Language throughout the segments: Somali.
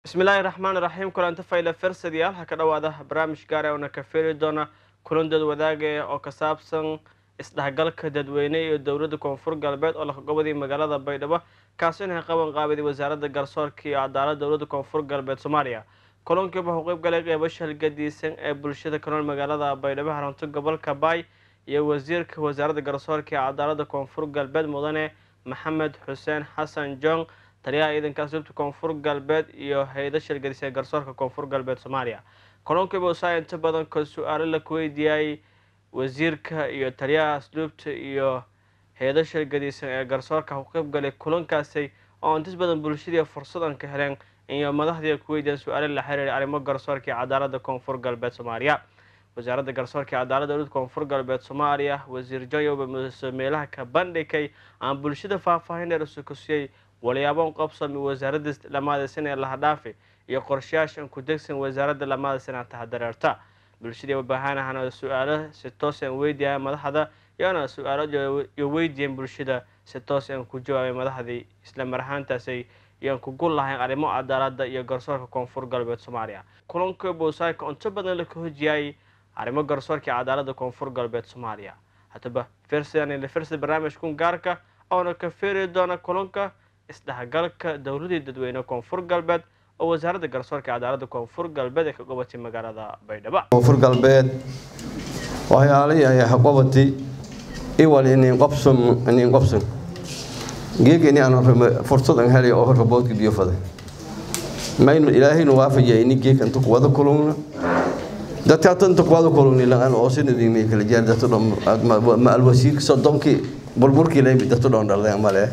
bismillaahi raxmaani raxiim kulanti fayle fersadiyaal ha ka dhowaada barnaamij gaara oona ka feeri doona kulan dad wadaaga oo ka saabsan isdhexgalka dadweyne iyo dowladda koonfur galbeed oo laqagobadii magaalada baydhabo kaasi inay qaban qaabiday wasaaradda garsoorka iyo cadaalad dowladda koonfur galbeed soomaaliya kulankiiba wuxuu qeyb galay qeybasha halgadiisan ee bulshada ka nool magaalada baydhabo haranto gobolka baay iyo wasiirka wasaaradda garsoorka iyo cadaaladda koonfur galbeed mudane maxamed xuseen xasan jong taliyaha ciidanka asluubta koonfur galbeed iyo hay-ada shirgadisa ee garsoorka koonfur galbeed soomaaliya kulankiiba usaa inta badan ka su-aalo la kuweydiiyay wasiirka iyo taliyaha asluubta iyo hay-ada shirgadisan ee garsoorka ku qeyb galay kulankaasi oo intis badan bulshadii fursadan ka heleen iyo madaxdii ay ku weydiiyeen su-aalo la xiriiray arrimo garsoorka iyo cadaaladda koonfur galbeed soomaaliya wasaaradda garsoorka iyo cadaaladda dowladda koonfur galbeed soomaaliya wasiir joyoba mudase meelaha ka bandhigay aan bulshada faahfaahin dheer usu kusiyey walyaabon qabsami wasaaradda lamaada sana ee lahadhaafi iyo qorshayaashan ku degsan wasaaradda lamaada sana tahadareerta bulshadii wabaahanahana su-aalo si toos aan weydiiyaya madaxda iyona su-aalo iyo weydiiyeen bulshada si toos aan ku jawaabay madaxdii isla mar ahaantaasay iyoan ku gul lahayn arrimo cadaaladda iyo garsoorka koonfur galbeed soomaaliya kulanka bowsaaka inta badan la ka hojiyay arrimo garsoorka iyo cadaaladda koonfur galbeed soomaaliya haddaba fersidan fersi barnaamijkun gaarka oona ka feeri doona kulanka isdhexgalka dowladii dadweyne koonfur galbeed oo wasaaradda garsoorka cadaaladda koonfur galbeed ee ka gobatay magaalada baydhabo koonfur galbeed waxyaalihii ay haqobatay iwal inin qobsum inin qobsum geegani aan fursad an helay oo raboodka biyo faday maynu ilaahaynu waafajiyay ini geeg inta kuwada kulungna dadka tanta kuwada kulungni lan oo sinadii mi kala jeer dadka dhom ma alwasiirka sodonkii burburkii leebi dadka dhon dhalday male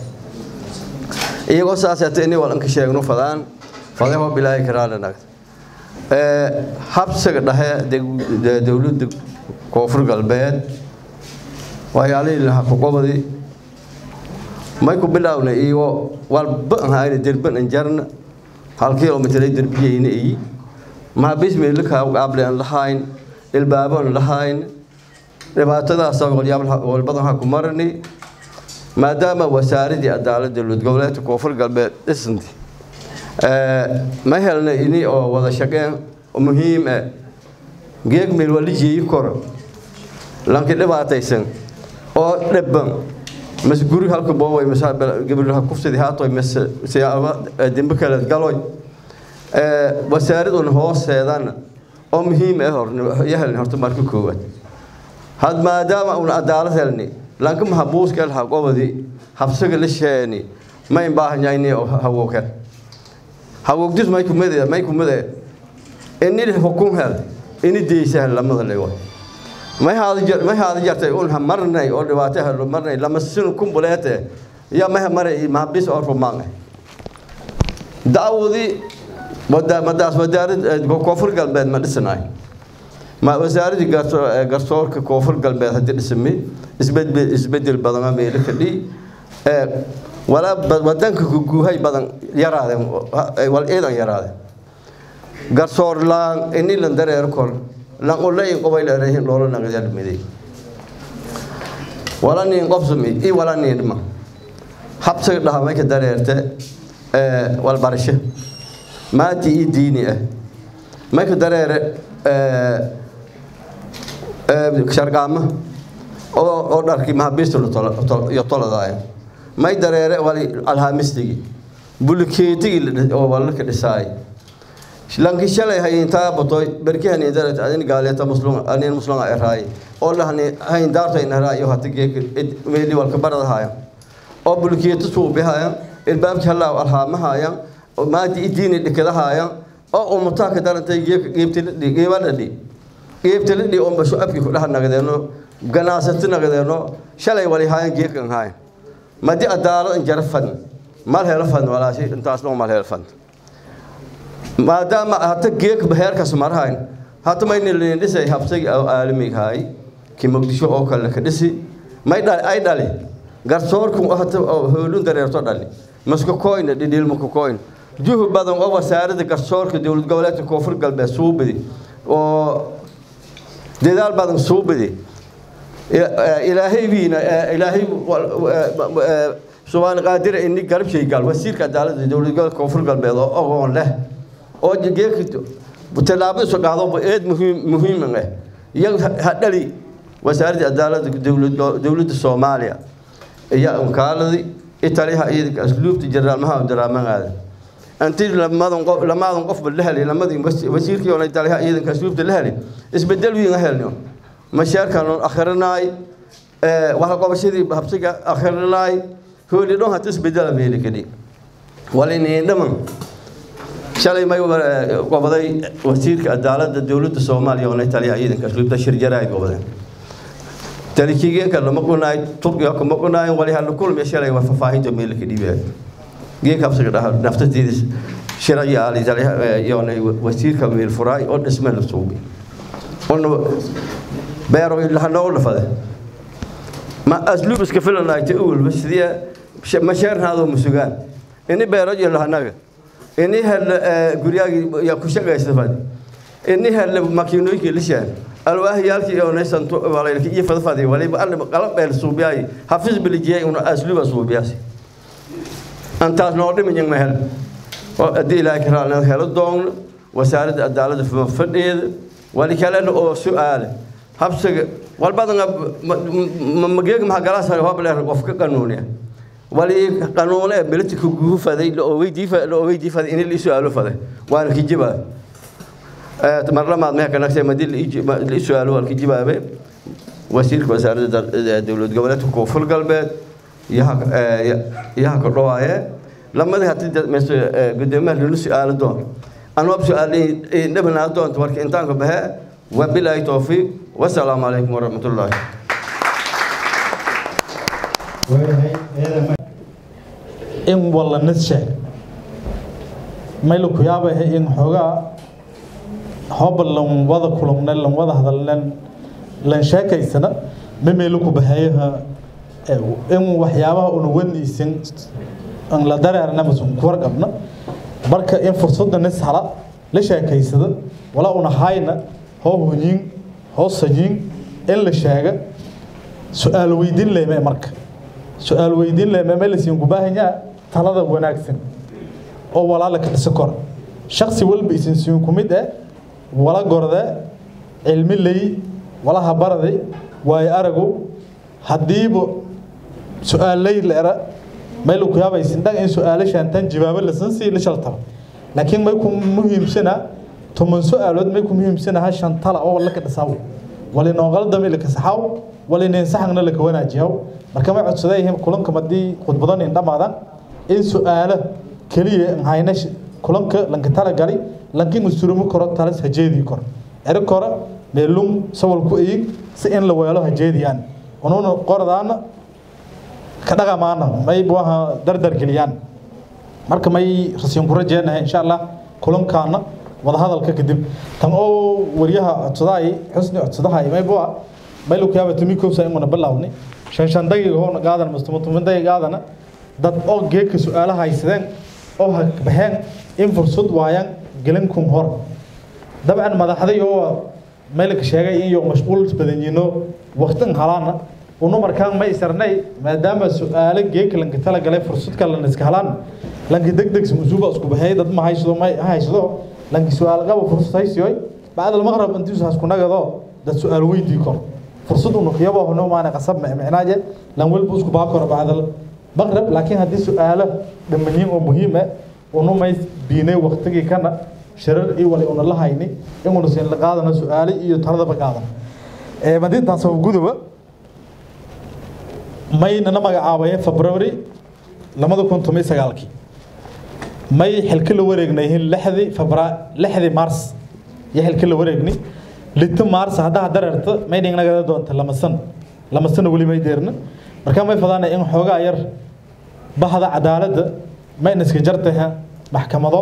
iyagoo saasata ini wal anka sheegno fadaan faday hoo bilaahi karaana nagd habsiga dhexe dowladda koonfur galbeed waxyaalihii laha kuqobadi may ku bilaawna iyo walba ahayna derban an jarna hal kilomitray derbiyeyna iyi mahabismeelaka qaable aan lahayn ilbaabo aan lahayn dhibaatadaas walbadan ha ku marani maadaama wasaaradii cadaaladda dowlad goboleedka koonfur galbeed dhisanti ma helna ini oo wada shaqeen muhiim ah geeg meel waa la jeeyi karo lanki dhibaataysan oo dhiban mas guri halka booway mas gabadha kufsidi haatoy mas siyaaba dembe kale galoy wasaaraduna hooseedana oo muhiim ah hor yahelni horta marka koowaad had maadaama una cadaalad helni lanka mahabuuska el haqobadi habsaga la sheeni ma imbaahanyayni hawoke hawogdis may kumade may kumade ini hukun hel ini deysa hel lamada lewa may haada jar may haada jartay un ha marnay oo dhibaato helo marnay lama sinu kumbuleete ya may maray mahabis oo rumaan daawudi wada madaas wadaarad koonfur galbeed ma dhisanaay ma wasaaradii garsoorka koonfur galbeed haddii dhismay isbedel isbedel badan meelo ka dhii walaa wadanka guuhay badan yaraadeen wal ciidan yaraadeen garsoor laan ini lan dareero kor lan ulayin qobay leerehin loola nagdal miday wala nin qobsumi i wala nin dhima habsiga dhahamay ka dareerte wal barasho maati i diini ah may ka dareere sharqaama oo dharkii mahabiista iyo toladaaya may dareere wali alhaamistigi bulikeetigii oo walalka dhisaay lanki shalay hayintaa batoy berki hani daret adin gaaleeta muslum anin muslum eraay oo lahani hayin daarta in eraay iyo hata geek meeli walka baradahaaya oo bulikeeta suubihaaya ilbaabki halaa alhaamahaaya oo maadi idiini dhikadahaaya oo umutaa ka darantay geek geebtili geebadhadhi geebtilidhi oo basho abki ku dhaha nagdeeno ganaasati nagdeeno shalay wali haayan geekan haayan madi adaalo in jara fadn mal helo fadn walaashi intaas dhon mal helo fadn maadaama hata geek heerkas marhayn hata mayna leen dhisay habsagi aalamigahay ki muqdisho oo kale ka dhisi may dhali ay dhali garsoorku hata hoolun dareerto dhali masku koyna dhidhiilma ku koyn juhu badan oo wasaaradda garsoorka dowlad goboleedka koonfur galbeed suubidi oo dadaal badan suubidi ilaahay wiina ilaahay subaan qaadira ini garab shay gal wasiirka cadaaladda dowlad goboleedka koonfur galbeed oo ogoon leh oo geekito tallaabo isu qaado eed muhiim muhiim ah iyaga ha dhali wasaaradda cadaaladda dowladda soomaaliya iyo unkaaladii italiyaha ciidanka asluubta jeneraal abdirahmaan aadan anti lamadan qof lamadan qofba la helay lamadii wasiirkii oo italiyaha ciidanka asluubta la helay isbedel weyn helno mashaarkan oo akhrinaay ee waxa qabashadii habsiga akhrinaay hooli dhon hata isbedel meeli kadi walini dhaman shalay may qobaday wasiirka cadaaladda dowladda soomaaliya oo italiyaha ciidanka asluubta shir jaraay qobaday talikigenka lama qunaay turkiga kuma qunaay wali hal kulmi shalay waa fafaahinta meel ka dhibay geek habsiga dhaha naftadeedis shiraya ali zaliha yoona wasiirka meel furaay oo dhisme la suubi ono beero ilaha noo lafade ma aslub iska filanay ta uul basiya mashaarnaado musugaan ini beero ilaha naga ini hal guriyagi ya ku shaqaysta fadi ini hal makiinooyinka lishaan alwaahyaalkii oo naysan walaylki iyo fadfadi waliba alle qalab beel suubiyaay hafiz bilijiyay una asluba suubiyaasi antaas noo dhimin ma hel oo haddii ilaahay ka raali helo doon wasaaradda cadaaladda fadhiyeeda wali kalena oo su-aale habsiga walbadan mageeg maxaa galaas hobleer qof ka qanuuniya wali qanuune militika guhu faday oo weydii faday in la su-aalo faday waana kijibaa marlamaad mehe kanagtay madii la su-aalo waa kijibaabe wasiirka wasaaradda dowlad goboleedka koonfur galbeed yaha ka dhawaaye lamadii hati gudoomiyaha lala su-aalo doon anwab su-aal dhabanaa doonta marka intaanka bahe wabilaahi towfiiq wasalaamu calaykum waraxmat ullaahi in walla nadshe mayla ku yaabahe in xoogaa hoba lan wada kulumnen lan wada hadalnen lan sheekaysana ma meelu ku baheeyaha in waxyaabaha una waniisin an la dareerna masun ku warqabna marka in fursadda nis hala la sheekaysada walaa una hayna hoo hunyin hoo sajiin in la sheega su-aal weydiin lehme marka su-aal weydiin lehme ma lasiin ku baahanyaa talada wanaagsan oo walaala ka dhisa kora shaksi walba isin siin ku mid eh wala gorde cilmi ley wala habaraday waayo aragow haddiiba su-aalay leera mayla ku yaabaysin dhag in su-aalashaan tan jawaabo lasan sii la shaltaba laakiin may ku muhiimsana toban su-aalood may ku muhiimsanaha shan tala oo walla ka dhisaw wali nooqaldami laka saxaw wali ninsaxagna laka wanaajiyaw marka may codsadayhin kulanka madii khudbadan in dhammaadaan in su-aalo keliya hayna kulanka lanka tala gali lankin usurumi karo talas hajeedii kor eri kora meelum sawal ku eyig si in la weelo hajeediyaan unuuna qordaana ka dhaqamaana may buaha dardar geliyaan marka may rasiin ku rajeenahay insha allah kulankaana wadahadalka kadib tan oo wariyaha codsadaay xusni codsadahay may bua may lu kuyaaba tumi koobsa imuna bilaawni shan shan daqiiqa hoona qaadan mustama tumin daqiiqa qaadana dad oo geedka su-aalaha haysadeen oo baxeen in fursad waayaan gelinkun hor dabcan madaxday oo meelka sheegay in iyo mashquul badan yiino waqtin halaana unu markaan ma isarnay maadaama su-aalo geedka lanka tala galay fursad kale la iska halaan lanka degdeg musuuba isku baxay dad ma haysado ma haysado lanka su-aal qaba fursad haysiyoy bacda almaqrab intiisu hasku nagado dad su-aal weydii kor fursad unu qiyabo hono maana qasab micnaaje lan walba isku baa kor bacda maqrab laakiin haddii su-aalo dhammanyiin oo muhiim ah unu may biinay waqtigii kana shirar iyo wali una la hayni inuna siin la qaadana su-aale iyo taladaba qaadan madintaas oo guduba maynana magacaabayeen february labada kun toban iyo sagaalkii may xilka la wareegnayihiin lixdii febra lixdii mars iyo xilka la wareegni lito mars haddaa dareerta may dhingnaga doonta lama san lama sano weli may deerna markaa may fadaana in xoogaa yar bahda cadaaladda mayna iska jartaha maxkamado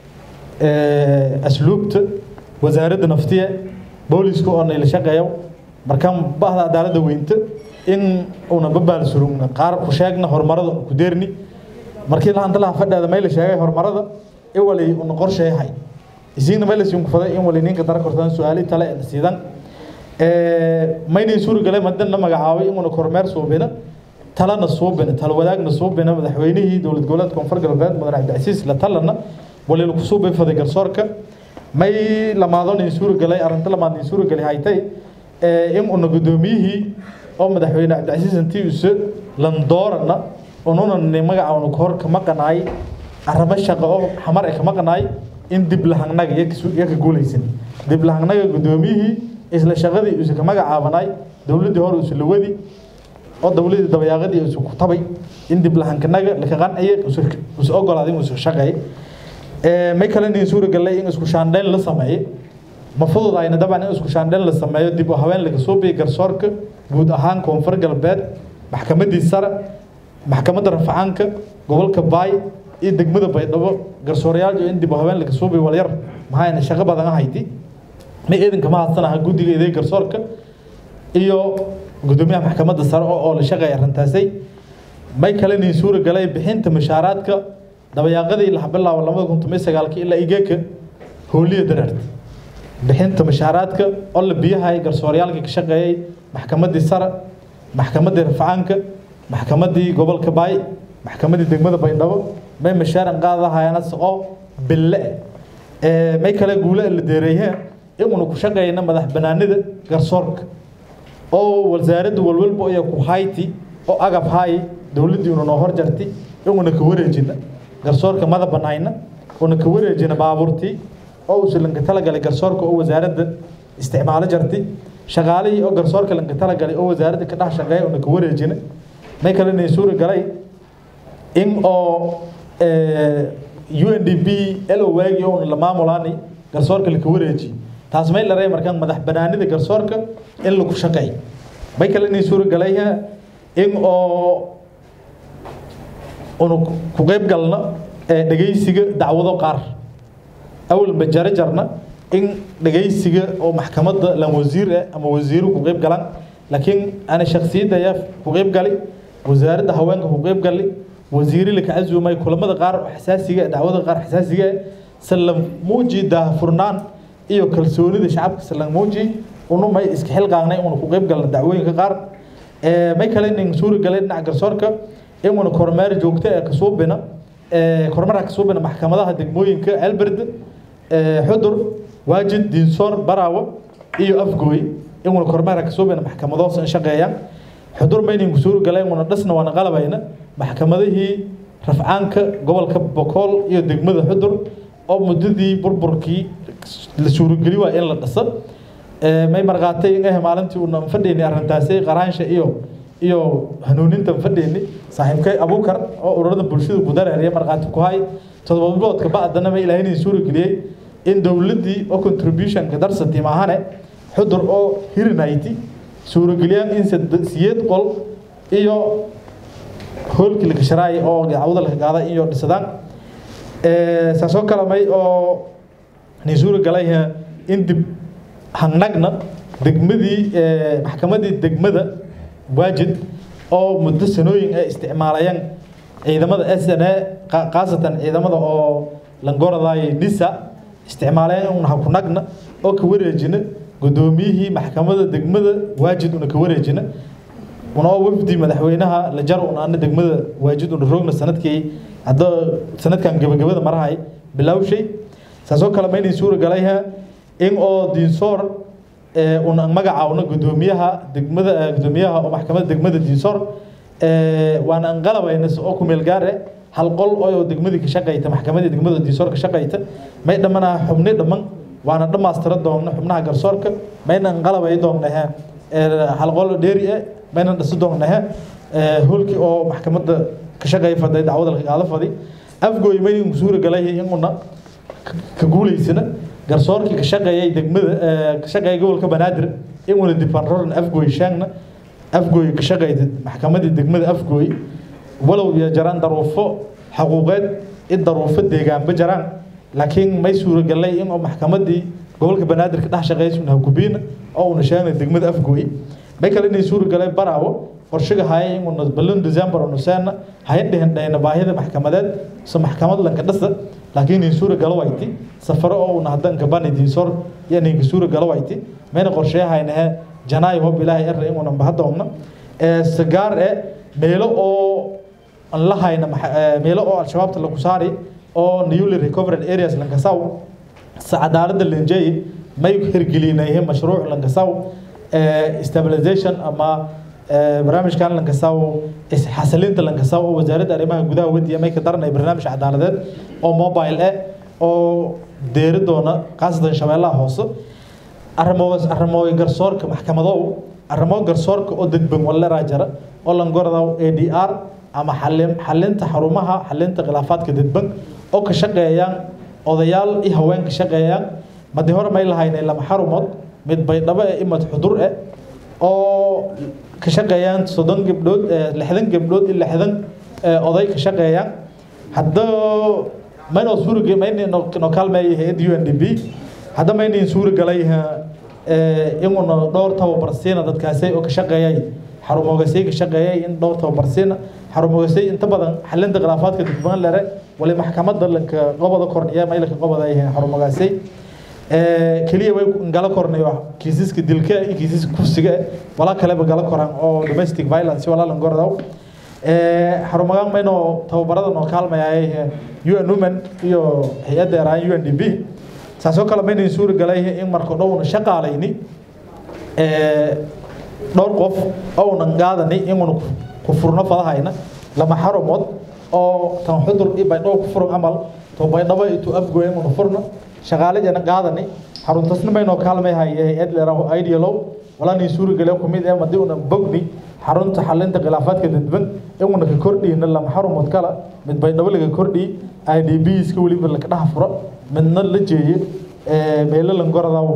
asluubta wasaaradda naftiya booliska oo nayla shaqeeyo markaan bahda cadaaladda weynta in una babaal surugna qaar ku sheegna horumarada ku deerni markii lahanta laha fadheeda mayla sheegay horumarada iwali una qorsheehay isiina mayla siin ku faday in wali ninka dara kortaan su-aali tale siidan maynay suuri galay madana magacaabay inuna kormeer suubina talana suubina tala wadaagna suubina madaxweynihii dowlad goboleedka koonfur galbeed madax cabdicasiis la talana wali lagu suubay faday garsoorka may lamaadon in suuragalay arrinta lamaad in suuragalay haytay in una guddoomiyihii oo madaxweyne cabdicasiis antiuse landoorana ununa ni magaca unu kahor kama qanaay arrimo shaqo oo xamar ee kama qanaay in dib lahangnaga iyo ka guulaysan dib lahangnaga guddoomiyihii isla shaqadii use ka magacaabanay dowladdii hore use lawadi oo dowladii dabayaaqadii use ku tabay in dib lahankanaga laka qanciye use ogolaaday use shaqeey may kale nin suuragalay in isku shaandhayn la sameeyo ma fududayna dabcan in isku shaandhayn la sameeyo dib u haween laga soo biyo garsoorka guud ahaan koonfur galbeed maxkamadii sare maxkamadda rafacaanka gobolka baay iyo degmada baydhabo garsoorayaal in dib u haween laga soo biyo walyar maxayna shaqo badan ahayti may ciidanka ma hadsanaha guddiga idee garsoorka iyo guddoomiyaha maxkamadda sare oo la shaqeeya arrintaasay may kale nin suuragalay bixinta mushaaraadka dabayaaqadii la bilaabo labada kun toban sagaalkii ilaa igeeka hooliya dareerta bixinta mushaaraadka oo la biyahay garsooryaalkii ka shaqeeyey maxkamaddii sare maxkamaddii rafacaanka maxkamaddii gobolka baay maxkamaddii degmada baydhabo may mashaaran qaadahayana saqo bille eh may kale guule la deereeyeen inuna ku shaqeyna madax banaanida garsoorka oo wasaaradda walwalba iyo ku hayti oo agab hay dowladdii una noo horjartay inuna ka wareejina garsoorka mada banayna una ka wareejina baabuurtii oo uu lanka talagalay garsoorka oo wasaaradda isticmaalo jartay shaqaalihii oo garsoorka lanka talagalay oo wasaaradda ka dhex shaqeeya una ka wareejina may kale inay suura galay in oo UNDP elo waagi oo la maamulaani garsoorka la ka wareejiyo taas may laray markaan madax banaanida garsoorka in lagu shaqeeyo may kale inay suura galay in oo unu ku qayb galna dhegaysiga dacwado qaar awalba jare jarna in dhegaysiga oo maxkamadda lan wasiir ah ama wasiiru ku qayb galaan laakiin ana shakhsiyadaya ku qayb gali wasaaradda haweenka ku qayb gali wasiiri la ka casuumay kulamada qaar oo xasaasiga dacwada qaar xasaasiga sallam muuji daahfurnaan iyo kalsoonida shacabka sallam muuji unu may iska xilqaagnay unu ku qayb galna dacwooyinka qaar may kale nin suuri galay dhinaca garsoorka inuna kormeer joogto ee kasuubina kormeerka kasuubina maxkamadaha degmooyinka alberd xudur waajid diinsoor baraawo iyo afgooy inuna kormeerka kasuubina maxkamadoos in shaqeeyaan xudur maynin suuri galay inuna dhasna waana qalabayna maxkamadihii rafcaanka gobolka bokool iyo degmada xudur oo muddadii burburkii la suurogeli waa in la dhasa may marqaatay in ah maalintii uuna fadhiyni arrintaasi qaraansha iyo iyo hanuuninta fadhiyni saaxiibkay abuukar oo ururada bulshada ku dareeriya marqaati ku hay todoba biloodka bacdana ma ilaahay inay suuri geliyey in dowladdii oo contributionka darsati maahane xudur oo hirinayti suurageliyaan in siyeed qol iyo hoolkii laga sharaay oo dacwada laga qaaday iyo dhisadaan saasoo kale may oo ni suura galay in dib hangnagna degmadii maxkamadii degmada waajid oo muddo sanooyin ay isticmaalayaan ciidamada s n a khaasatan ciidamada oo langoradaay nisa isticmaalayaan una hakunagna oo ka wareejina guddoomiyihii maxkamadda degmada waajid una ka wareejina una oo wafdi madaxweynaha la jar una ana degmada waajid una roogna sanadkii hadda sanadkan gabagabada marahay bilowshay saasoo kale ma inay suura galayha in oo diinsoor una magacaawna guddoomiyaha degmada guddoomiyaha oo maxkamadda degmada diinsoor waana anqalabayna oo ku meel gaar eh hal qol oo degmadii ka shaqayta maxkamadii degmada diinsoor ka shaqayta may dhammanaa xubni dhamman waana dhammaystira doonna xubnaha garsoorka mayna anqalabay doonnahe hal qol dheeri eh mayna dhisi doonnahe hoolkii oo maxkamadda ka shaqeeya faday dacwada laga qaado fadi afgooy maynin suura galay inuna ka guulaysana garsoorkii ka shaqeeyay degmada ka shaqeeyay gobolka banaadir in wala difanroran afgooy shaangna afgooy ka shaqeeyay maxkamadii degmada afgooy walow iyo jaraan daruufo xaquuqeed in daruufo deegaanba jaraan laakiin may suuragalay in oo maxkamadii gobolka banaadir ka dhex shaqeeyay una gubiina oo una sheegnay degmada afgooy may kale inay suuragalay baraawo qorshiga haya in una balon december una seena hayan dhihin dhayna baahida maxkamadeed so maxkamad lanka dhasa laakiin in suura galo wayti safaro oo una hadan kabani diinsor iyo ninka suura galo wayti mayna qorsheehaynahe janaay hob ilaahay erre in una bahadoomna ee sagaar ee meelo oo aan la hayna meelo oo al-shabaabta lagu saari oo newly recovered areas lankasaw cadaaladda lenjey may hirgelinayeen mashruuc lankasaw stabilization ama barnaamijkan lankasaw isxasilinta lankasaw oo wasaaradda arrimaha gudaha wadiya may ka daranay barnaamij cadaaladeed oo mobile eh oo deeri doona khaasatan shabeellaha hoose arrimoos arrimooy garsoorka maxkamadow arrimo garsoorka oo dadban waleraa jara oo langoradaw a d r ama xalin xalinta xarumaha xalinta khilaafaadka dadban oo ka shaqeeyaan odayaal iyo haween ka shaqeeyaan madi hore may lahaynay lama xarumood mid baydhabo ee imad xudur eh oo ka shaqeeyaan soddon gabdhood lixdan gabdhood iyo lixdan oday ka shaqeeyaan hadda maynoo suurage maynoo kaalmeeya hay-adda u n d b hadda maynayn suura galay inuna dhowr tababar siina dadkaasi oo ka shaqeeyay xarumoogasay ka shaqeeyay in dhowr tababar siina xarumoogasay inta badan xalinta khilaafaadka dadban lere wali maxkamadda lanka qobada korniya maylka qobada ay xarumoogasay keliya way gala kornayo kiisaska dilka iyo kiisaska kufsiga walaa kaleba gala koran oo domestic violence walaa lan gordaw xarumagaan maynoo tababarada noo kaalmayay un women iyo hay-adda eraan u n d b saasoo kale maynayn suuri galay in marka dhowna shaqaalayni dhowr qof ounan qaadani inuna ku furno fadahayna lama xarumood oo tan xudur i baydhabo ku furan camal to baydhabo itu afgoy inuna furno shaqaalajana qaadani xaruntasna maynoo kaalmay haye hay-ad leeraho idealow walaanay suuri gale kumid ee madii una bogni xarunta xalinta khilaafaadka dadban inuna ka kordhiyna lama xarumood kala mid baydhabo laga kordhiyi i d b iska weliba laka dhaha furo midna la jeeye meelo langoradaw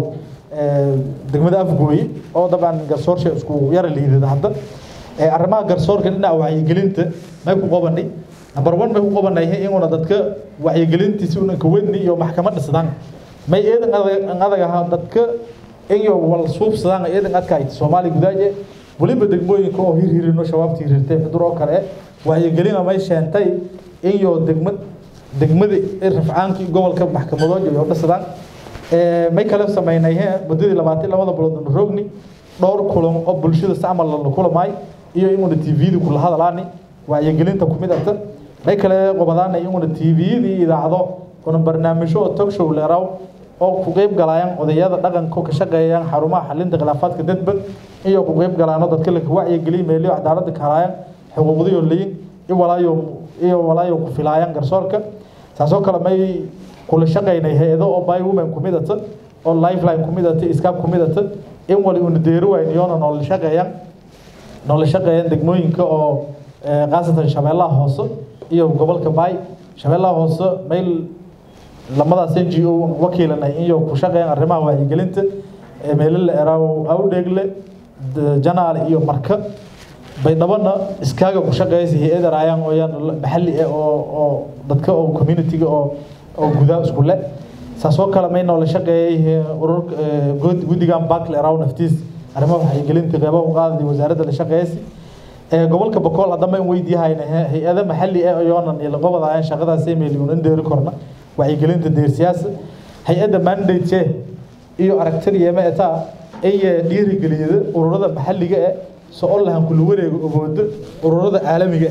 degmada afgooye oo dabcan garsoorsha isku yara liidada hadda arrimaha garsoorka dhinaca wacyigelinta may ku qabanay number one may ku qabanay inuna dadka wacyigelintiisi una kawadni iyo maxkamad dhisdaan may eedan adag ahaa dadka iyo wal suubsadaan eedan adkaayt soomaali gudaaje weliba degmooyinka oo hirhirino shabaabta hirhirtay xudur oo kale wacyigelina may sheentay iyo degmad degmada rafcaankii gobolka maxkamadooda iyo dhisadaan may kale sameynay muddadii labaatan labada bilood rogni dhowr kulan oo bulshada si camal la kulamay iyo inuna tvda kula hadalaani wacyigelinta kumid arta may kale qobadaana inuna tvdii idaacado una barnaamijyo oo talk show leeraw oo ku qeyb galayaan odayada dhaqanka ka shaqeeyaan xarumaha xalinta khilaafaadka dadban iyo ku qeyb galaano dadka la wacyigeliya meeliyo cadaaladda ka halayaan xuquuqdiyo leeyin iyo walaayo iyo walaayo ku filaayaan garsoorka saasoo kale may kula shaqaynay hay-ado oo by women kumid ata oo lifeline kumid ata iskaab kumid ata in wali una deeri wayn iyoona noola shaqeeyaan noola shaqeeyaan degmooyinka oo khaasatan shabeellaha hoose iyo gobolka baay shabeellaha hoose mayl lamadaas n g o wakiilanay iyo ku shaqeeyaan arrimaha wacyigelinta meelo la eraaw awdheegle janaale iyo marka baydhabana iskaaga ku shaqeeysa hay-ada raayaan ooyaan maxalli ah oo oo dadka oo communitiga oo oo gudaa isku le saasoo kale may noola shaqeeyay urur guddigan bakle araw naftiis arrimaha wacyigelinta qeybaha u qaadadi wasaaradda la shaqeeysi gobolka bakool haddama in weydiihayna hay-ada maxalli ah oyoonan iyo laqobadaayaan shaqadaas emailuun in deeri korna wacyigelinta deersiyaasa hay-adda mandate iyo aragtida yema etaa iyo dhiirigeliyada ururada maxalliga ah so o lahan kula wareego ogoodo ururada caalamiga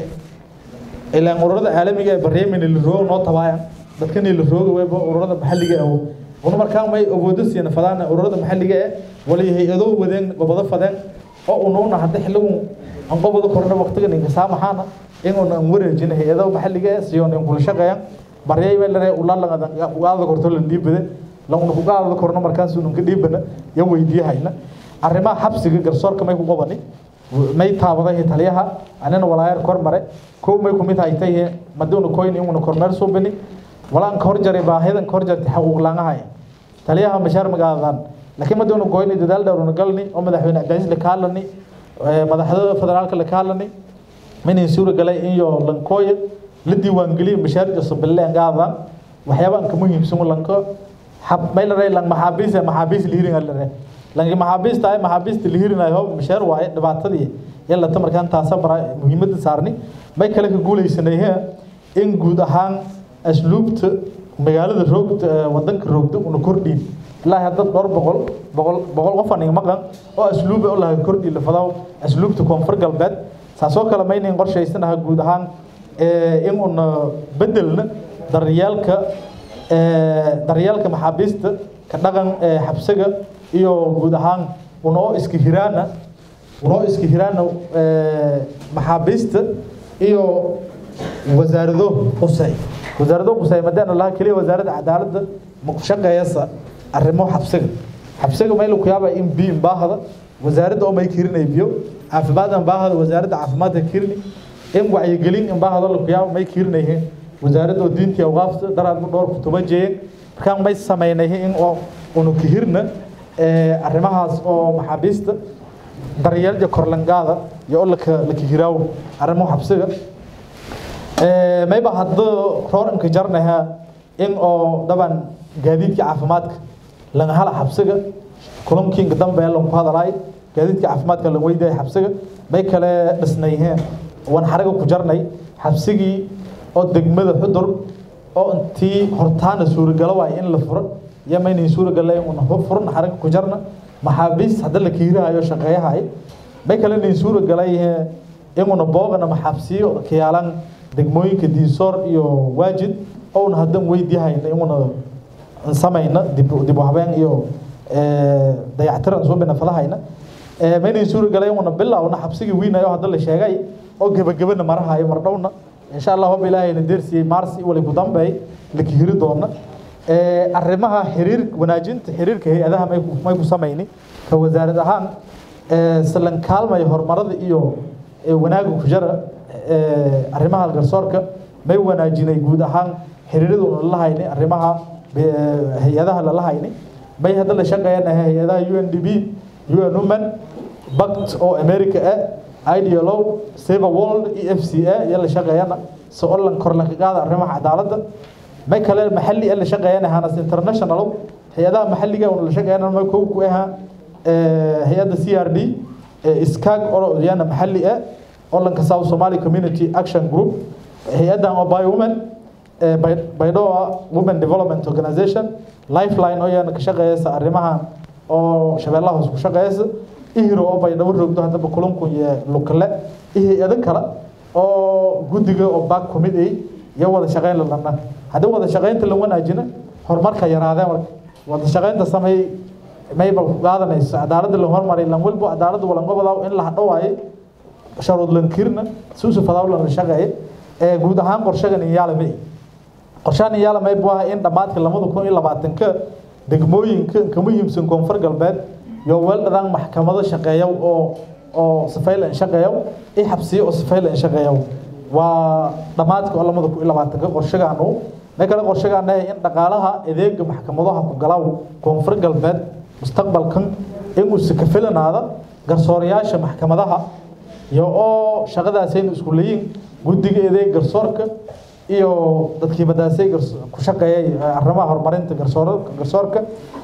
ah ilaan ururada caalamiga ah bareemina la roogo noo tabaayaan dadkani la rooga weyba ururada maxalliga ah una markaa may ogoodo siina fadaan ururada maxalliga ah wali hay-ado wadeen gobado fadeen oo unuuna hadda xiligun aan qobado korna waqtigan inkasaamaxaana inuuna aan wareejina hay-ado maxalliga ah siyoon in kula shaqeeyaan baryay bay lare ulaada korto la dhiibade launa kugaada korno markaas unan ka dhiibana ya weydiiyahayna arrimaha xabsiga garsoorka may ku qabani may taabaday taliyaha anina walaayar kor mare kow may kumid haytay maduuna koyn inuna kormeer suubini walaan ka horjaray baahidan ka horjartay xaquuq laangahay taliyaha mashaar magaadan laakiin maduuna koyn dadaal dhowruna galni oo madaxweyne cabdicasiis la kaalani madaxda federaalka la kaalani minin suura galay iyo lankooya la diiwaangeliyo mashaariicda sabileen gaadaan waxyaabaan ka muhiimsan lanka hab may la ray lang maxaabiis maxaabiis lihirin la ray langi maxaabiista ay maxaabiista lihirin hob mashaar waaye dhibaatadii yalla tamarkan taasa bara muhiimadda saarni may kale ka guuleysanay in guud ahaan asluubta magaalada roogta wadanka roogta una kordhiin ilaahi hadda dhowr boqol boqol boqol qof aniga maqan oo asluub oo laha kordhi la fadaw asluubta koonfur galbeed saasoo kale maynayn qorshaysanaha guud ahaan in una bedelna daryeelka daryeelka maxaabiista ka dhaqan xabsiga iyo guud ahaan unoo iska hiraana unoo iska hiraana maxaabiista iyo wasaarado qusay wasaarado qusay madaan laha kaliya wasaaradda cadaaladda ma ku shaqeeyasa arrimo xabsiga xabsiga meel ku yaaba in biyo baahada wasaaradda oo may kirinay biyo caafimaadna baahada wasaaradda caafimaadka kirini in wacyigelin in baahada la ku yaaba may kirinayeen wasaaradda oo diintii awqaafta daraad mu dhowr kutuba jeeyeen markaan may samaynayeen in oo unu kihirna arrimahaas oo maxaabiista daryeelja korlangaada iyo oo laka laka hiraawo arrimo xabsiga mayba hadda rooranka jarnaha in oo daban gaadiidka caafimaadka laga hala xabsiga kulankiinka dambe lan ku hadalaay gaadiidka caafimaadka lan weydaay xabsiga may kale dhisnayheen waan xaraga ku jarnay xabsigii oo degmada xudur oo intii hortaana suuragalo waay in la furo iyo maynan suuragala una furan xaraga ku jarna maxaabiis hadda la kiirahayo shaqeeyahay may kale nayn suuragalay inuna boogana maxaabsiyo kiyaalan degmooyinka diisoor iyo waajid ouna haddan weydiyahayna inuna samayna dib dib u habeen iyo dayactiran soo binafalahayna maynan suuragalay inuna bilowna xabsigii wiinayo hadda la sheegay oo gebagabana marahayo mardhowna insha allah hob ilaahayna deersiyey maarsi wali ku dambeey la kihiri doona arrimaha xiriir wanaajinta xiriirka hay-adaha may may ku samayni ka wasaarad ahaan salan kaalmaya horumarada iyo wanaaga ku jara arrimaha garsoorka may wanaajinay guud ahaan xiriirada una la hayni arrimaha hay-adaha lala hayni may hadda la shaqeeyanahay hay-adaha u n d b u n women bact oo america ah idlo save world e f c a iyo la shaqeeyana si olan korlanka qaada arrimaha cadaaladda may kale maxalli la shaqeeyana hanas international hay-adaha maxalliga una la shaqeeyana may kow ku ahaa hay-adda c r d iskaag orodyana maxalli ah olanka south somali community action group hay-adan oo by women baydhoa women development organization lifeline oo yana ka shaqeeyaysa arrimaha oo shabeellaha hoos ku shaqeeyaysa ihiro oo baydhabo roogdo haddaba kulankun iyo lukale iyo hay-ado kale oo guddiga oo back committee iyo wada shaqeyn lalana haddii wada shaqeynta la wanaajina horumarka yaraadee marka wada shaqeynta sameey mayba qaadanayso cadaaladda la hormaray lan walbo cadaaladda walanqobadaa in la hadhowaayo sharuud lankirna suusu fadawlan la shaqeeye ee guud ahaan qorshagan iyaalamay qorshahan iyaalamay buu ahaa in dhammaadka lamada kun iyo labaatanka degmooyinka ka muhiimsan koonfur galbeed iyo weeldhadaan maxkamado shaqeeya oo oo sifaylan shaqeeya i xabsiyo oo sifaylan shaqeeya waa dhammaadka oo lamada kun iyo labaatanka qorshagaan uu ma kale qorshagaan in dhaqaalaha adeega maxkamadaha ku galaaw koonfur galbeed mustaqbalkan inuu si ka filanaada garsoorayaasha maxkamadaha iyo oo shaqadaasaynu isku leeyiin guddiga adeeg garsoorka iyo dadkii madaasay ku shaqeeyay arrimaha horumarinta garsoorka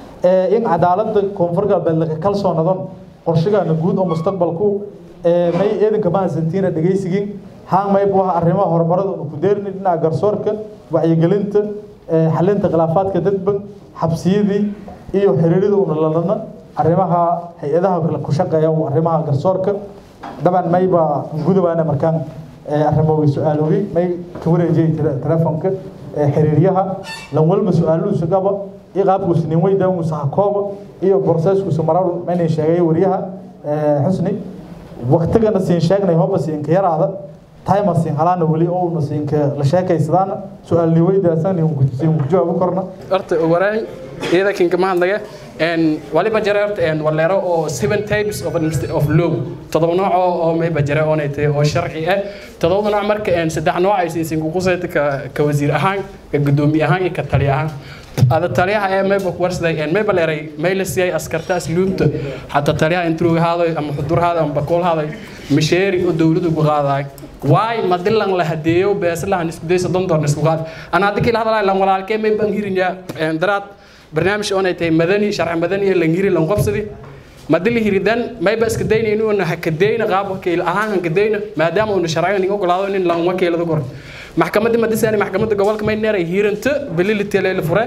in cadaaladda koonfur galbeed laga kalsoonadon qorshigaana guud oo mustaqbalku may eedanka mahadsantiina dhegaysigin haan may buu ahaa arrimaha horumarada unu ku deerni dhinaca garsoorka wacyigelinta xalinta khilaafaadka dadban xabsiyadii iyo xiriirida una lalana arrimaha hay-adaha kale ku shaqeeya arrimaha garsoorka daban mayba gudabaana markaan arrimoogi su-aaloogi may ka wareejiyay telefonka xiriiryaha lan walba su-aaluhuusa qaba iyo qaabkuusa nin weydaanguusa hakooba iyo borseeskuusa marar maynan sheegay wariyaha xusni waktigana siin sheegnay hoba siinka yaraada time siin halaana weli oo una siinka la sheekaysadaana su-aalni weydaasan siin ku jawaabi korna horta waraay ciidankan kama hadlaya waliba jare horta waleero oo seven types of of law todoba nooc oo mayba jare oonay tahay oo sharci ah todoba nooc marka saddex nooc ay siisin ku qusayta ka ka wasiir ahaan ka gudoomiye ahaan iyo ka taliye ahaan ada taliyaha ee mayba warsaday mayba leeray mayla siiyay askarta asluubta xataa taliyaha intuu haaday ama xudur haaday ama bakool haaday misheeri oo dowladdu ku qaaday waay madilan la hadeeyo beeslahan isku day soddon doon isku qaad ana hadda kila hadalay lan walaalkee may baan hirinyaa daraad barnaamij oonay tahay madani sharci madani ee langiri lan qobsadi madili hiridan mayba iska dayna inuuna hakadayna qaab wakiil ahaan hakadayna maadaama uuna sharciga nin ogolaado nin lan wakiilada kor maxkamadda madisani maxkamadda gobolka may neeray hiiranta bilili teelay la fure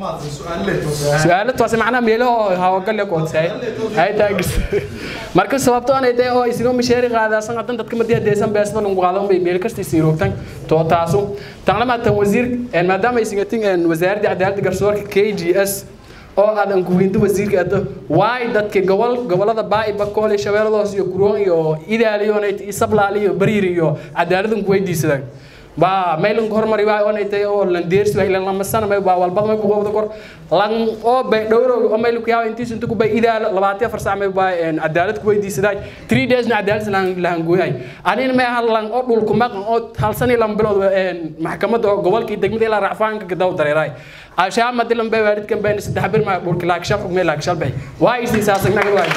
su-aalo toose macnaha meelaha hawagalle koodsaay ay taagis marka sababto anay tahay oo isino misheeri qaadaasan hadan dadka madii hadeesan beesada lagu qaadan bay meel kasta isii roogtan to taasu tan lama tan wasiir maadaama ay singatin wasaaradda cadaaladda garsoorka KGS oo aadan guurinta wasiirka adda waay dadka gobol gobolada baa'i bakool iyo shabeelladoos iyo kuroon iyo idaaliyoonay iyo sablaali iyo bariir iyo cadaaladan ku weydiisadaan ba mailan hormari waa oo tay oo lan deersi waa ilan lama sana may ba walbad may ku wada kor lan oo bay dhowro oo may ku yaa intiis inta ku bay idaal 24 saac may ba en cadaalad ku weydiisaday 3 days na cadaalad lan lan gooyay anina may hal lan oo dhul ku maqan oo hal sani lan bilood en maxkamadda gobolka degmada ilaa racfaanka gadaw dareeray ashaa madilan bay waalidkan bay saddex bir ma dhulka laak shaf xukmay laak shalbay waa isii saasagnaga waa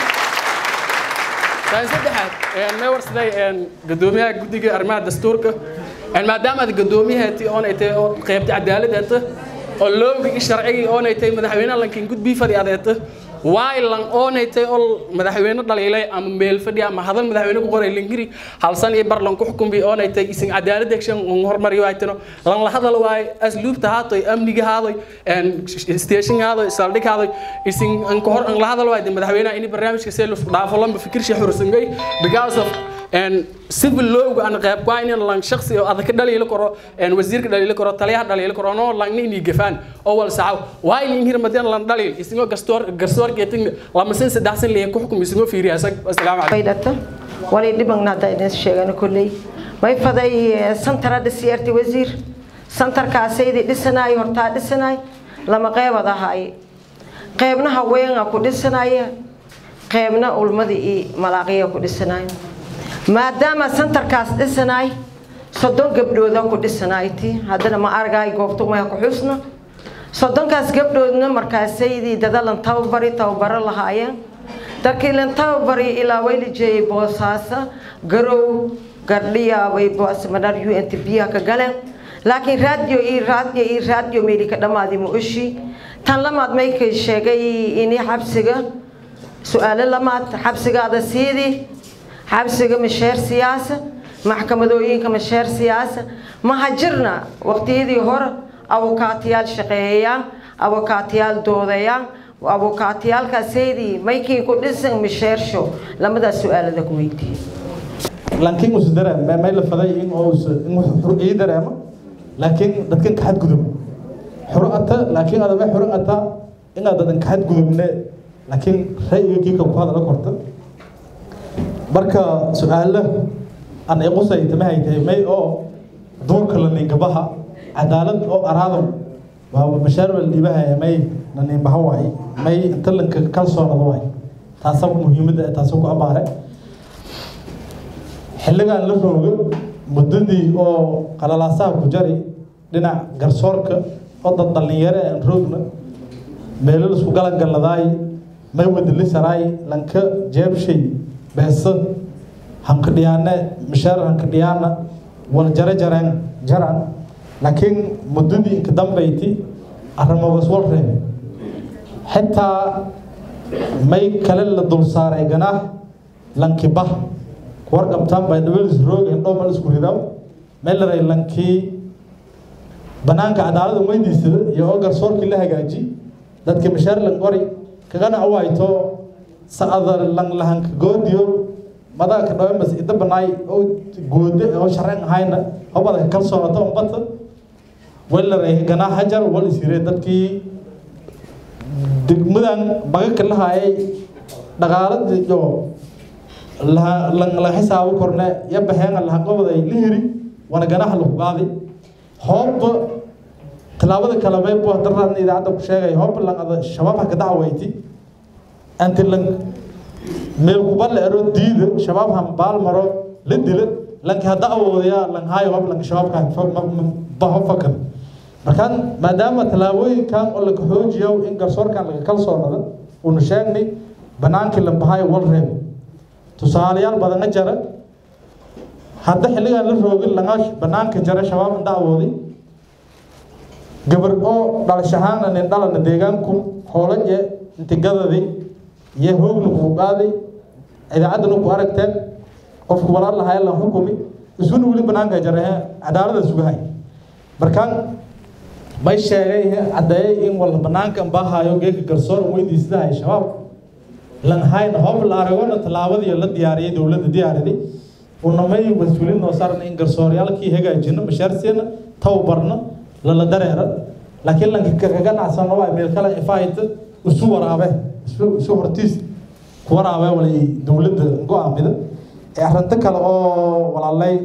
tan saddexaad een may warsaday een gudoomiyaha guddiga arrimaha dastuurka een maadaama aad gudoomiyahaati oon ay tahay oo qaybta cadaaladda oo loogii sharcigii oon ay tahay madaxweynaha lankin gudbii fadhi adeeta waay lan oonay tahay oo madaxweyne dhaliilay ama meel fadhi ama hadal madaxweyne ku qoray lingiri hal san iyo bar lan ku xukumbi oonay tahay isin cadaalad action on hormari waaytano lan la hadal waay asluubta haatoy amniga haadoy een station haadoy saldhig haadoy isin an ku hor an la hadal waay madaxweynaha in barnaamijka see lu dhaafo lamba fikir shi xursangay because of een civil law aan qayb ku aynan lan shakhsi oo adag dhaliilo karo een wasiirka dhaliilo karo taliyaha dhaliilo karo no lan ni gafaan oo wal saaw waay ni hir madan lan dhaliil isagoo gastoor garsoor geetin lama sin saddex san leeyahay ku xukum isagoo fiiriya assalaamu calaykum faydata wali dhibangna hadda idin sheegana kolley may faday santara dhisiyeerti wasiir santarkaasaydi dhisanaay hortaa dhisanaay lama qeybad ahaay qeybna haweenga ku dhisanaya qeybna ulmada iyo malaaqiya ku dhisanaay maadaama santarkaas dhisanaay soddon gabdhooda ku dhisanayti haddana ma argaay goobta maya ku xusna soddonkaas gabdhoodna markaasaydii dadalan tababari tababaro lahaayeen dadkii lan tababari ilaa wayla jeeyay boosaasa garow gardhiya way boosmadhar u n t b ka galeen laakiin raadiyo iyo raadiyo iyo raadiyo meeli ka dhammaadi ma oshi tan lamaad maykay sheegay ini xabsiga su-aalo lamaad xabsigaada siidii xabsiga masheer siyaasa maxkamadooyinka masheer siyaasa maha jirna waqtiyadii hore abukaatiyaal shaqeeyayaan abukaatiyaal doodayaan abukaatiyaalkaaseydii maykii ku dhisan masheersho lamadaas su-aalada ku weydiiyey laakiin usu dareem may la faday in uu in xur ii dareemo laakiin dadkan ka xadgudub xuro ata laakiin adama xuro ata inaad dadan ka xadgudubne laakiin ra'yiga kiika ku hadala korta marka su-aalo aan iqusay tamahay tahay may oo duurka la ninkabaha cadaalad oo araadam waa mashaarwal dhiibahaya may na ninbaha waay may inta lanka kalsoonada waay taasa muhiimadda taasa ku abaare xilligaan la roogo muddadii oo qalalaasaha ku jari dhinac garsoorka oo dad dhallinyaro aan roogna meelo isku galangaladaay may wadalisaraay lanka jeebshay beesa hankadhiyaane mishaar hankadhiyaana wal jare jareen jaran laakiin muddadii inka dambayti arrimogas wal reebe xitaa may kale la dul saaray ganaax lankibah war qabtaan bay dhawelis roog indhoo mal isku ridaw meel laray lankii banaanka cadaalada weydiisada iyo oo garsoorkii la hagaaji dadka mishaar lan qori kagana awayto sa'ada lan lahanka goodiyo madaka dhawe mas ida banaay oo goode oo sharcin ahayna hobada kalsoonata umbata wal laray ganaa hajar wal isire dadkii degmadan bagaka lahaayay dhaqaalada iyo la xisaabo korne ya baxeen la qabday la hiri wana ganaha lagu qaaday hooba talaabada kale bay buu daran idaacada ku sheegay hooba lan ada shabaab ka dacwayti anti lan meel ku bal ero diida shabaab han baal maro la dilo lan ka hada awoodaya lan hayo hoob lan shabaab ka baho fakan markaan maadaama talaabooyinkan oo laga xoojiyo in garsoorkan laga kalsoonada unu sheegnay banaankii la bahayo wal reeb tusaalayaal badana jara hadda xilligan la roogin laga banaanka jara shabaab inda awooday gabar oo dhalashahaana nin dhalana deegaanku hoolaje intigadadii iyo hoogna ku qaaday idaacaddana ku aragteen qofku walaal lahaa la xukumi isuna weli banaanka jara cadaalada sugahay markaan may sheegay caddeeyay in wala banaanka bahayo geeka garsoor weydiisadahay shabaab lan hayna hoob la aragona tallaabadii la diyaariyay dowladda diyaariday unamay mas-uuliin noo saarna in garsooryaalkii hagaajino mashaarsiina tababarna lala dareera laakiin lanka kaga nacsano waa meel kale ifahayta isu waraabe isu hortiis ku waraabe walay dowladda go-aamida ee arrinto kale oo walaalay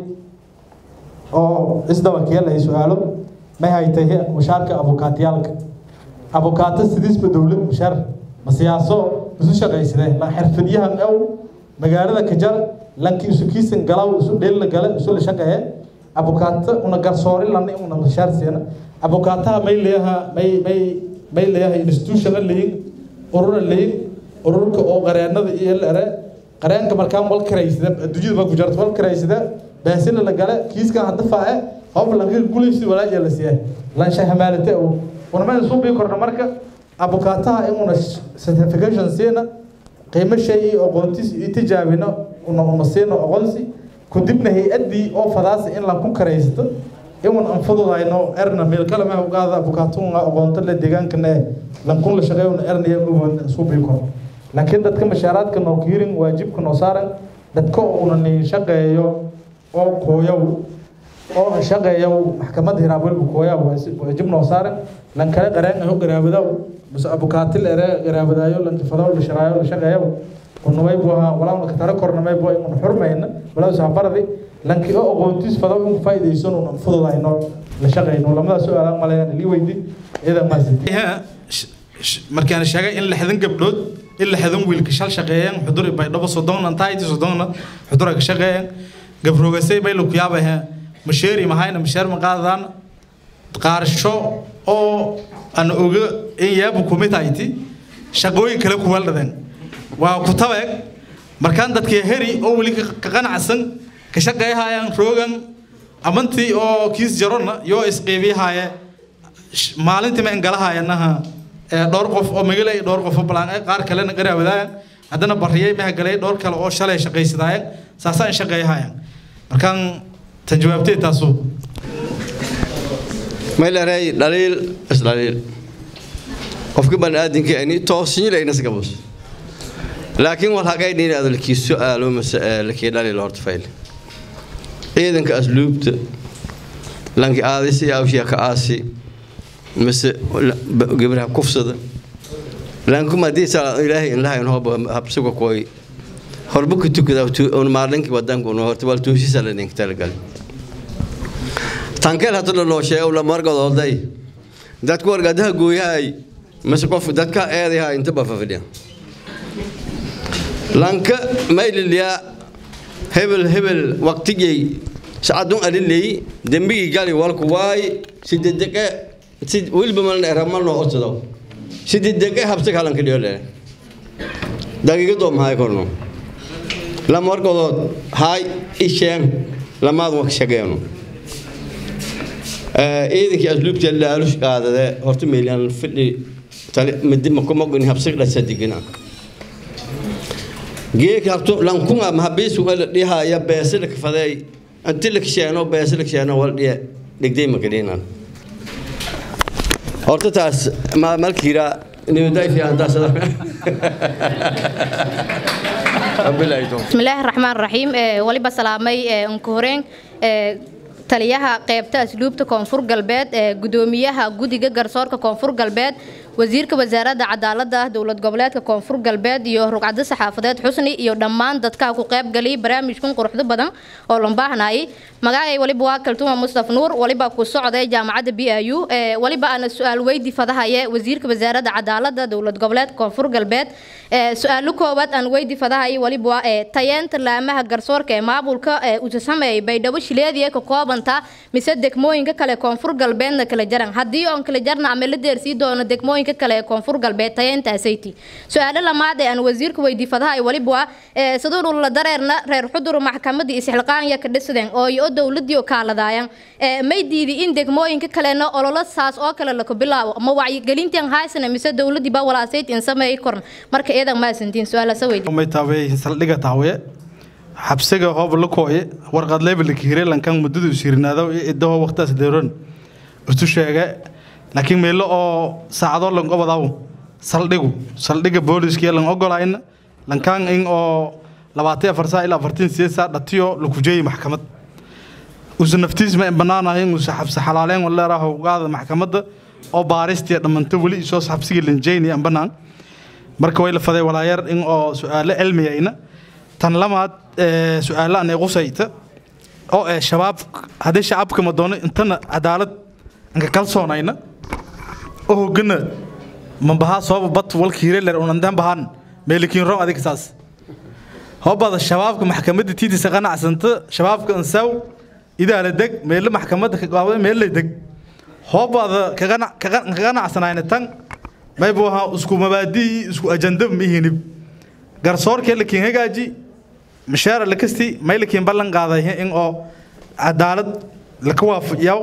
oo isdaba keelaya su-aalo may haytay mushaarka abukaatiyaalka abukaato sidiisba dowlad mushaar ma siyaaso isu shaqaysadee lan xirfadyahan ow magaalada kajar lanki isu kiisan galaw isu dheelna gale isu la shaqeeye abukaato una garsoori lana una mushaar siina abukaataha may leeyaha may may may leeyaha institutiona leeyin urura leeyin ururka oo qareenada iyo lere qareenka markaan wal karaysada adduunyada ma ku jarto wal karaysada baasina la gale kiiskan hadda faace hoob lanka gulaysi walaaja la siiyay lansha hamaalate oo unamada suu bii korna marka abukaataha inuna certification siina qiimo shay iyo aqoontis iyo tijaabina una una siino aqoonsi kudibna hay-addii oo fadaasi in lan ku karaysato iwan aan fududayno erna meel kale ma ugaada abukaatunga aqoonto la deegaankana ee lankun la shaqeeyona ernaya mugoodna suu bii korna laakiin dadka mashaaraadka noo kiirin waajibka noo saaran dadka una nin shaqeeyo oo kooyow oo shaqeeyow maxkamadda hiraabwelba kooyaw waajib noo saaran lan kale qareen aho garaabadaw bas abukaatil ere garaabadaayo lankifadaw la sharaayo la shaqeeyow unamay buu ahaa walaa katara kornamay buu in xurmayna walaa safaradi lanki oo aqoontiis fadaw in faa'iidaysan una fududayno la shaqeyno lamada su-aalaan malayaan lii weydi iyada maasiti markaan sheegay in lixdan gabdhood in lixdan wiilka shal shaqeeyeen xudur baydhabo soddonna tayti soddonna xudura ka shaqeeyeen gabroogasay bay laku yaabahe masheeri mahayna masheer ma qaadadaan qaarsho oo aan oga in yaabu kumid hayti shaqooyin kale ku weeldhadeen waa ku tabeeg markaan dadkii heri oo weli ka qanacsan ka shaqeeyahayaan roogan amantii oo kiis jarona yoo isqiibiyahaaye maalintii ma engalahayanaha dhowr qof oo magalay dhowr qof oo balaan qaar kalena garaawadaayaan haddana bariyay ma galay dhowr kale oo shalay shaqaysadaayeen saasaan shaqeeyahayaan markaan tan jawaabtay taasu maylaray dhaliil isdhaliil qofka baniaadinka ani toosinyilayna sagabus laakiin wal hagay dhinaada lakii su-aalo mase lakii dhaliil horta fayl ciidanka asluubta lanki aadisi awshiya ka aasi mase gabraha kufsada lankuma haddii saa ilaahay inlahayn hooba habsuga kooy horba ku tukada un maalinki wadanku un horta wal tuusisa la ninka talagali tankeel hata loo sheego la margadooday dadku wargadaha gooyahay mase qof dadka eedaha inta ba fafidhiya lanka maylilyaa hebel hebel waqtigay sacadun aliley dembigii gali walku waay sidedeke sid wilba malna eramalno odsado sidedeke habsa kalanka dhiyole dagiigadoo mahay korno lama wargadood haay isheen lamaad wak shageeno ciidankii asluubta laalush qaadade horta meelaan fidhi tali midima kumogin habsa dhasa digina geek habto lankunga mahabiisu wala dhihaya beesila kafaday anti la kisheeno beesila kisheeno wal dhiye dhigday makadhinan horta taas ma malkiira nimaday fiican taas bismillaahi raxmaan raxiim waliba salaamay unka horeen taliyaha qeybta asluubta koonfur galbeed ee gudoomiyaha guddiga garsoorka koonfur galbeed wasiirka wasaaradda cadaalada dowlad goboleedka koonfur galbeed iyo rugcado saxaafadeed xusni iyo dhammaan dadka ku qaybgalay barnaamijkan quruxda badan oo loo baahnayay magacay waliba waa kaltuma mustaf nuur waliba ku socday jaamacadda b i u waliba ana su-aal weydi fadahaye wasiirka wasaaradda cadaalada dowlad goboleedka koonfur galbeed su-aalo koowaad aan weydi fadahaye waliba waa tayeenta laamaha garsoorka ee maamulka usa sameeyay baydhabo shileediya ka koobanta mise degmooyinka kale koonfur galbeedna kala jaran haddii oon kala jarna ama la deersii doono degmooyinka kale ee koonfur galbeed tayeentaasaytii su-aalo lamaad ee aan wasiirka weydii fadahaye waliba waa saduur la dareerna reer xudur maxkamadii isxilqaanya ka dhisadeen oo iyo dowladii kaaladaayan may diidi in degmooyinka kalena ololo saas oo kale laka bilaabo ama wacyigelintan haysana mise dowladii baa walaasayd in sameeyay korn marka iyadan maasantiin su-aalaasa weydi may taawee saldhiga taawe xabsiga hoob la kooye warqad leebelka hire lankan muddada usirinaado iyo idaho waqtaas deeron isu sheege laakiin meelo oo saacadoo lan obadaw saldhigu saldhiga booliskiya lan ogolayna lankaan in oo labaatan afar saa ilaa afartan sideed saa dhatiyo lakujeeyi maxkamad usa naftiis ma banaanahay usa xabsi xalaaleen waleeraha ugaada maxkamadda oo baaristiya dhammanto weli isoo xabsiga lanjeyni an banaan marka way la faday walaayar in oo su-aalo cilmiyayna tan lamaad su-aalo anay qusayta oo ee shabaab haddii shacabka ma doono intana cadaalad anka kalsoonayna oo hogana mambahaa sababa bat walka hireler unandan bahan meelikiin rom adiga saas hobada shabaabka maxkamadda tiitisa qanacsanta shabaabka ansaw idaala deg meelo maxkamadda ka qaabada meelo deg hobada ka qanacsanayna tan maybu ahaa isku mabaadii isku ajanda mihinib garsoorkee lakiin hagaaji mashaara lakasti may lakiin ballan qaaday in oo cadaalad laka waafajiyaw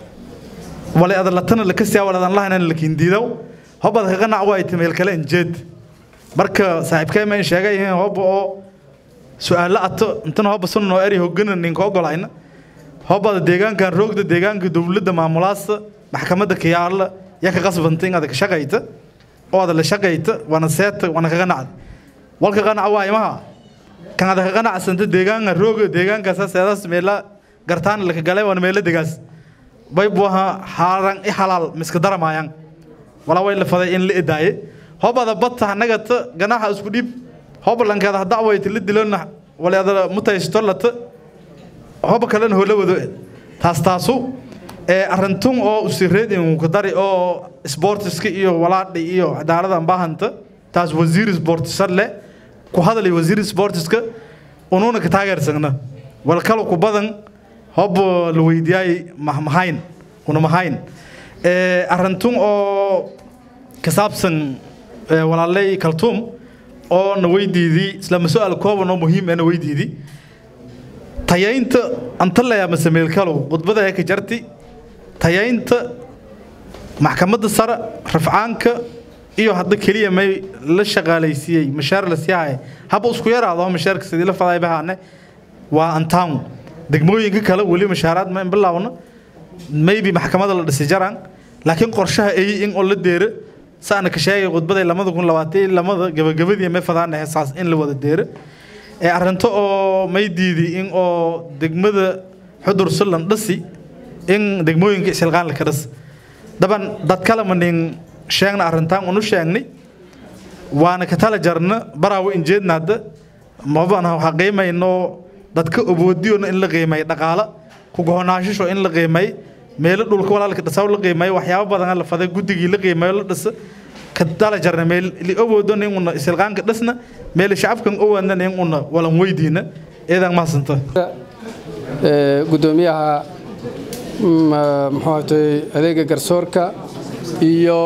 wale adalatana lakasti wale adan lahayn lakiin diidaw hobada ka qanac waay tameel kale injeed marka saaxiibkay ma in sheegay hoba oo su-aalo ato intana hoba sun noo eri hogana ninka ogolayna hobada deegaankan roogda deegaanka dowladda maamulaasta maxkamadda kayaala yaa ka qasbanta in ada ka shaqayta oo ada la shaqayta waana seeta waana ka qanacda walka qanac waay maha kan ada ka qanacsanta deegaanka rooga deegaankaasa seedaas meela gartaan laka galay waana meelo degaas bay buu ahaa xaaran i xalaal miska daramaayaan walaa way la faday in la edaaye hobada bata nagata ganaxa isku dhiib hobalankeeda hadda wayta la dilona waleeda mutaysto lata hoba kalena hoola wado taas taasu ee arintun oo usireedin ku dari oo sportiska iyo walaadhi iyo cadaalada baahanta taas wasiir sportisar le ku hadlay wasiir sportiska unuuna ka taageersagna wal kale ku badan hob la weydiiyay mahmahayn una mahayn ee arintun oo ka saabsan walaalay kaltuum oo na weydiidii isla mas-aal kooban oo muhiim ah na weydiidii tayaynta anta layaa masameel kalow khudbada ee ka jarti tayaynta maxkamadda sare rafcaanka iyo hadda keliya may la shaqaalaysiiyey mashaar la siiyay haba isku yaraado mashaarka sidii la faday bahaane waa antaan degmooyinka kale weli mashaaraad ma bilowna maybe maxkamadda la dhisay jaraan laakiin qorshaha ay in oo la deero saana ka sheegay khudbada lamada kun labaatan lamada gabagabadii may fadaan heesaas in la wada deero ee arrinto oo may diidi in oo degmada xudur sulan dhasi in degmooyinka isilqaan la ka dhas daban dad kale ma nin sheegna arrintaan unu sheegnay waana ka tala jarna baraawo injeedna hadda mabana waxa qiimayno dadka oboodiyona in la qiimay dhaqaala ku gohonaashisho in la qiimay meelo dhulka walaalka dhasaw la qiimayo waxyaabo badan la faday guddigii la qiimayo la dhisa ka tala jarna meel li oboodona in una isilqaanka dhasna meel shacabkan owaadna in una walan weydiina eedan mahasanta gudoomiyaha muxuu adeega garsoorka iyo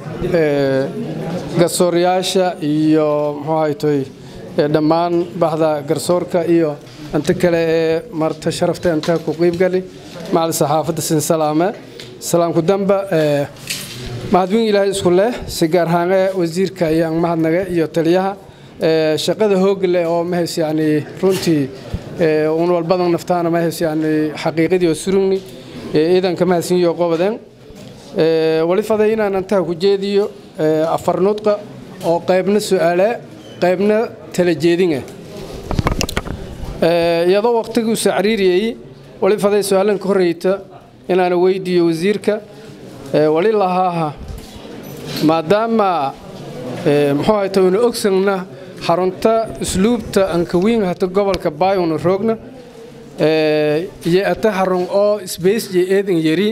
garsooryaasha iyo muxuu ahaytoy dhammaan baxda garsoorka iyo inta kale ee marta sharafta inta ku qiibgali macal saxaafadda sin salaame salaamku damba mahadwin ilaahay isku leh si gaar ahaanee wasiirka ayaan mahadnaga iyo taliyaha shaqada hoog leh oo mahays yani runtii un walbadan naftaana mahays yani xaqiiqadii oo surugni ciidanka mahadsinyo qobadeen wali faday inaan intaa ku jeediyo afar nudqa oo qaybna su'aale qaybna tala jeedinah iyadoo waqtiguusa cariiriyey wali faday su-aalan ka horreyta inaana weydiiyo wasiirka wali lahaaha maadaama muxuu hayta waynu ogsagna xarunta usluubta ankawiin hata gobolka baayuna roogna iyo ata xarun oo sbaysje eedan yari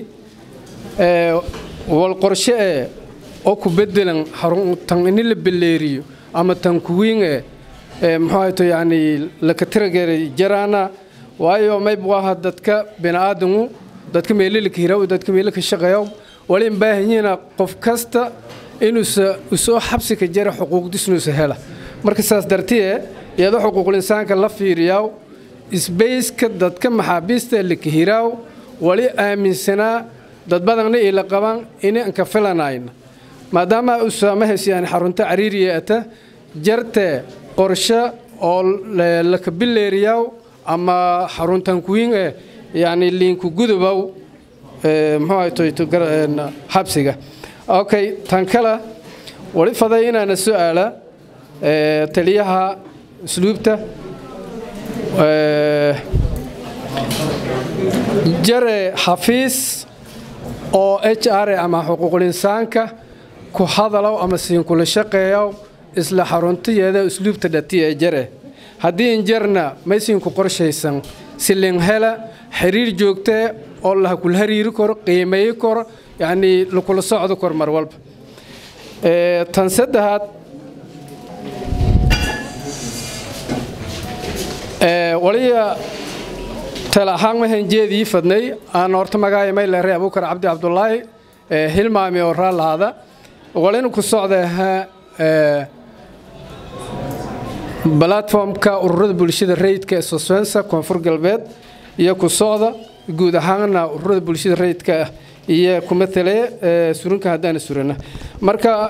wal qorshe ee oo ku bedelan xarun tan ini la beleeriyo ama tan kuwiin ee muxuu hayto yani laka tirageeray jaraana waayo mayb waaha dadka bini'aadamu dadka meelilaka hiraw dadka meelilaka shaqeeyaw wali in baahanyiina qof kasta inuusa usoo xabsi ka jara xuquuqdisnuusa hela marka saas dartiye iyadoo xuquuqul insaanka la fiiriyaw isbayska dadka maxaabiista laka hiraaw wali aaminsanaa dad badanna ila qaban ini anka filanayna maadaama usaamahays yani xarunta cariiriya ata jarte qorshe oo laka bileeriyaw ama xaruntan kuwiin eh yani liinku gudubow muxuu ahayto xabsiga okay tan kale wali faday inaana su-aala taliyaha usluubta jare xafiis oo h r ama xuquuqul insaanka ku hadalow ama siinkula shaqeeyow isla xaruntayeeda usluubta dhati ee jare haddii injarna maysiinku qorshaysan silin hela xiriir joogtee oo la kula hariiri karo qiimeeyi karo yacnii lakula socdo kor mar walba tan saddexaad waliya tala ahaan waxaan jeedii fadnay aan horta magaaya maylere abuukar cabdi cabdulaahi hilmaami oo raalahaada walina ku socda balatformka ururada bulshada rayidka ee soswensa koonfur galbeed iyo ku socda guud ahaanna ururada bulshada rayidka iyo ku matale surinka haddaana surana marka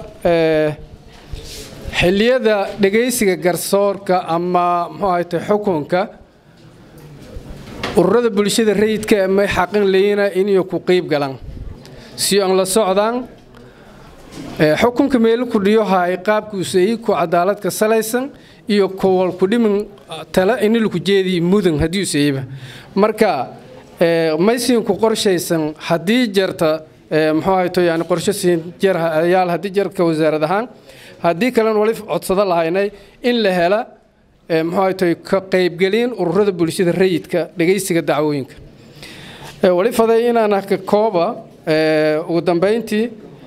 xilliyada dhegaysiga garsoorka ama muxuu ahayte xukunka ururada bulshada rayidka may xaqin leyina inay ku qeyb galaan si aan la socdaan xukunka meelo ku dhiyo hay qaabkuusay ku cadaaladka salaysan iyo kowal ku dhimin tala in lagu jeedi mudan haddii usayba marka maysiin ku qorshaysan haddii jarta muxuu ahayto yani qorshe siin jar ayaal haddii jarka wasaarad ahaan haddii kalena wali codsado lahaynay in la hela muxuu ahayto ka qaybgelin ururada bulshada rayidka dhegaysiga dacwooyinka wali faday inaan ka kooba ugu dambayntii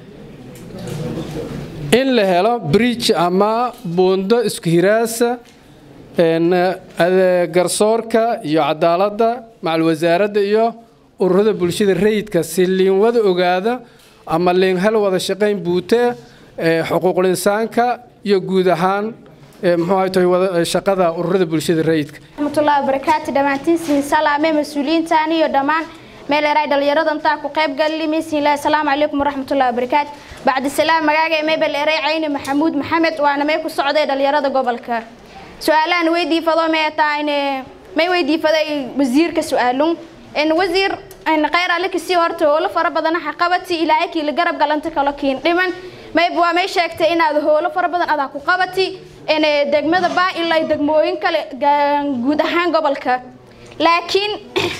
in la helo bridge ama buundo isku hiraasa garsoorka iyo cadaaladda macal wasaaradda iyo ururada bulshada rayidka si liinwada ogaada ama liinhel wada shaqayn buutee xuquuqul insaanka iyo guud ahaan muxuu ahayto shaqada ururada bulshada rayidka raxmatullahi wabarakaatu dhammaantiinsiin salaame mas-uuliyiintaan iyo dhammaan meel eray dhalinyarada intaa ku qayb galli miisiinlahi asalaamu calaykum waraxmatullahi wabarakaatu bacdi salaam magaaga mebel eray cayni maxamuud maxamed waana may ku socday dhalinyarada gobolka su-aalahan weydiifado may taayne may weydiifaday wasiirka su-aalun in wasiir in khayr alle kasii horta howlo fara badan xaqabati ilaahay kii la garab galanta kala kiin dhiman mayb waa may sheegtay inaad howlo fara badan adaa ku qabati in degmada baa ilaa degmooyin kale guud ahaan gobolka laakiin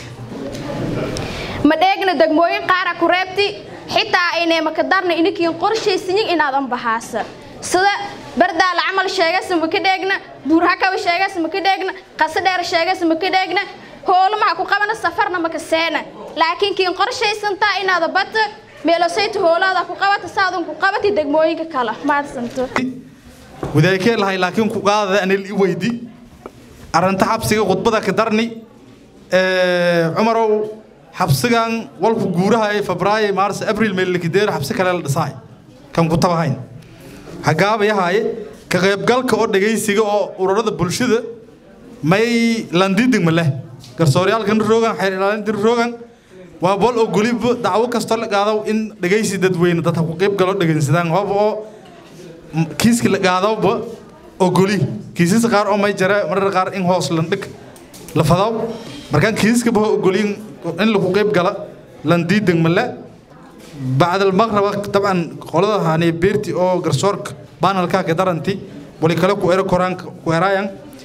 ma dheegna degmooyin qaara ku reebti xitaa aynay makadarna inikiin qorshaysiyin inaadan bahaasa sida bardaala camal sheegasa ma ka dheegna buurhakaba sheegasa ma ka dheegna qase dheer sheegasa ma ka dheegna hoolamaha ku qabana safarna maka seena laakiin kiin qorshaysantaa inaada bata meelosayta hoolaada ku qabata saadan ku qabati degmooyinka kale maadsanto wadaykee lahay laakiin ku qaadada anil i weydi arrinta xabsiga khudbada ka darni cumarow xabsigan walku guuraha ee febraayo maars abril meelkideer xabsi kale la dhisaay kan ku tabahayn hagaabayahaaye ka qaybgalka oo dhegaysiga oo ururada bulshada may landidig ma leh garsooryaalkan roogan xeer ilaalinta roogan waa bol oo goliba dacwo kastoo la qaado in dhegaysi dadweyne dadka ku qayb galo dhegaysadaan hoob oo kiiski la qaadowba oo goli kiisas qaar oo may jara marar qaar in hoos landhig la fadaw markaan kiiska ba ogolin in lagu qayb gala landiidan male bacd almaqraba dabcan qolada hani beerti oo garsoorka banalka ka daranti wali kale ku ero koraanka ku eraayan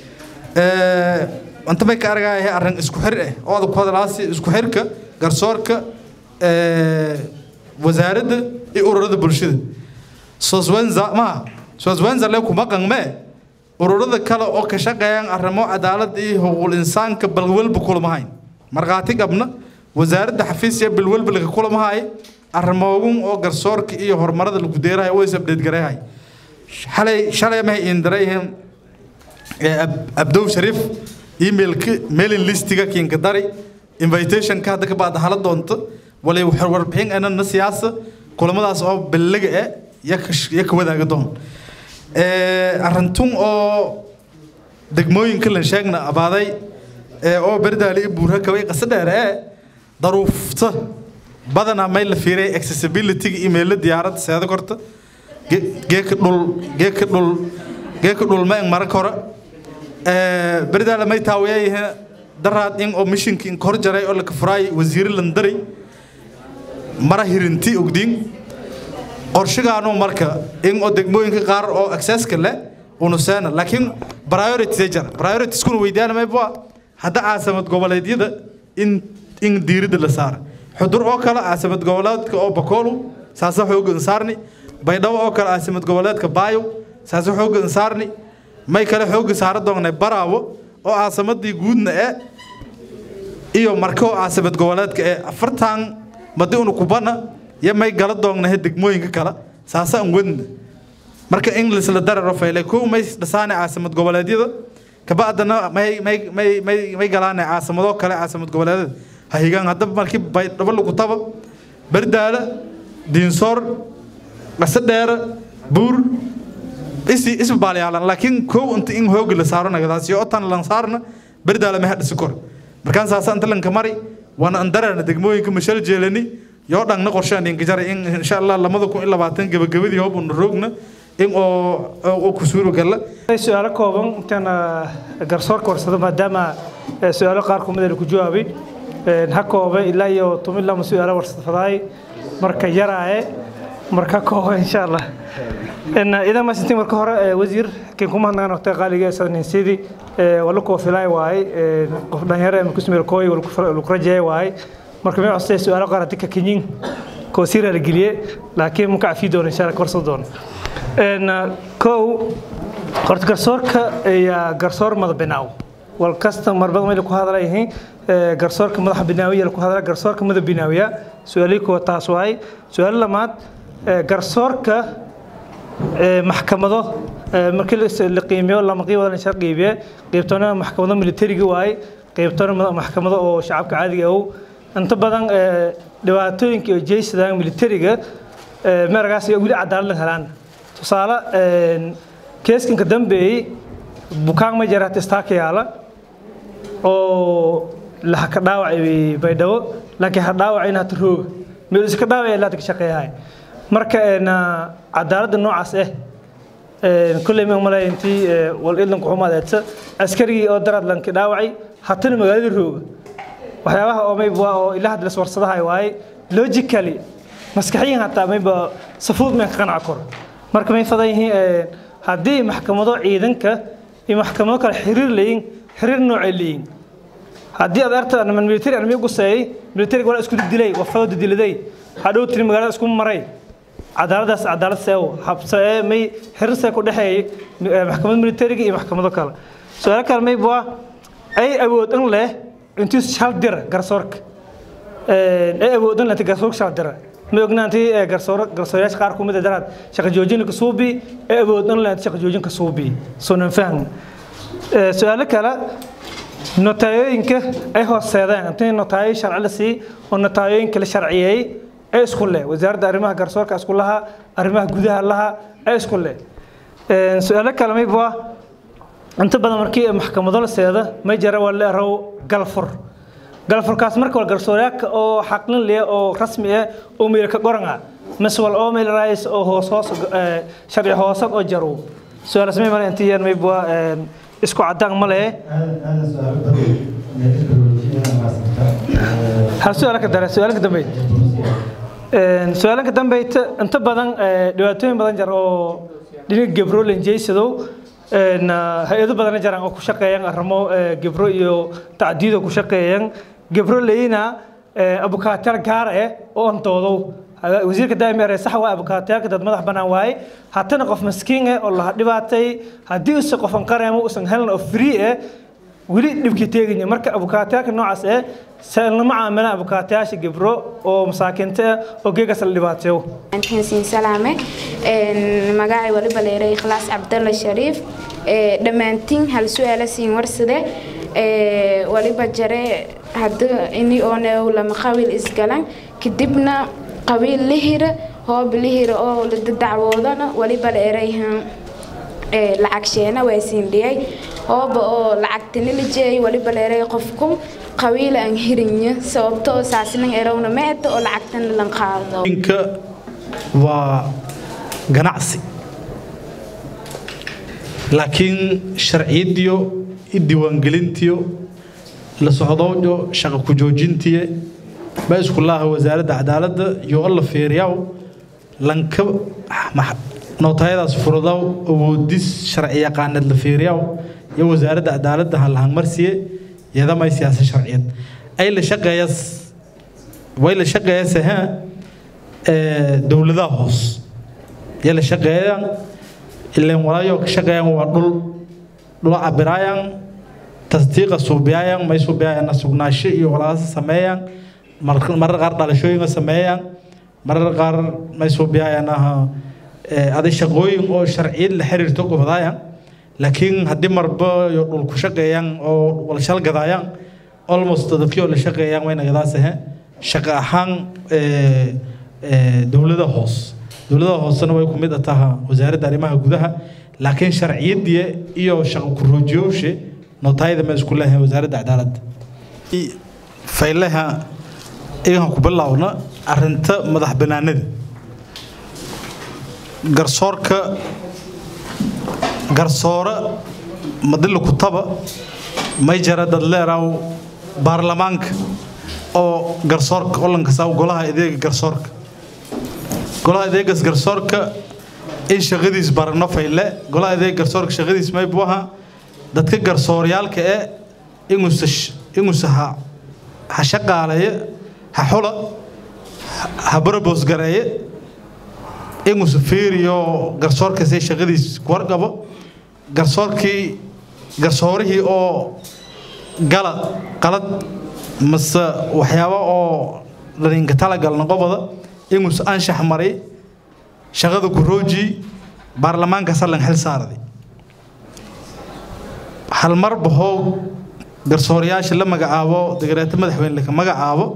anta may ka argaayahay arrin isku xir eh oo adag ku hadalaasi isku xirka garsoorka wasaaradda iyo ururada bulshada soswenza ma soswenza le kuma qangme ururada kale oo ka shaqeeyaan arrimo cadaalad iyo xuquuqul insaanka balwalba kulamahayn markhaati qabna wasaaradda xafiisya balwalba laga kulamahay arrimoogun oo garsoorka iyo horumarada lagu deerahay way sabdheed gareehay xalay shalay ma indarayhim abdow shariif emailka mailing listiga kiinka dari invitationka hadda ka baad hala doonto walay warbixin anana siyaasa kulamadaas oo ballaga eh ya ka wadaaga doon arintun oo degmooyinka lan sheegna abaaday oo berdaali i buurha kabay qasa dheer ee daruufta badanaa may la fiiray accessibility-ga emaila diyaaradda seeda korta geeka dhul geeka dhul geeka dhul ma eng mara kora berdaala may taawayayahe daraad in oo mishinka in kor jaray oo laka furaay wasiire landaray mara hirinti ogdiin qorshigaanu marka in oo degmooyinka qaar oo accesska leh unu seena laakiin priorities jira prioritieskuna weydaanamayba hadda caasimad goboleedyada in in diiradda la saara xudur oo kale caasimad goboleedka oo bakoolu saasa xoogan saarni baydhabo oo kale caasimad goboleedka baayo saasa xoogan saarni may kale xooga saara doonay baraawo oo caasimadii guudna ee iyo marko caasimad goboleedka ee afartan madi unu kubana iyo may gala doognahe degmooyinka kale saasa an wadna marka inglis la dararo fayle kow may dhasaane caasimad goboleedyada kabacdana may may may may may galaane caasimado kale caasimad goboleedyada ha higaan haddaba markii baydhabo lagu taba bardaala diinsoor qase dheere buur isi isma baalyaalan laakiin kow inta in hooga la saaro nagadaas iyo otan lan saarna bardaala ma hadhisi kor markaan saasa inta lanka mari waana andarana degmooyinka mashal jeelani yoo dhangna qorshaan inka jaray in insha allah lamada kun iyo labaatan gabagabadii hoob una roogna in oo oo ku suuro gala su-aalo kooban intaan garsoorka warsado maadaama su-aalo qaar kumid ku jawaabay ha kooba ilaa iyo toban lama su-aalo warsadfadaay marka yaraaye marka kooba insha allah idan masintiin marka hore wasiir kiin kuma hadnagan waqtiga qaaliga sadninsidii wala kuwa filaay waaye qof dhalinyaro ama kusmeel kooy lagu rajeey waaye marka may costay su-aalo qaar hadii ka kenyin koosiira la geliye laakiin muka cafi doono insha allah korso doono kow horta garsoorka ayaa garsoor mada binaaw wal kasta marbada meel ku hadlayihiin garsoorka madaxa binaawiya ku hadla garsoorka mada binaawiya su-aalii kuwa taas waay su-aalo lamaad garsoorka maxkamado markii la qiimeeyo lama qiibada la shar qiibiye qiibtona maxkamado militariga waay qiibtona maxkamado oo shacabka caadiga ah inta badan dhibaatooyinka iyo jeysadaan militariga meeragaas weli cadaalad helaan tusaale keeskanka dambeeyey bukaan ma jaraat istaaka yaala oo la ka dhaawacay baydhabo laakiin ha dhaawacayna hata rooga meel iska dhaawacay laata ka shaqeeyahay marka cadaaladda noocaas ah kulley ma malay intii wal idlanku xumadeedsa askarigii oo darad lanki dhaawacay hatana magaalada rooga waxyaabaha oo mayba oo ilaa hadda las warsadahay waaye logically maskaxiyan hataa mayba safuud meen ka qanaca koro marka may fadan yihiin haddii maxkamado ciidanka iyo maxkamado kale xiriir leeyiin xiriir noocay leeyiin haddii aad arta man military army guseeyay military wala isku dilay wafado diliday hadhow tiri magaalada isku maray cadaaladaas cadaalad seewo habsee may xiriir see ku dhexeeyay maxkamada militariga iyo maxkamado kale su-aalo kale may bua ay awood in leh intii shal dira garsoorka ay awood in leh garsoorka shal dira ma ognaantii garsoor garsoorayaasha qaar kumid daraad shaqa joojinka suubi ee awood in leh shaqa joojinka suubi soonan fahmi su-aalo kale notaayooyinka ay hooseedeen intii notaayo sharci la sii oo notaayooyinka la sharciyeeyey ee isku leh wasaaradda arrimaha garsoorka isku laha arrimaha gudaha laha ee isku leh su-aalo kale mayba inta badan markii maxkamado la seeda may jara waa la erow galfur galfurkaas marka waa garsoorayaaka oo xaqlin leh oo rasmi ah oo meel ka qoran ah mas wal oo meel raayis oo hoos hoos sharci hoosad oo jaro su-aal samay male intii yar mayba isku cadaan ma leh hal su-aal ka dare su-aalanka dambeyd su-aalanka dambeyd inta badan dhibaatooyin badan jar oo dhinaca gebro lenjeysadow hay-ado badan jaraan oo ku shaqeeyaan arrimo gebro iyo tacdiid oo ku shaqeeyaan gebro leyna abukaatayaal gaar ah oo antoodow wasiirka daaimeere sax waa abukaatayaalka dad madax bannaan waaye haddana qof maskiin ah oo laha dhibaatay haddii use qofan qareemo usan helin oo free ah weli dhibkii teeganya marka abukaatayaalka noocaas ah lama caamilaan abukaatayaasha gebro oo masaakiinta ah oo geegaas la dhibaateeyo siin salaame magacay waliba leeray ikhlaas cabdalla shariif dhammaantiin hal su-aala siin warsade waliba jare hadda ini ooneew lama qabiil isgalan kadibna qabiil lihira hoob lihira oo la dacwoodana waliba leerayhan lacag sheena waa siindhiyay hooba oo lacagtini la jeeyay waliba leeray qofku qabiil aan hirinya sababto oo saasnan erowna meeta oo lacagtana lan qaado inka waa ganacsi laakiin sharciyadiyo i diiwaangelintiyo la socdoojo shaqa ku joojintiye ba isku laaha wasaaradda cadaaladda iyo alla fiiriyaw lanka nootayadaas furudaw awoodis sharci yaqaaneed la fiiriyaw iyo wasaaradda cadaaladda ha lahangmarsiye yadamay siyaasa sharciyad ay la shaqeeyas way la shaqeeyase ha dowladaha hoos ya la shaqeeyaan ileen walaayo ka shaqeeyaan waa dhul dhul cabiraayaan tasdiiqa suubiyaayaan may suubiyaayaan sugnaasho iyo walaasa sameeyaan marar qaar dhalashooyinka sameeyaan marar qaar may suubiyaayaan aha aday shaqooyin oo sharciyad la xiriirto gobadaayaan laakiin haddii marba iyo dhul ku shaqeeyaan oo wala shalgadaayaan almost dadkii oo la shaqeeyaan wayna gadaasahe shaqo ahaan dowlada hoos dowlada hoosena way ku mid taha wasaaradda arrimaha gudaha laakiin sharciyadii iyo shaqo ku-roojiyowshe nootayada ma isku leeyahay wasaaradda cadaaladda faylaha iyagan ku bilaawna arinta madax banaanida garsoorka garsoore madila kutaba may jara dad leeraw baarlamaanka oo garsoorka olanka saa golaha adeega garsoorka golaha adeegas garsoorka in shaqadiis barano fayle golaha adeega garsoorka shaqadiis may buu ahaa dadka garsooryaalka ee inuusa inuusa ha ha shaqaaleeye ha xula ha barabos gareeye inuusa fiiriyo garsoorkaasee shaqadiis warqabo garsoorkii garsoorihii oo gala qalad mase waxyaabo oo laninka talagalna qobada inuusa anshax maray shaqada kurooji baarlamaanka sallan xil saaraday halmar bahoo garsoorayaasha la magacaabo degreeto madaxweyne laka magacaabo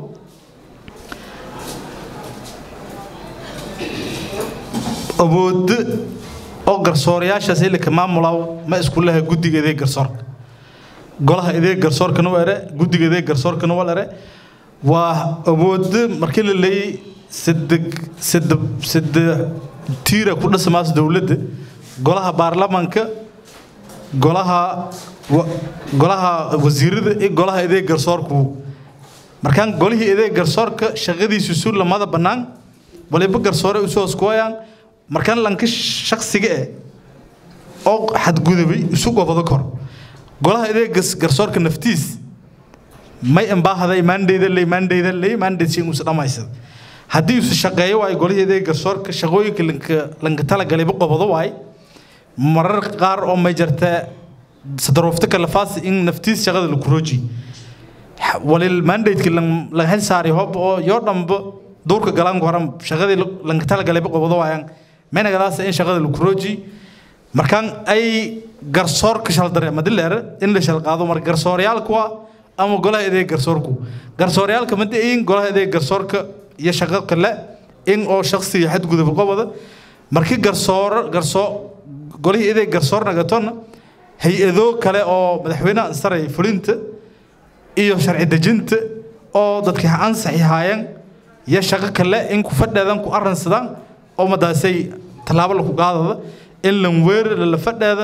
awooddo oo garsoorayaashaas ilika maamulaw ma isku leha guddiga adeeg garsoorka golaha adeeg garsoorkana waa ere guddiga adeeg garsoorkana waa ere waa awooddo markii la leeyay saddex saddex saddex tiira ku dhismaas dowladda golaha baarlamaanka golaha golaha wasiirada iyo golaha adeeg garsoorku markaan golihii adeeg garsoorka shaqadiisu su lamada bannaan waliba garsoore isu hooskuwayaan markaan lanka shaksiga eh oo xadgudubay isu gobado kor golaha adeeg garsoorka naftiis may imbaahaday maandeyda ley maandeyda ley maandeydsi inuusa dhammaysada haddii isu shaqeeyo waayo golihii adeeg garsoorka shaqooyinka lanka lanka talagalayba qobado waay marar qaar oo may jartaa sadaroofta kalafaas in naftiis shaqada la kurooji walil mandateki la hel saari hob oo yoo dhamba duurka galaan horan shaqadii lanka talagalayba qobado waayaan menagadaas in shaqada la kurooji markaan ay garsoorka shaldare madileere in la shalqaado mar garsooryaalku waa ama golaha adeeg garsoorku garsooryaalka madayin golaha adeeg garsoorka iyo shaqo kale in oo shaksiga xadgudub qobada markii garsooro garsoo golihii adeeg garsoor nagatona hay-ado kale oo madaxweynaha saray fulinta iyo sharci dejinta oo dadkii ansaxi haayeen iyo shaqo kale in ku fadheedan ku arransadaan oo madaasay tallaabo laku qaadada in lan weerar la fadheeda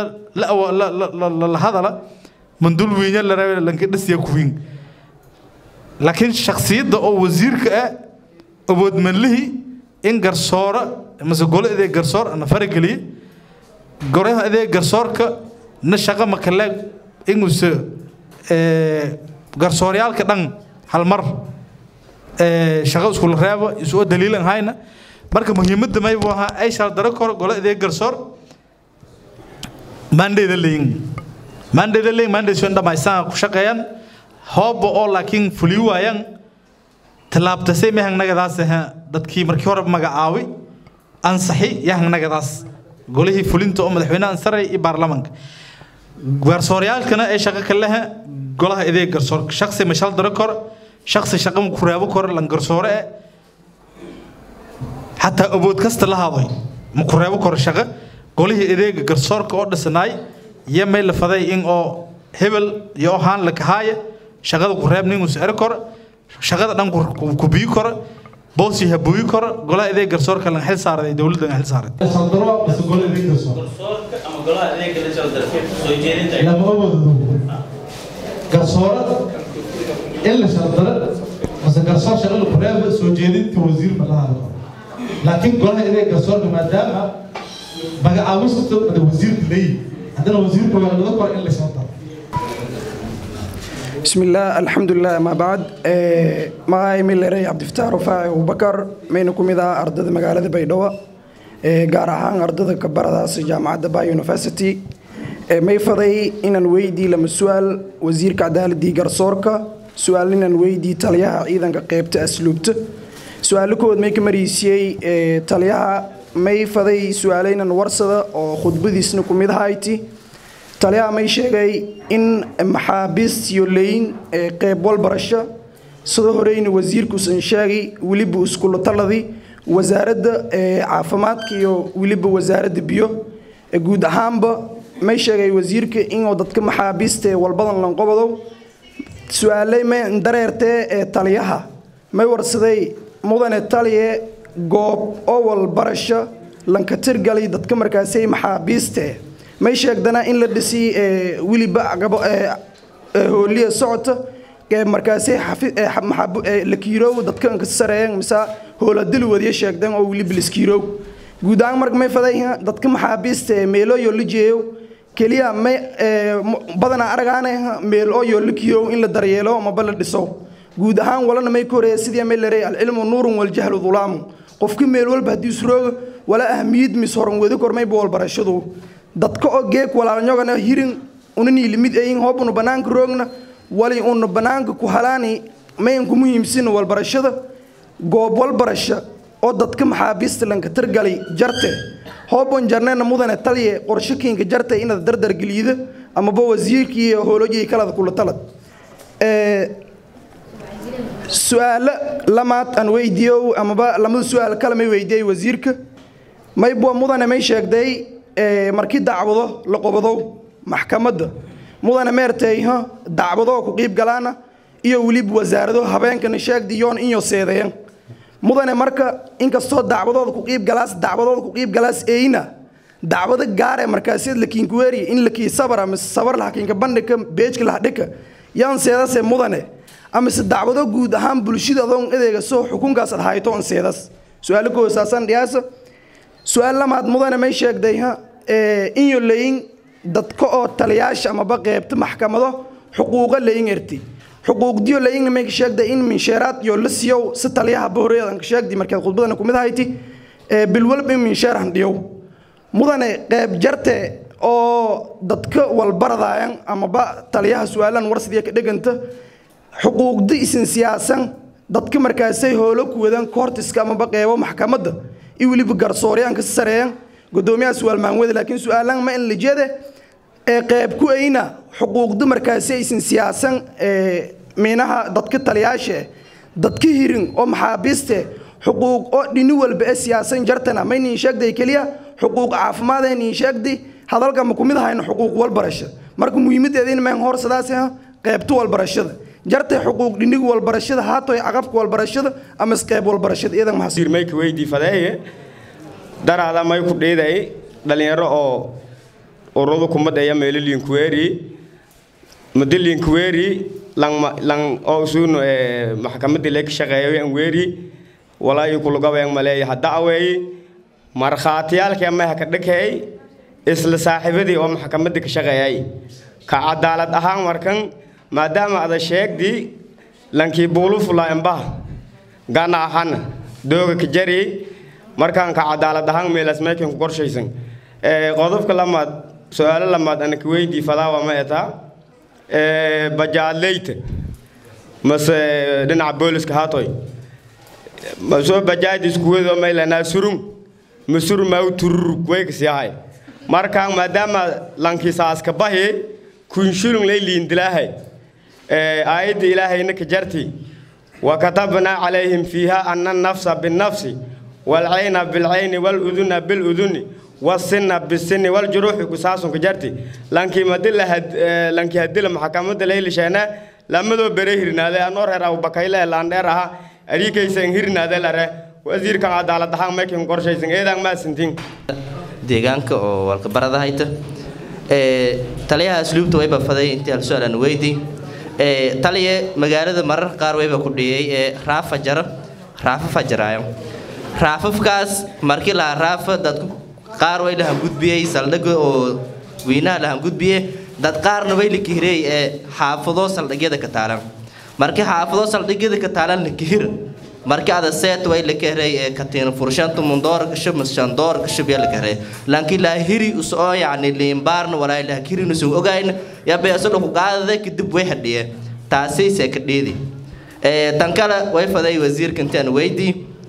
la hadala mandul wiinya la rabe lanka dhasiya kuwiin laakiin shaksiyadda oo wasiirka ah awoodmanlihii in garsooro mase golo adeeg garsoor ana farageliye goraha adeeg garsoorka na shaqo makale inuuse garsooryaalka dhan halmar shaqo iskula reebo isoo daliilan hayna marka muhiimadda maybu ahaa ay shaldaro kor golo adeeg garsoor maandeyda leyin maandeyda leyin maandeyso in dhammaystaan ku shaqeeyaan hooba oo laakiin fuli waayaan tallaabtasay mahangnagadaas dadkii markii hore magacaawi ansaxi yahangnagadaas golihii fulinta oo madaxweynaha saray iyo baarlamaanka garsooryaalkana ay shaqo ka lehe golaha adeeg garsoor shaksi ma shal daro kor shaksi shaqo ma ku reebo kor lan garsoore eh xataa awood kasta la haday ma ku reebo kor shaqo golihii adeega garsoorka oo dhisnaay iyo may la faday in oo hebel iyo haan la kahaaya shaqada ku reeb ninuu sicir kor shaqada dhan ku biyi kor boosi ha buyi kor golaha adeeg garsoorka lan xil saaraday dowladda xil saaraday lama awoodo garsoore in la shaldaro mase garsoor shaqada kureeba soo jeedinta wasiirba la hadlo laakiin golaha inay garsoorka maadaama magacaabista wasiirka leeyihi haddana wasiirka waa laga kora in laysoo daro بسم الله الحمد لله ما بعد ما ميلري عبد الفتاح رفاعي أبو بكر مينكم إذا أردد مقالة بيدوا gaar ahaan ardada kabaradaas jaamacadda bay university may faday inaan weydii lama su-aal wasiirka cadaaladii garsoorka su-aal inaan weydii taliyaha ciidanka qeybta asluubta su-aalo kood may ka mariisiyey taliyaha may faday su-aalo inaan warsada oo khudbadiisna ku mid ahayti taliyaha may sheegay in maxaabiist iyo leyin qeyb walbarasho sidoo horeyna wasiirkuusan sheegay weliba iskula taladii wasaaradda caafimaadka iyo weliba wasaaradda biyo guud ahaanba may sheegay wasiirka inuu dadka maxaabiista ee walbadan lanqobadow su-aaley may dareertee ee taliyaha may warsaday mudane taliye goob oo walbarasho lanka tirgalay dadka markaasay maxaabiiste may sheegdana in la dhisi weliba hooliya socota markaasay la kiiroow dadka anka sareeyeen mise hooladil wadiya sheegdeen oo weliba liskiiroow guud ahaan marka may faday dadka maxaabiista ee meelooyo la jeeyo keliya may badanaa aragaane meel oo yo la kiirow in la daryeelo maba la dhiso guud ahaan walana may ka horeeya sidii may larey alcilmu nuurun waljahlu dhulaamu qofka meel walba haddii isrooga wala ahmiyad mis horan wadi kormayba walbarashadu dadka oo geeg walaalnyogana hirin unanii limid ayin hoobunu banaanka roogna wali una banaanka ku halaani mayanku muhiimsina walbarashada goob walbarasho oo dadka maxaabiista lanka tirgalay jarte hoobon jarneena mudane taliye qorshakiinka jarte inaad dardargeliida amaba wasiirkii iyo hoolojii kalada kula talad su-aalo lamaad aan weydiiyo amaba lamada su-aal kale may weydiiyey wasiirka maybwa mudane may sheegday markii dacwado la qobadow maxkamadda mudane meerteyha dacwadoo ku qiib galaana iyo weliba wasaarado habeenkana sheegdi yoon inyo seedeyan mudane marka inkastoo dacwadooda ku qiib galaas dacwadooda ku qiib galaas eyna dacwado gaare markaaseed la kiinkuweeri in la kii sabara mise sabar laha kiinka bandhika beejka laha dhika yaan seedase mudane amise dacwado guud ahaan bulshada adoon edeega soo xukunkaas ad hayto on seedas su-aalo koosaasaan dhiyaasa su-aal lamaad mudane may sheegday ha inyo leyin dadka oo taliyaasha amaba qeybta maxkamado xuquuqa layin erti xuquuqdiyo layingna may ka sheegday in minsheeraad iyo la siiyow si taliyaha bohoreedan ka sheegdi markaad khudbadana kumid ahayti bilwalba in minsheer handhiyow mudane qeyb jarte oo dadka walbaradaayan amaba taliyaha su-aalan warsidiya ka dheganta xuquuqdi isin siyaasan dadka markaasay hoolo ku wadaan koortiska amaba qeybo maxkamadda iyo weliba garsooryaan ka sareeyan gudoomiyaha su-aal maanwada laakiin su-aalan ma in la jeede ee qeyb ku ayna xuquuqda markaasi aysan siyaasan miinaha dadka taliyaasha dadka hirin oo maxaabiiste xuquuq oo dhini walba ee siyaasan jartana may niin sheegday keliya xuquuq caafimaad ee niin sheegday hadalka ma kumid ahayno xuquuq walbarasho marka muhiimadeediina mayn hor sidaas qeybta walbarashada jartay xuquuq dhiniga walbarashada haatoy caqabka walbarashada ama qeyb walbarashada iyadan mahadsan mayka weydii fadeeye daraada may ku dhiiday dhalinyaro oo ururada kumadaya meelo linkuweeri muddo linkuweeri lang lang oo usuun maxkamadii leeg shaqeeyo aan weeri walaayo kulugabeen maleeya hadda aweey markhaatiyaalkii ama ka dhakay isla saaxiibadii oo maxkamadii ka shaqeeyay ka cadaalad ahaan markan maadaama ada sheegdi lankii buulu fulaa embaha gana ahana dooga ka jari markaan ka cadaalad ahaan meelaas meekan ku qorshaysan qodobka lamaad su-aalo lamaad ana ka weydii fadaawa ma etaa bajaadleyta mase dhinaca booliska haatoy masoo bajaad iskuwedo maylanaa surung masur mau tururug weykasi ahay markaan maadaama lankisaaska bahi kunshulung lay liindilaahay aayadda ilaahayna ka jarti وكتبنا عليهم فيها أن النفس بالنفس والعين بالعين والأذن بالأذن والسن بالسن والجروح قصاص كجرتي لانكي مدل هد لانكي هدل محكمة ليل شينا لما دو بريهرنا ذا نور هرا وبكايلا لاندرها أريكي سنهرنا ذا لره وزير كان عدالة هان مكين قرشي سن إيدان ما سنتين deegaanka oo walka barada hayta ee taliyaha asluubta way bafaday intii hal su'aalan weydii ee taliye magaalada mararka qaar wayba ku dhiyey ee raafa jaro raafa fajiraayo raafafkaas markii lahaa raafa dadku qaar way lahan gudbiyey saldhigga oo weynaha lahan gudbiye dad qaarna way la kihirey ee xaafado saldhigyada ka taalan markii xaafado saldhigyada ka taalan la kihir markii ada seet way la kihirey ee katiina furshanta mundoor gasho mashandoor gasho biya la kihirey laakiin laa hiri usoo yacni liimbaarna walaa laa kirin usoo ogayna yaa beesolo ku qaadada kadib way hadhiye taasayse ka dheedi tan kale way faday wasiirka intaan weydii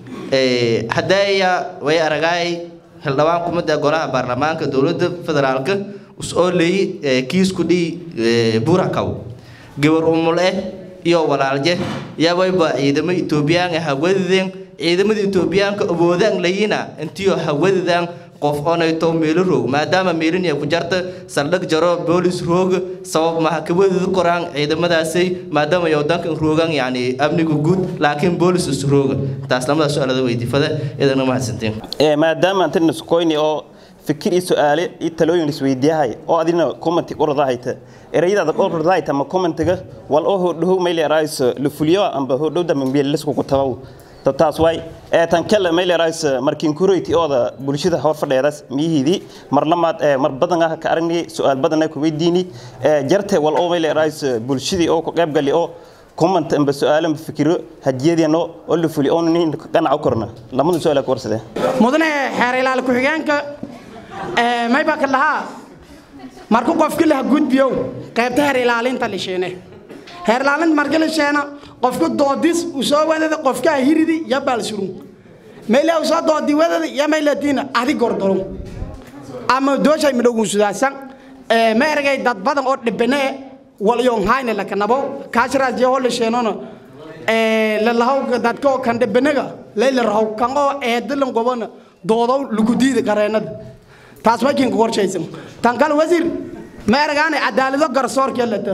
hadeeya way aragaay xildhibaan kumida golaha baarlamaanka dowladda federaalka usoo leeyi kiisku dhii burakaw gabar umul eh iyo walaalje yawayba ciidamo etoobiyaan hawadideen ciidamada etoobiyaanka awoodaan layina intiyo hawadidaan qof onayto meelo roog maadaama meelin ku jarta saldhig jaro boolis roog sabab maha kawadida koraan ciidamadaasay maadaama yodankan roogan yani amniga guud laakiin boolis is rooga taas lamada su-aalada weydiifada idana mahadsantiin maadaama antan iskoyni oo fikir iyo su-aale iyo talooyin isweydiyahay oo adina commenti ordahayta erayadaada ordahayta ama commentiga wal oo hodhow mayleerays la fuliyo amba hodhowda mambiyelisku ku tabaw taas waay ee tan kale mayleerays markiin kureyti ooda bulshada hor fadheedas miyihidi mar lamaad ee mar badan ah ka aragnay su-aal badan ay ku weydiini ee jarte wal oo mayleerays bulshadii oo ku qayb gali oo comment amba su-aalo amba fikiro hadiyadeenno oo la fuliyo oo nin ganaco korna lamadu su-aal ku warsadeen mudane xeer ilaal ku-xigeenka mayba ka lahaa marku qofki laha gudbiyow qaybta heer ilaalinta la sheene heer ilaalinta marka la sheena qofka doodis usoo wadada qofka hiridi ya baalsurun meyle usoo doodi wadada ya meylatiina adi gordoro ama dooshay midhogun sudaasan ma ergay dad badan oo dhibane walyon hayne lakanabo kaashiraas je hola sheenona lalahow dadka oo kan dhibanaga layla rahow kan oo eedalan gobona doodow lagu diida qareenada taas makin ku qorshaysan tan kale wasiir ma ergaane cadaalado garsoorka lata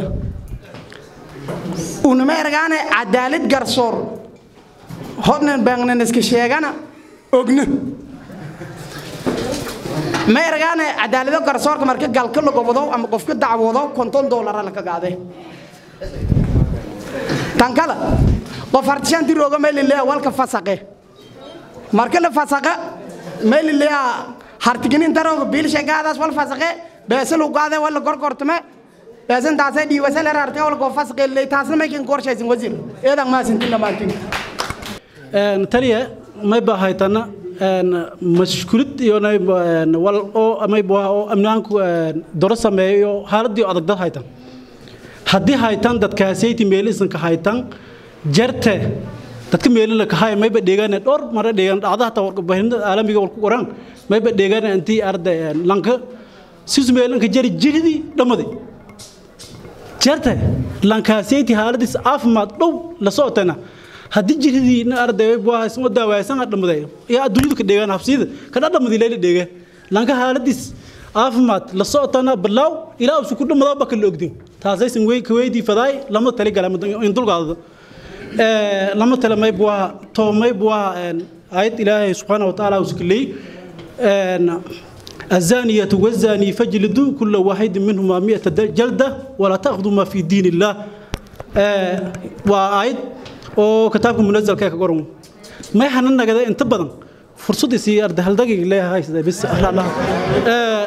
una ma ergaane cadaalad garsoor hodnan baangnan iska sheegana ogna ma ergaane cadaalado garsoorka marka galka la gobodo ama qofka dacwoodo konton doolara laka gaade tan kale qof hartishanti rooga meelileya walka fasaqe marka la fasaqa meelileya hartiginin darooga biilshegaadaas wal fasaqe beesalu gaade wala gorgortame beesan taasay dhiiwasale rarte wal go fasaqe ley taasna maykin qorshaysan wasiir eedan maasintin dhammaantin taliya may bahaytana mashkulid iyo wal oo may bua oo amnaanku doro sameeyo haaladii adag dad haytan haddii haytan dadkaasayti meelisanka haytan jarte dadka meelina ka hay mayba dheegaan dhowr mara dheegaan dhacda hata warbaahinada caalamiga wal ku qoran mayba dheegaan intii arday lanka sisu meelanka jari jiridi dhamadi jarte lankaasayti haaladis caafimaad dhow la socotana haddii jiridii nin arday bua isma daawaysan dhamaday yaa adduunyadu ka dheegaan habsiyada ka dhadhamadi layla dheegaan lanka haaladis caafimaad la socotana balaaw ilaa usu ku dhamadaa baka la ogdin taasaysan wey ka weydii fadaay lama tali gala in dulgaadada lama tala may bua to may bua ayad ilaahay subxaana wa tacaala uskilay الزانية والزاني فاجلدوا كل واحد منهما مئة جلدة ولا تأخذوا ما في دين الله وآيد oo kitaabka munazalka ka qoran may hanan nagada inta badan fursad isii arday hal daqiiq leeyahay sida bis allah ee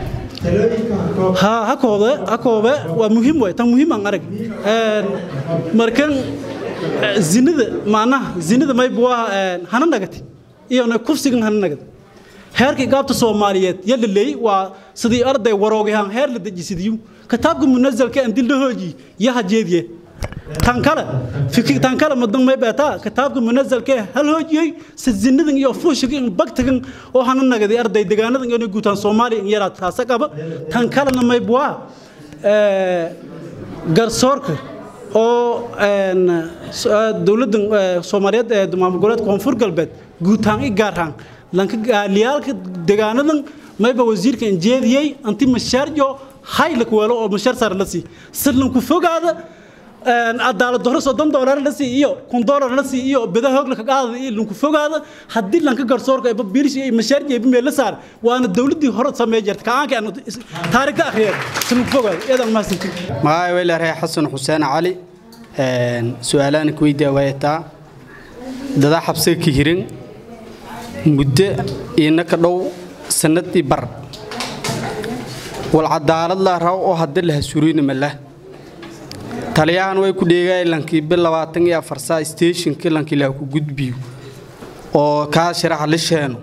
ha hakooda hakooba waa muhiim way tan muhiim aan arag ee markan zinada maanaha zinada may buwa hanan nagati iyo na kufsigan hanan nagati heerkii gaabta Soomaaliyeed yalla leey waa sidii arday waroogahan heer la dajisidiyo kitaabka munazalka aan dil hooji yaha jeediye tan kale fikir tan kale madan may beeta kitaabka munazalka hal hoojiyay sidinadan iyo fuushigan bagtagan oo hanan nagadi arday deegaanadan inay guutaan Soomaaliya in yara taasa qaba tan kalena may buwa ee garsoorka oo een dawladdan Soomaaliyeed ee maamul goboleedka koonfur galbeed guutaan i gaaraan lanka gaaliyaalka deegaanadan mayba wasiirka injeediyay anti mashaarjo hay la kuwalo oo mashaar sar la si sidlan ku fogaada cadaalad darro soddon doolar la sii iyo kun doolar la sii iyo bida hoog la qaada iyo lunku fogaada haddii lanka garsoorka ay biilish iyo mashaaric iyo meel la saar waana dawladii hore sameey jirtay kaanka aan taariikhda akhriyay lunku fogaada eedan ma sinti magacay weyla ree xasan xuseen cali su-aalaan ku weydiiya waayataa dada xabsiga ka hirin muddo iina ka dhow sanadii bar wal cadaalad la raw oo hadda la hasuuriina mala taliyahan way ku dheegaay lankii bil labaatan iyo afar saa stationkii lankii la ku gudbiyo oo kaa sharaxa la sheeno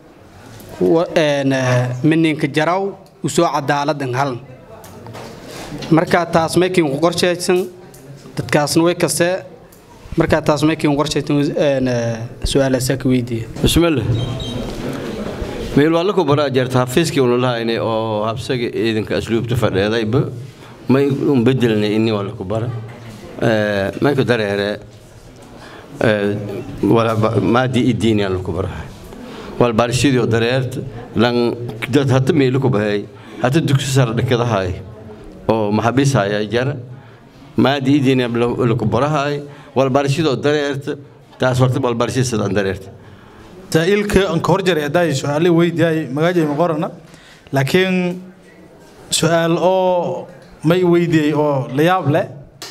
mininka jaraw usoo cadaaladan halan markaa taas maykin ku qorshaysan dadkaasna way kasee markaa taas maykin ku qorshaysan su-aalaasaa ka weydiiya bismillah meel waa la ku baraa jeerta xafiiskii unu lahaynay oo habsaga ciidanka asluubta fadheedayba may un bedelnay inni waa la ku bara mayku dareere maadi idiini aan laku barahay wal barshidii dareert lan dad hata meelu ku bahay hata dugsi sare dhakadahay oo maxabiisaya jara maadi idiini laku barahay wal barshidoo dareert taas horta wal barshid sidaan dareert saa'ilka aan ka hor jaray haddaa su-aale weydiiyay magaajay ma qorana laakiin su-aal oo may weydiiyey oo la yaab leh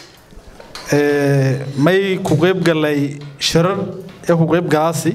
may ku qayb galay shirar ee ku qayb galaasi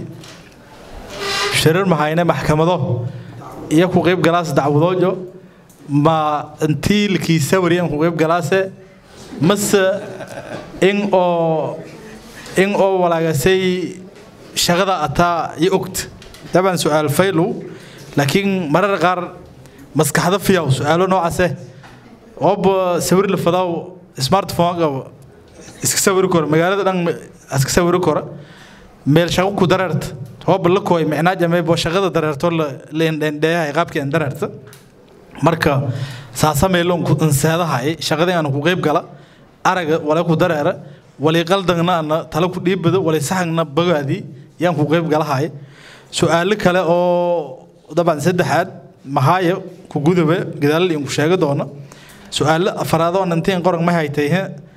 shirar mahayne maxkamado iyo ku qayb galaas dacwadoojo ma intii lakii sawiri aan ku qayb galaase mase in oo in oo walaagasay shaqada ataa iyo ogta dabcan su-aal faylow laakiin marar qaar maskaxda fiyaw su-aalo noocaase ooba sawir la fadaw smartphone qabo iska sawiri karo magaalada dhan iska sawiri karo meel shaqo ku dareerta ooba la kooy micnaa jameebo shaqada dareerto la indhendheeyahay qaabkii aan dareerta marka saasa meeloon ku inseedahay shaqadii aan ku qayb gala araga wala ku dareera wali qaldagna ana tala ku dhiibado wali saxagna bagaadii yaan ku qayb galahay su-aalo kale oo dabcan saddexaad mahaayo ku gudabe gadaal in ku sheegi doono su-aalo afaraad oo nantiin qoran ma haytay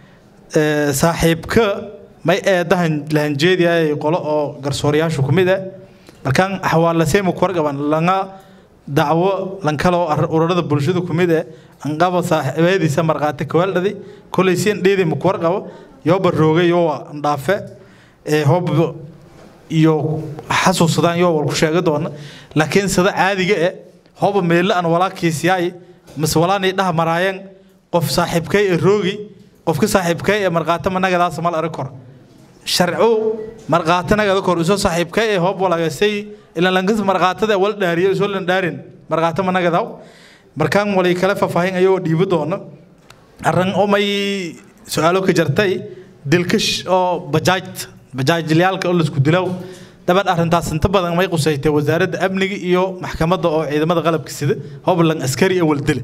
saaxiibka may eedahan lahanjeediyaay qolo oo garsooriyaashu ku mid ah markaan xawaalaseymu ku wargaban langa dacwo lankaloo ururada bulshada ku mid ah anqaba saaxiibadiisa markhaati kawaaldhadi kolay si indheedii mu ku warqabo yooba roogay yoo andhaafe hoob iyo xasuusadaan yoo wal ku sheegi doona laakiin sida caadiga eh hooba meelle aan walaakiisyaay mase walaanay dhaha maraayeen qof saaxiibkay ee roogi qofka saaxiibkay ee markhaati managadaas mal arag kor sharcu markhaati nagada kor isoo saaxiibkay ee hoob walaagasay ilan lankas markhaatada wal dhaariyo isoo lan dhaarin markhaati managadaw markaan walay kale faahfaahin ayagoo dhiibi doona arrin oo may su-aalo ka jartay dilkash oo bajaaj bajaajlayaalka oo laisku dilow dabad arrintaas inta badan may qusaytay wasaaradda amniga iyo maxkamadda oo ciidamada qalabka sida hoblan askari ee waldile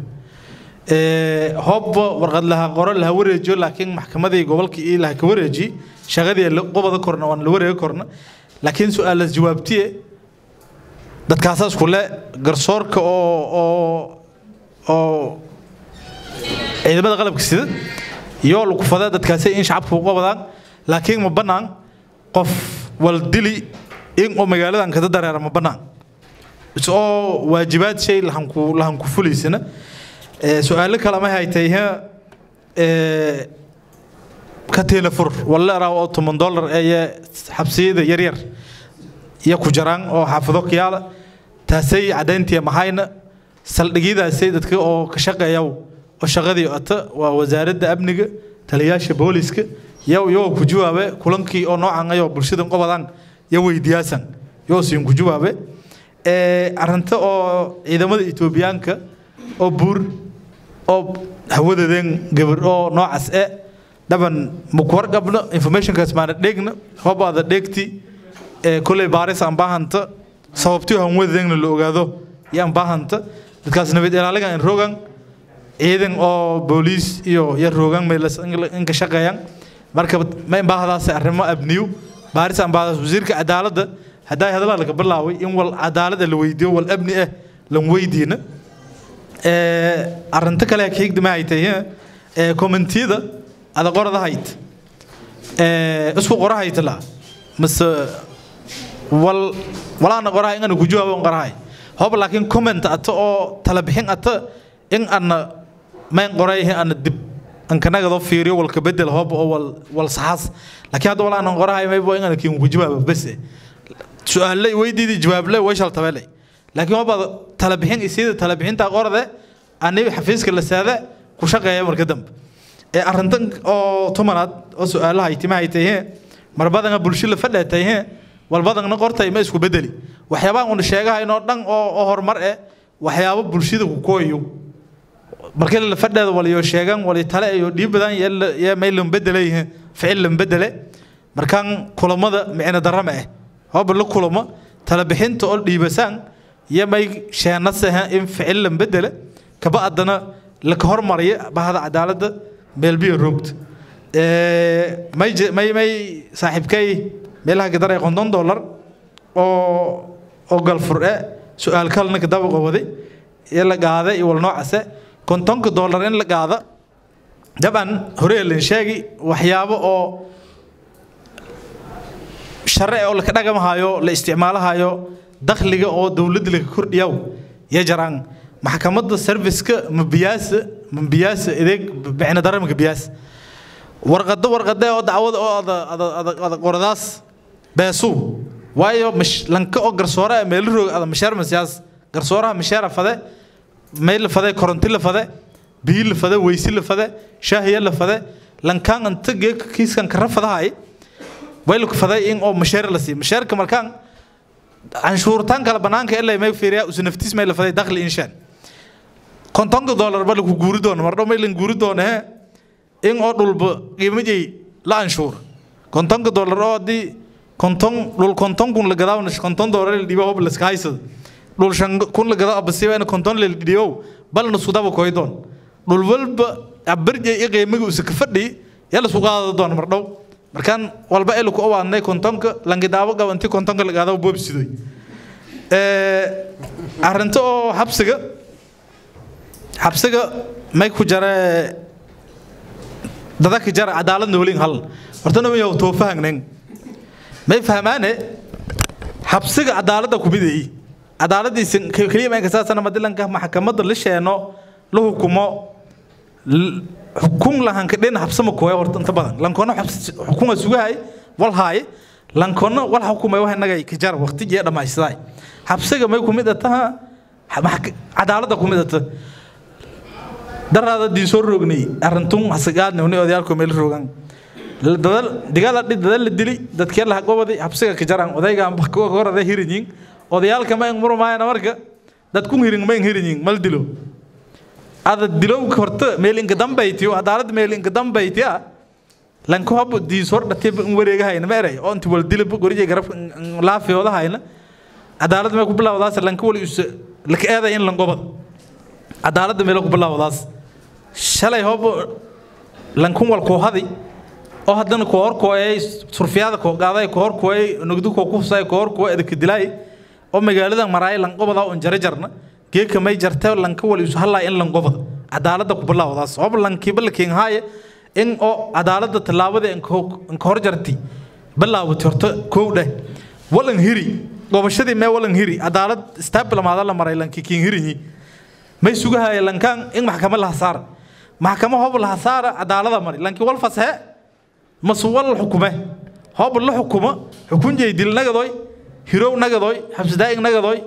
hoob warqad laha qoro laha wareejiyo laakiin maxkamadii gobolka iyo laha ka wareeji shaqadii qobada korna waan la wareegi korna laakiin su-aalas jawaabtiye dadkaasaas kule garsoorka oo oo oo ciidamada qalabka sida iyo lagu fada dadkaasi in shacabka uga wadaan laakiin ma bannaan qof wal dili in oo magaaladan kada dareera ma bannaan oo waajibaad shay lahanku lahanku fulaysana su-aalo kale ma haytay ka telefur walla raa oo toban dollar ee xabsiyada yaryar iyo ku jaraan oo xaafado kiyaala taasay cadayntiya mahayna saldhigyadaasay dadka oo ka shaqeeya oo shaqadii ata waa wasaaradda amniga taliyaasha booliska yow yoo ku jawaabe kulankii oo noocan ayoo bulshada qobadaan yo weydiyaasan yoo siin ku jawaabe arrinta oo ciidamada etoobiyaanka oo buur oo hawadadeen gabar oo noocaas e dhaban maku warqabno informationkaas maana dheegna hobaada dheegti koley baaris aan baahanta sababtii han wadadeegna la ogaado iyo aan baahanta dadkaas nabad ilaaligan in rogan ciidan oo booliis iyo yar rogan meelas inka shaqeeyaan marka ma baahdaas arrimo abniyo baaris aan baahdaas wasiirka cadaaladda haddaa hadalaa laga bilaaway in wal cadaalada la weydiiyo wal abni ah lan weydiina arrinta kale ka higdama ay tahay commentiyada ada qorada hayt isku qora haytla mase wal walaana qoraha inaan ku jawaabo qorahay hob laakiin comment ata oo tala bixin ata in ana mayn qoray ana dib an kanaga do fiiriyo walka bedel hob oo wal wal saxas laakiin hadda walaana qorahay may boo inaan kiin ku jawaabo bas su'aal weydiidi jawaab leh way shal tabale laakiin hob tala bixin isida tala bixinta qorade aniga xafiiska la saada ku shaqeeya marka dambe ee arrintan oo tumanaad oo su'aalaha ay timaha ay tahay mar badan bulshada fadhatay wal badan qortay ma isku bedeli waxyaabaha uu sheegahayno dhan oo oo horumar eh waxyaabo bulshada ku kooyo markii la fadhada waliyo sheegan wali tale iyo dhiib badan ya maylan bedelay ficil lan bedele markaan kulamada micna darama ah hoob la kulamo tala bixinta oo dhiibasaan ya may sheenasaha in ficil lan bedele kaba adana la ka hormariyo bahada cadaaladda meelbiyo roogta may may may saaxiibkay meelaha gadaray konton dollar oo oo galfur e su-aal kalna ka daba qabaday ee la qaada iyo wal noocaase kontonka dollar in la qaada dabcan hore lan sheegi waxyaabo oo sharci oo la ka dhagamahayo la isticmaalahayo dakhliga oo dowladda laga kordhiyaw ya jaraan maxkamadda serviceka mabiyaasa mabiyaasa adeeg micna daramka biyaas warqado warqade oo dacwad oo ada qoradaas beesu waayo lanka oo garsoore meel roog ada mashaar masiyaas garsooraha mashaara fade meel la fade koronti la fade biyo la fade weysi la fade shaahiya la fade lankaan anta geeka kiiskan kara fadahay way la fade in oo mashaar la siiyo mashaarka markaan canshuurtaan kala banaanka ilaa may fiiriya usu naftiis may la faday dakhli inshaan kontonka dollar ba lagu guuri doono mardhow may lan guuri doono he in oo dhulba qiimajay la anshuur kontonka dollar oo haddii konton dhul konton kun la gadaa konton dollar la dhiibo hob la iska haysado dhul shan kun la gadaa abasiba in konton la dhiibo balna isku daba koy doon dhul walba abarjay i qiimiga usa ka fadhi yaa la isku qaada doon mardhow markaan walba elu ku awaadnay kontonka langidaabo gabanti kontonka la gaado boobsidoy arrinta oo xabsiga xabsiga may ku jare dadaka jara cadaalad noolin hal horta nama yaw too fahagnen may fahmaane xabsiga cadaaladda ku mideey cadaaladiisa keliya ma kasaasana madilanka maxkamadda la sheeno la hukumo xukun lahanka dhin xabsama kooya horta inta badan lankoona xukuma sugahay wal haaye lankoona wal xukumay wax inaga ka jar waqti jee dhamaystiday xabsiga may kumid ataha cadaaladda kumid ata daraada diin soo roognay arintun hasagaadna uni odayaalku meel roogan dadal digala dhid dadal la dili dadkee la gobadi xabsiga ka jaran odayga amba ka horada hirinyin odayaalka ma murmaayana marka dadku hirin ma hirinyin mal dilo ada dilow horta meel inka dambaytiyo cadaalad meel inka dambaytiya lanka hob diis hor dhatay in wareegahayna ma eray oo inta wal dilib goriye garab laafiyodahayna cadaalad may ku bilawdaas lanka wali us laka eeday in lan gobad cadaaladda meel ku bilawdaas shalay hob lankun wal koo hadi oo haddana koo hor kooyay surfiyada koo qaaday koo hor kooyay nugdu koo kufsay koo hor koo edka dilay oo magaalada maraay lan gobada oo jare jarna geeka may jartay lanka wali isu halaa in lan gobada cadaaladda ku bilawdaas hob lankiiba la keen haaye in oo cadaaladda tallaabada inka hor jarti bilaawatay horta kow dheh walan hiri gobashadii mee walan hiri cadaalad staabilamaada la maray lanki kiin hirinyi may sugahaya lankaan in maxkamad la hasaara maxkamo hob la hasaara cadaalada mari lanki wal fashe masu wal xukume hob la xukumo xukun jeydil nagadoy hirow nagadoy xabsidaa'ig nagadoy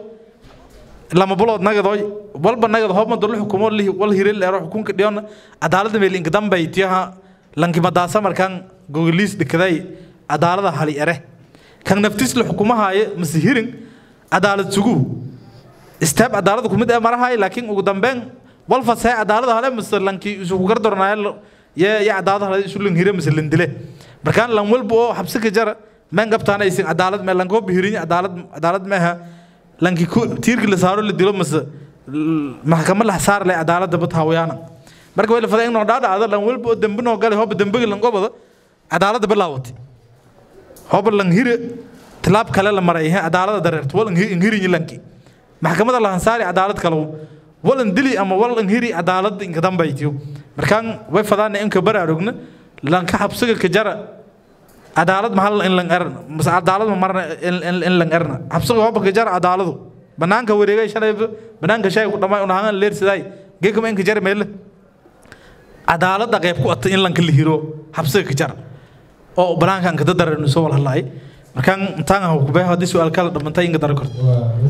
lama bulood nagadoy walba nagad hob mado la xukumo wal hiril ero xukunka dhiyona cadaalada meel inka dambay tiyaha lanki madaasa markaan gogoliis dhikaday cadaalada hali ere kan naftiis la xukumahaaye mase hirin cadaalad sugu istaab cadaalada kumid ee marahay laakiin ugu dambeyn wal fasee cadaalada hale mase lanki isugu gardornaayo ye ye cadaalada hale isu lan hire mase lan dile markaan lan walba oo xabsi ka jara meen gabtaana aysan cadaalad mee lanka hob hirin cadaalad cadaalad meeha lanki tiirki la saaro la dilo mase maxkamad la saar le cadaalada bat hawayaana marka way la faday inoo dhaadhacda lan walba oo dembi noo galay hoba dembiga lan gobada cadaalada bilaawatay hoba lan hire tilaab kale la maray cadaalada dareerto walan hirin lanki maxkamada la hansaari cadaalad kale walan dili ama walan hiri cadaalad inka dambaytiyo markaan way fadaana inka baraarugna lanka xabsiga ka jara cadaalad mahal in lan erna mase cadaalad ma marna in lan erna xabsiga hooba ka jara cadaaladu banaanka wareegay shalay banaanka shay ku dhamay unahan leersiday geekama in ka jara meele cadaalada qayb ku atay in lanka la hiro xabsiga ka jara oo banaankan ka dadarayno soo walhalaay markaan intaan ah ku baahay hadii su'aal kala dhamantay in ka dar karto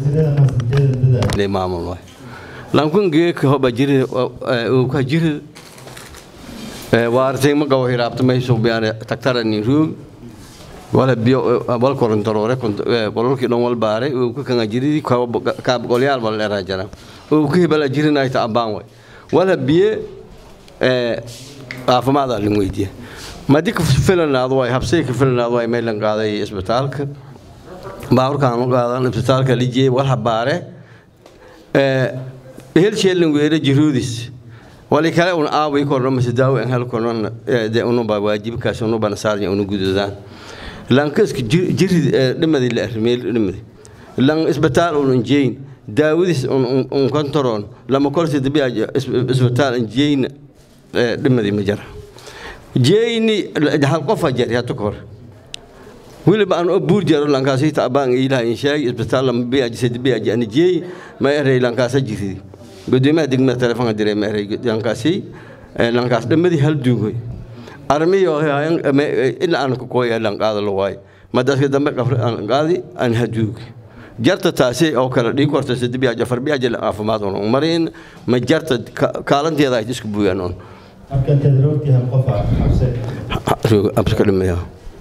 maamul waay lankun geeka hoba jiri uu ka jiri waartay ma gawo hiraabta may soo biyaan taktara ni ruug wala biyo wal korontorore kolorki don wal baare uu ka kanga jiri ka ka golyaal wal era jara uu ka bala jirina ay ta abaan way wala biye ee caafimaad la weydiye ma dik filanaad way habsay ka filanaad way meel lan qaaday isbitaalka baawrkaan u qaadan isbitaalka lijee wal habaare ee hel sheelin weere jiruudis wali kale un aaway korno mise daawo aan hel korno de unu ba waajibkaas unu bana saarnya unu gududaan lankaska jiri dhimadi la armeel dhimadi lan isbitaal un jeyn daawadiis un kontaroon lama kolsi dabi isbitaal jeyn dhimadi ma jara jeyni hal qofa jar yaa tukor weliba aan oo buur jaro lankaasi taabaan ilaah in sheeg isbitaal lama bi ajise dabi ajani jeey ma erey lankaasa jiridi gudoomiyaha degmada telefoonka diray ma erey lankaasi lankaas dhamadii hal duugoy armiyo ilaa aan ku kooya lan qaado la waayo madaska dambe qafri aan qaadi aan haduug jarta taasi oo kale dhig korta sadbiya jafar biya jil caafimaad oo marin ma jarta kaalanteeda ay isku buuyaan on marka tadroogtii hal qof ah xabse roog abska dhimaya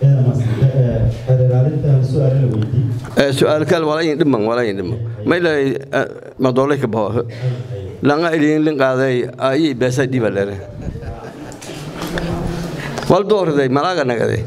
سؤال كان ولا يندم ولا يندم ما إلا ما دولك به لنا إلين لين قاضي أي بس دي بلره والدور ذي ملاك نقدي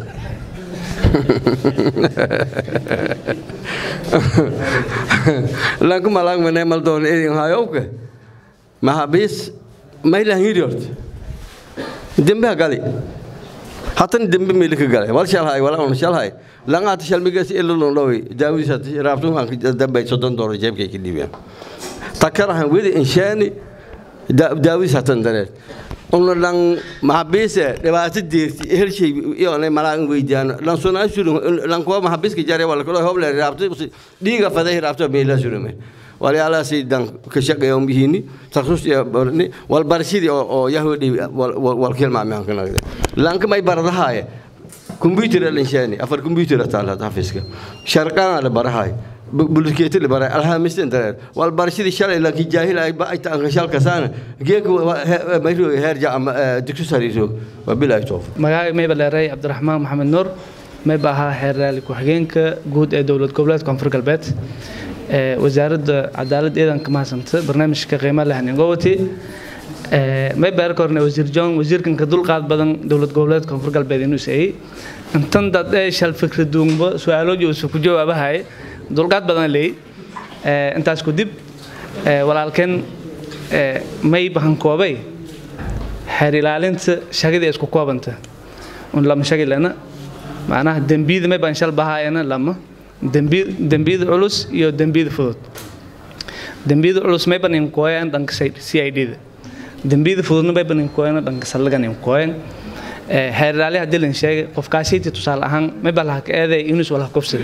لكن ملاك من مال دون إيه هاي أوكي ما هبيس ما إلا هيريورت دم قالي حتى دم ملك قالي ولا شال هاي ولا أنا شال هاي لان هذا شال ميجاس إلا لون لوي جاوي سات رابطون عن دم بيت صدق دور جيب كي كديبيا تكره ويد إنشاني داوي ساتن دلت ono lan mahabise dhibaato deerti hel shay iyone malaan weydiyaan lan sonaa surun lan kuwa mahabiska jare wala kalo hoble raabto dhiiga faday raabto meela surume walyaalaasi dan ka shaqeeyo bihini takhsus ya barni wal barshidi oo yahudi wal kelma ma kan nagde lan kamay baradahaye computer lan shani afar computer taala hafiska sharqana la barahay bulkeeti la baray alhaamisten dareer wal barashadii shalay laakiin jaahil ay ba ay taan shalka saana geek mayro heerja ama dugsi sariiro wa bilaa toof magacay mayba leeray cabdiraxmaan maxamed nuur mayba ahaa xeer raali ku-xigeenka guud ee dowlad goboleedka koonfur galbeed wasaaradda cadaalad ciidanka mahadsanta barnaamijka qiimaha leh ningowati mayba erka horne wasiir john wasiirkanka dulqaad badan dowlad goboleedka koonfur galbeed inuu seeyey intan dad ee shal fikraduunba su-aalooji uusa ku jawaabahay dulqaad badan leey intaas ku dib walaalkeen may bahankoobay xeer ilaalinta shaqadii isku koobanta un lama shaqi lena macnaha dembiyada may baan shal bahaayana lama dembiyada culus iyo dembiyada fudud dembiyada culus may ban inkooyan dhanka c i d da dembiyada fududna may ban inkooyan dhanka sallagan inkooyan xeer ilaali haddii lan sheegay qofkaasiiti tusaale ahaan may baa laha ka eeday inus walaha kufsada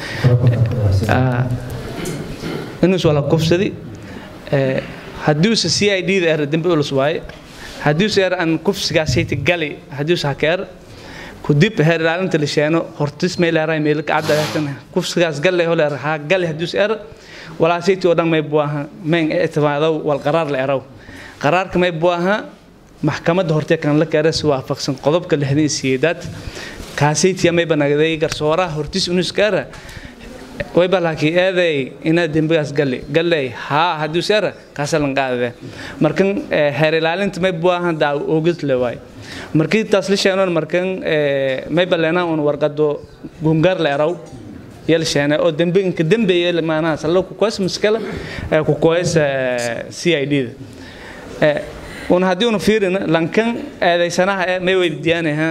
inus wala kufsadi haddiuse c i d da er dembi ulus waaye haddiuse er aan kufsigaasayta gali haddiuse haka er kudib heer ilaalinta la sheeno hortis may leerahay meel ka caddaatan kufsigaas galle ho leer ha gali haddiuse er walaasayti oo dhan may buaha mayn ictimaadow wal qaraar la eraw qaraarka may buaha maxkamadda hortee kan la keera si waafaqsan qodobka lixdan iyo sideedaad kaasaytiya may banagday garsooraha hortis unuska era wayba laakiin eeday ina dembigaas galle galley haa haddii seera kaasa lan qaadade markan heer ilaalinta may buahan daa ogid le waay markii taas la sheenoon markan may balena un warqado gungaar la eraw yel sheene oo dembi inka dembeeye maanaha sallo ku koos muskala ku koos c i d da un haddii unu fiirina lankan eedaysanaha may weydiyaanaha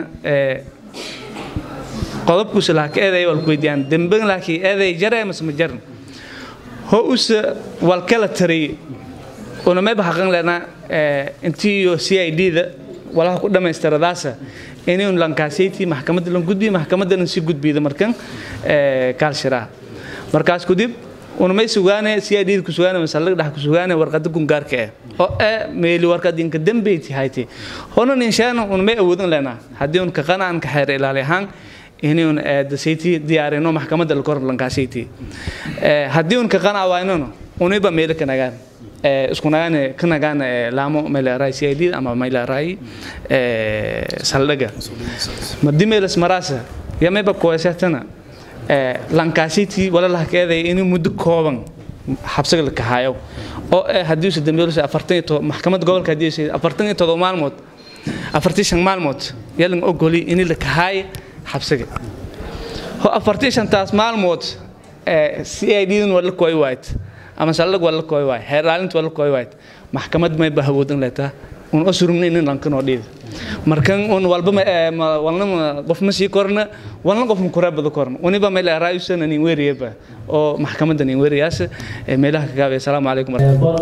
qodobkuusa laha ka eeday wal kuweydiyaan demben laakiin eeday jaree mase ma jarin ho usa wal kala tariye una mayba xaqan lena intii iyo c i d da walaha ku dhammaystiradaasa inuu lankaasaytii maxkamadda lan gudbiyo maxkamaddana si gudbiyda markan kaalshiraha markaas kudib unamay sugaane si ay dhiid ku sugaane masallag dhax ku sugaane warqada gungaarka eh oo ee meeli warqad inka dambeyti hayti honan inshaana unamay awoodan leenaa haddii un ka qanaan ka xeer ilaali ahaan inuu dasayti diyaarino maxkamadda la kor lankaasaytii haddii un ka qanaa waynano uniba meelo ka nagaan isku nagaan ka nagaan laamo meelaray si ay dhiid ama meelaray saldhaga madii meelas maraasa yamayba kuwaysatana lankaasitii walalaha keeday inuu muddo kooban xabsiga la kahayo oo eh haddii uusa dambeelusa afartan iyo todoba maxkamadda gobolka haddii uusa afartan iyo todoba maalmood afartii shan maalmood yalan ogoli in la kahaay xabsiga ho afartii shantaas maalmood si ay dhiidan waa la kooy waayt ama sallag waa la kooy waay heer ilaalinta waa la kooy waayt maxkamad may ba hawoodan leetaa un o surumna inin lankanoo dhiida markan un walba walna qof ma sii korna walna qof ma kureebada korna uniba meel raayusan nin weeriyaba oo maxkamadda nin weeriyaas meelaha ka gaabay asalaamu calaykum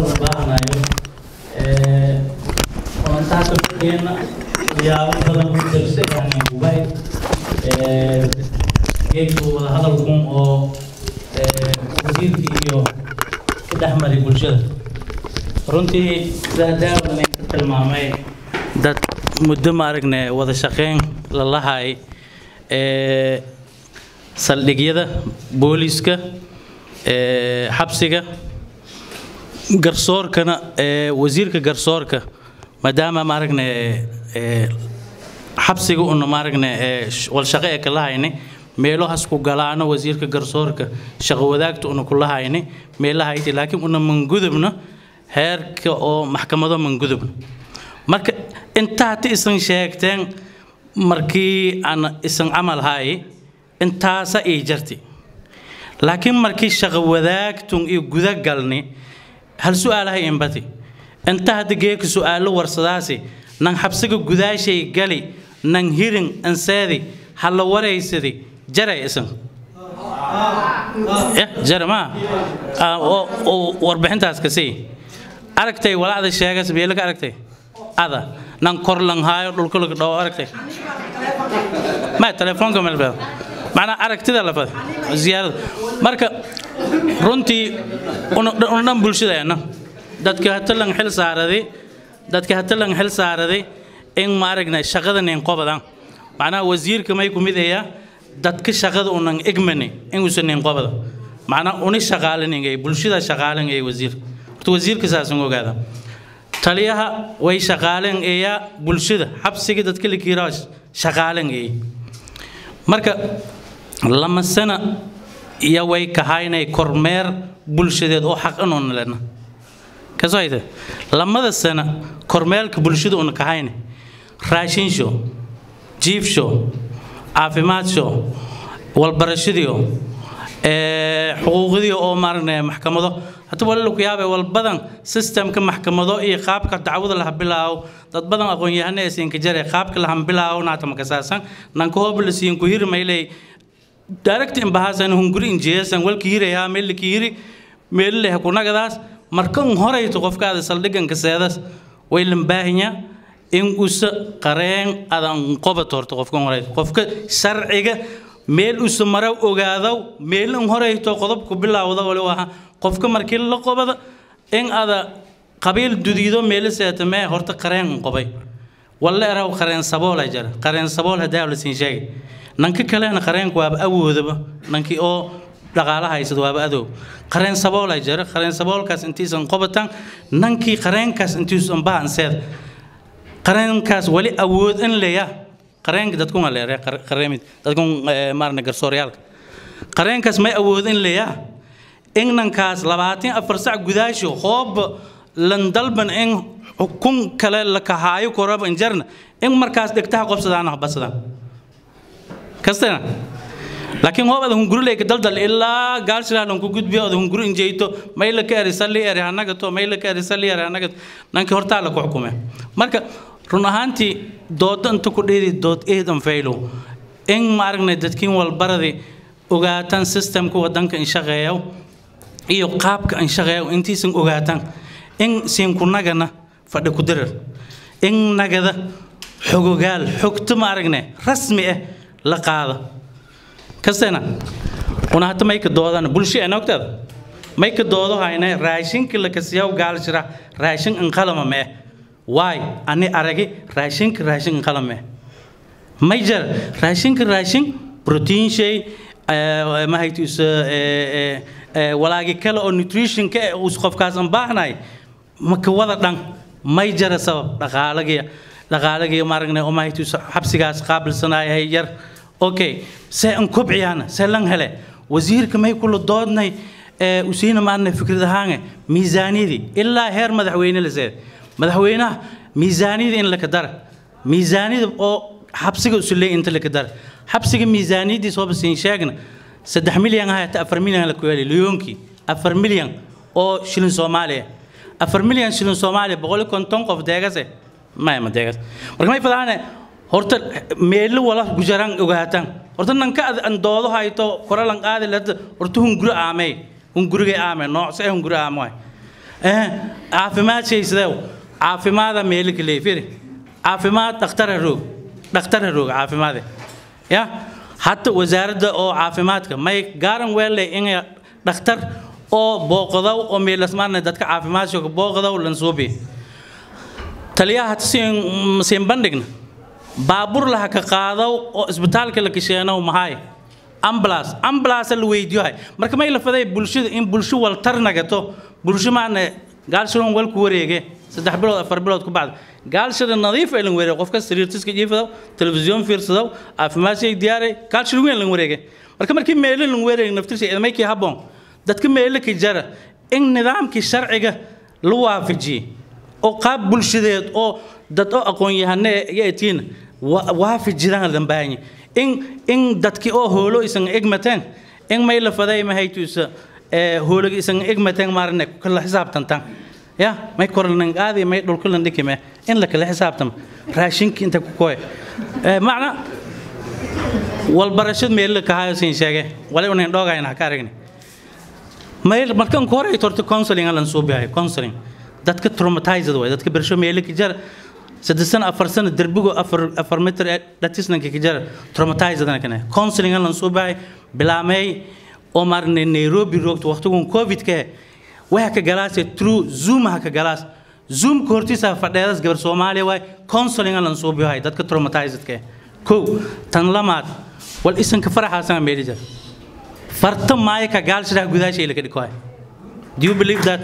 waxyaabo badan ku darsa yani gubay geedku wada hadalkun oo wasiirka iyo ku dhex maray bulshada runtii sidaa daawan ka tilmaamay dad muddo ma aragne wada shaqeyn la lahay ee saldhigyada booliiska ee xabsiga garsoorkana ee wasiirka garsoorka maadaama ma aragne ee xabsiga una ma aragne ee wal shaqo ee kala hayne meelo hasku galaano wasiirka garsoorka shaqo wadaagta una kula hayne meelaha ayti laakiin una mangudubna heerka oo maxkamado mangudubna marka intaa hati isan sheegteen markii aan isan camal haay intaasa ii jarti laakiin markii shaqo wadaagtun iyo guda galni hal su-aalahay inbati inta hadda geeka su-aalo warsadaasi nan xabsiga gudaashay gali nan hirin anseedi hala waraysadi jaray isan jara ma warbixintaas kasii aragtay walacda sheegas beelo ka aragtay ada nan kor lang haayo dhulka laga dhawo aragtay ma telefoonka melbeel macnaa aragtida lafad ziyaarada marka runtii una dhan bulshadeena dadka hata lang xil saaraday dadka hata lang xil saaraday in ma aragnay shaqada nin qobadan macnaha wasiirka may ku mid ayaa dadka shaqada unan egmani inuusan nin qobada macnaha uni shaqaaliningay bulshada shaqaalingay wasiirka horta wasiirka saasan ogaada taliyaha way shaqaaleen eeyaa bulshada xabsiga dadka la kiiraa shaqaaleen eey marka lama sana iyo way kahaynay kormeer bulshadeed oo xaq inuuna lena kasoo hayte lamada sana kormeerka bulshada una kahayne raashin show jiif show caafimaad show walbarashadiyo xuquuqdii oo maaragna maxkamado hata wali ku yaabay wal badan systemka maxkamado iyo qaabka dacwada laha bilaawo dad badan aqoon-yahano ee siinka jare qaabka lahan bilaawo naata makasaasan nanka hoob la siin ku hiri maylay direct imbahasan hunguri injeesan walka hiraya meel ka hiri meel leh kunagadaas markan horeyto qofkaada saldhigan kaseedas way lambaahinya in usa qareen adan qobat horto qofkan horeyto qofka sharciga meel usa mara ogaadaw meel in horeyto qodobku bilaawda wali waa qofka markii la qobada in ada qabiil dudiido meel seetame horta qareen qobay walla eraw qareen sabool ay jara qareen sabool hadaa la siin sheegay nanka kalena qareenku waaba awoodaba nankii oo dhaqaalaha haysada waaba adow qareen sabool ay jara qareen saboolkaas intiisan qobatan nankii qareenkaas intiisan bahanseed qareenkaas wali awood in leeya qareenka dadku ma leeyahay qareemid dadku maarna garsooryaalka qareenkaas may awood in leeya in nankaas labaatan afar sac gudaasho hoob lan dalban in xukun kale la kahaayo koraba injarna in markaas dhegtaha qobsadaan basadaan kastana laakiin hoob ada hunguri leyka daldal ilaa gaalshilah lanku gudbiyo ada hunguri injeyto mayla ka eri salli eri hanagato mayla ka eri salli eri hanagato nanki hortaa la ku xukume marka run ahaantii dooda inta ku dheedi dood eedan faylow in ma aragnay dadkiin walbaradi ogaataan systemka wadanka in shaqeeyo iyo qaabka in shaqeeyo intiisan ogaataan in siinkunagana fadhi ku dirar in nagada xogogaal xogto ma aragne rasmi ah la qaado kastena una hata may ka doodana bulsho ee nogteeda may ka doodo hayne raashinka la kasiyaw gaal jira raashin inqalama mee waay ani aragi raashinka raashin inqalama mee may jar raashinka raashin protein shay mahaytus walaagi kale oo nutritionka eh us qofkaas aan baahnay maka wada dhan may jara sabab dhaqaalagiya dhaqaalagiya maaragne oo mahaytus xabsigaas qaabilsanayahay yar okay see an kobciyaana see lan hele wasiirka may kula doodnay usiina maarne fikrad ahaange miisaaniyadii ilaa heer madaxweyne la seed madaxweynaha miisaaniyada in laka dara miisaaniyada oo xabsiga usuleey inta laka dara xabsiga miisaaniyadii soo basiin sheegna saddex milyan ahayta afar milyan la kuyaali liyoonkii afar milyan oo shilin soomaaliya afar milyan shilin soomaaliya boqol iyo konton qof deegase maya ma deegas marka may fadaane horta meelo wala gujaraan ogaatan horta nanka an doodo hayto koralan qaadi lada horta hunguri aamey hungurigay aame noocse ee hunguri aamo eh caafimaad shaysadew caafimaada meelo kale firi caafimaad dhakhtara roog dhakhtara roog caafimaade ya حتى وزارة أو عافيماتك ما يقارن ولا إن دكتور أو بوقضاو أو ميلس مارنا دتك عافيمات شو بوقضاو لنسوبي تليا هتسين سين بندقنا بابور لها كقاضو أو إسبتال كلا كشينا ومهاي أمبلاس أمبلاس الويديو هاي مركب ما يلفظي بلشة إن بلشة والترنا جتو بلشة معنا قال شلون ولا كوريجي saddex bilood afar bilood ku bacda gaalshada nadiif ee lan wareegay qofka sariirtiska jiifado telefisyoon fiirsado caafimaadkay diyaaray gaalshada weyn lan wareegay marka markii meelo lan wareegay naftirsa idamaykii habboon dadka meelo ka jara in nidaamkii sharciga la waafajiyey oo qaab bulshadeed oo dad oo aqoon-yahane yatiin waafajidaan lan baahanya in in dadkii oo hoolo isan egmateen in may la faday mahaytuisa hoologa isan egmateen maarne kala xisaabtantaan ya may korlan aadi may dhulkulan dhikime in la kala xisaabtamo raashinka inta ku koy macna walbarashad meel ka hayo siin sheege wali unan dhoogayna ka aragni meel markan ku horay torto counseling alan soo bihay counseling dadka traumatized way dadka bersho meel ka jar saddex sano afar sano derbigo afar afar meter dhatisnanka ka jar traumatized ana kana counseling alan soo bihay bilaamay oo marne Nairobi roogto waqtigun covid ka waxa ka galaasay through zoom ha ka galaas zoom kortiisa fadheedas gabar Soomaaliya way counseling aan soo bihay dadka traumatized ka ko tan lamaad wal isan ka faraxasan meelija farta maay ka gaalshada gudaashay la ka dhikoy do you believe that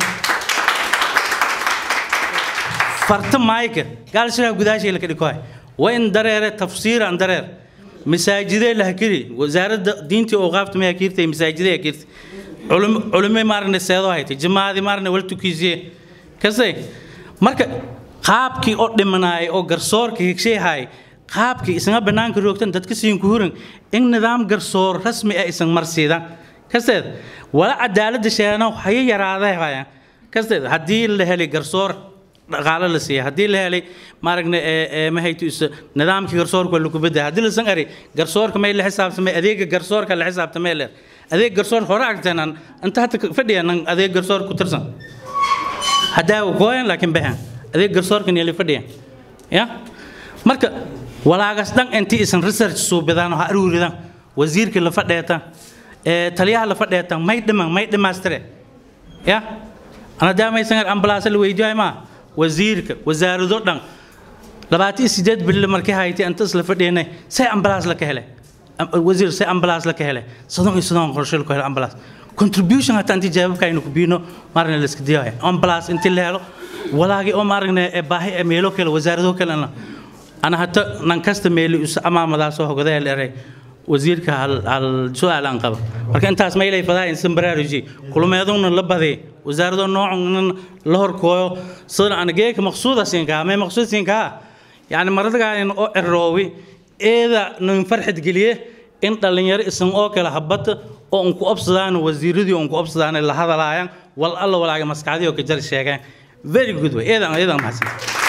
farta maay ka gaalshada gudaashay la ka dhikoy waa in dareere tafsiir aan dareer masaajidee la hakiri wasaaradda diinta oo qaafta ma hakirtay masaajidee hakirtay culumay maarne seedo haytay jamaadi maarne wal tukiisiye kasay marka qaabkii oo dhimanaay oo garsoorka higsheehay qaabkii isna banaanka roogtan dadka siin ku huran in nidaam garsoor rasmi ah isan marsiidan kasteed wala cadaaladda sheegana haya yaraaday hayaan kasteed haddii la helay garsoor dhaqaale la siiya haddii la helay maaragna ma hayto is nidaamkii garsoorka lagu bedaa haddii lasan ari garsoorka may la xisaabtamay adeega garsoorka la xisaabtamay leer adeeg garsoor hore agteenan inta hadda fadhiyan adeeg garsoor ku tirsan haddaa gooyan laakiin baxan adeeg garsoorkan yeli fadhiyan ya marka walaagas dhan intii isan research suubidaan ha aruuridaan wasiirka la fadheetan taliyaha la fadheetan may dhiman may dhimaastire ya ana daamaysan ambalaasa la weydiiyay maa wasiirka wasaarado dhan labaatan iyo sideed bille markii haytay inta isla fadhiyanay say ambalaas la ka helay wasiir say ambalaas la ka helay sadon iyo sadon qorshe la ku helay ambalaas contribution hata intii jawaabka aynu ku biino maarna la iska diyaay ambalaas intii la helo walaagi oo maarna baahi meelo kale wasaarado kale ana hata nan kasta meeli us amaamadaas oo hogaday leeray wasiirka hal hal su'aal aan qaba marka intaas ma ilay fadaa in sambaraaruji kulmeeduna la baday wasaarado noocan la horkooyo sida aan geeka maqsuuda siinka ma maqsuud siinka yani maradagaan oo eroowi eeda nin farxad geliye in dhalinyaro isan oo kale habata oo un ku obsadaan wasiiradii un ku obsadaan la hadalaayaan wal alla walaaga maskaxdii oo ka jar sheegaan very good way eedan eedan mahadsan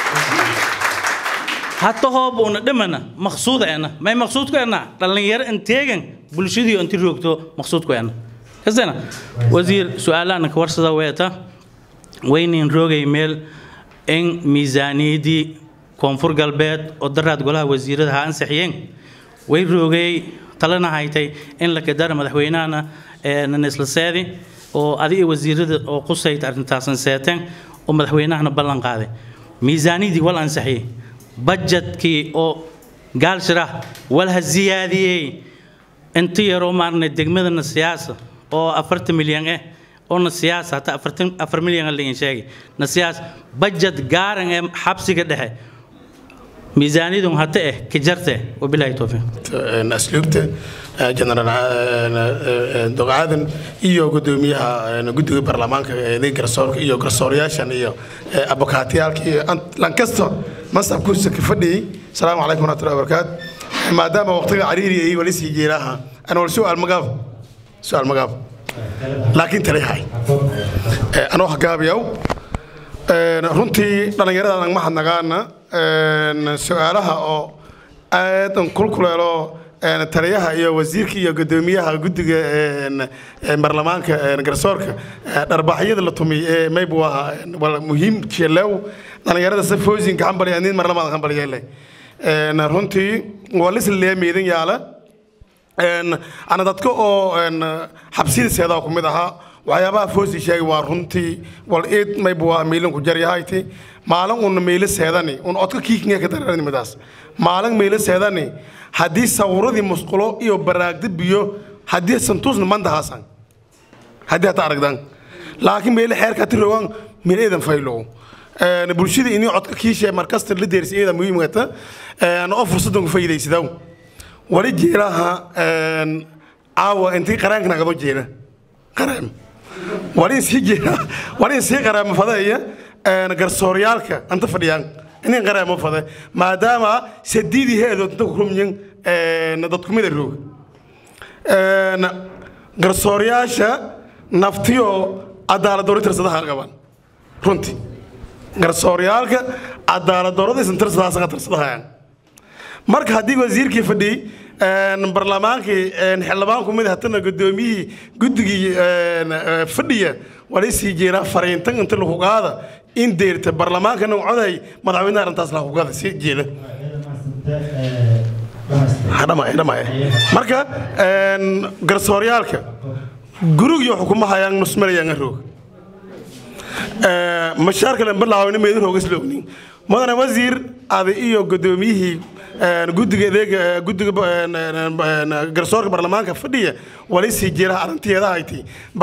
hatta hoob una dhimana maqsuuda ena may maqsuudku ena dhalinyaro inteegan bulshadii inti roogto maqsuudku ena kasana wasiir su-aalaana ka warsada weeta waynin roogay meel in miisaaniyadii koonfur galbeed oo daraad golaha wasiirada ha ansixiyeen way roogay talana haytay in la kadara madaxweynahana nanisla seedi oo adiga wasiirada oo qusayta arrintaasan seeteen oo madaxweynahana ballan qaaday miisaaniyadii wal ansixiyey bajetkii oo gaalshirah walha ziyaadiyey inta yaroo maarnay degmadana siyaasa oo afartan milyan eh oona siyaasa hataa afartan afar milyan lain sheegay na siyaas bajet gaaran ee xabsiga dhexe miisaaniyadun hata eh ka jarte wabilaahi towfiiq asluubta jenaraal dogcaadan iyo gudoomiyaha guddiga baarlamaanka eeday garsoorka iyo garsooryaashan iyo abokaatiyaalka iyo lankasto masabkuusa ka fadhiyey asalaamu calaykum waraxmatullahi wabarakaatu maadaama waqtiga cariiri ay wali sii jeeraha ana wal su'aal magaab su'aal magaab laakiin taliyahay anoo hagaabiyaw runtii dhallinyarada nagma hadnagaana su-aalaha oo aadan kulkuleelo taliyaha iyo wasiirka iyo gudoomiyaha guddiga baarlamaanka garsoorka dharbaxyada la tumay ee maybu ahaa wala muhiim jelew dhallinyarada si foosinka hambaliya nin mar lamaad hambaliyeele runtii waa lisla leemeydan yaala ana dadka oo xabsida seedaa ku mid ahaa waxyaabaha foosi sheegay waa runtii wal eed maybu waa miilin ku jaryahayti maalin una meelo seedani un odka kiikinga ka dararani midaas maalin meelo seedani haddii sawuradii musqulo iyo baraagda biyo haddii santuusna mandahaasan haddii hata aragdan laakiin meelo xeerka hati rogan meel eedan faylow bulshada inii codka kiishe markasta la deersi eeda muhiimkata oo fursadan ku faa'iidaysidaw wali jeelaha caawa intii qaraanka nagado jeela qaraam wali sii jeela wali sii qaraama fadaya garsooryaalka anta fadhiyaan inin qaraamo fade maadaama sadiidii heedood inta ku rumyin dadkumida roog garsooryaasha naftiyo cadaaladdoori tirsadaha qaban runtii garsooryaalka cadaaladdooradiisan tirsadahaasaka tirsadahayaan marka haddii wasiirkii fadhiyey barlamaankii xildhibaan kumid hatana gudoomiyihii guddigii fadhiya wala sii jeeraa fariintan inta lagu qaada in deerta barlamaankana coday madaxweynaha arrintaas lagu qaada sii jeeda marka garsooryaalka gurigii xukumahayaan nusmarayaan roog mashaarka lan bilaawayna meedu roogas loognin mudane wasiir ada iyo gudoomiyihii guddiga adeega guddiga garsoorka baarlamaanka fadhiya wala sii jeeraha arrinteeda hayti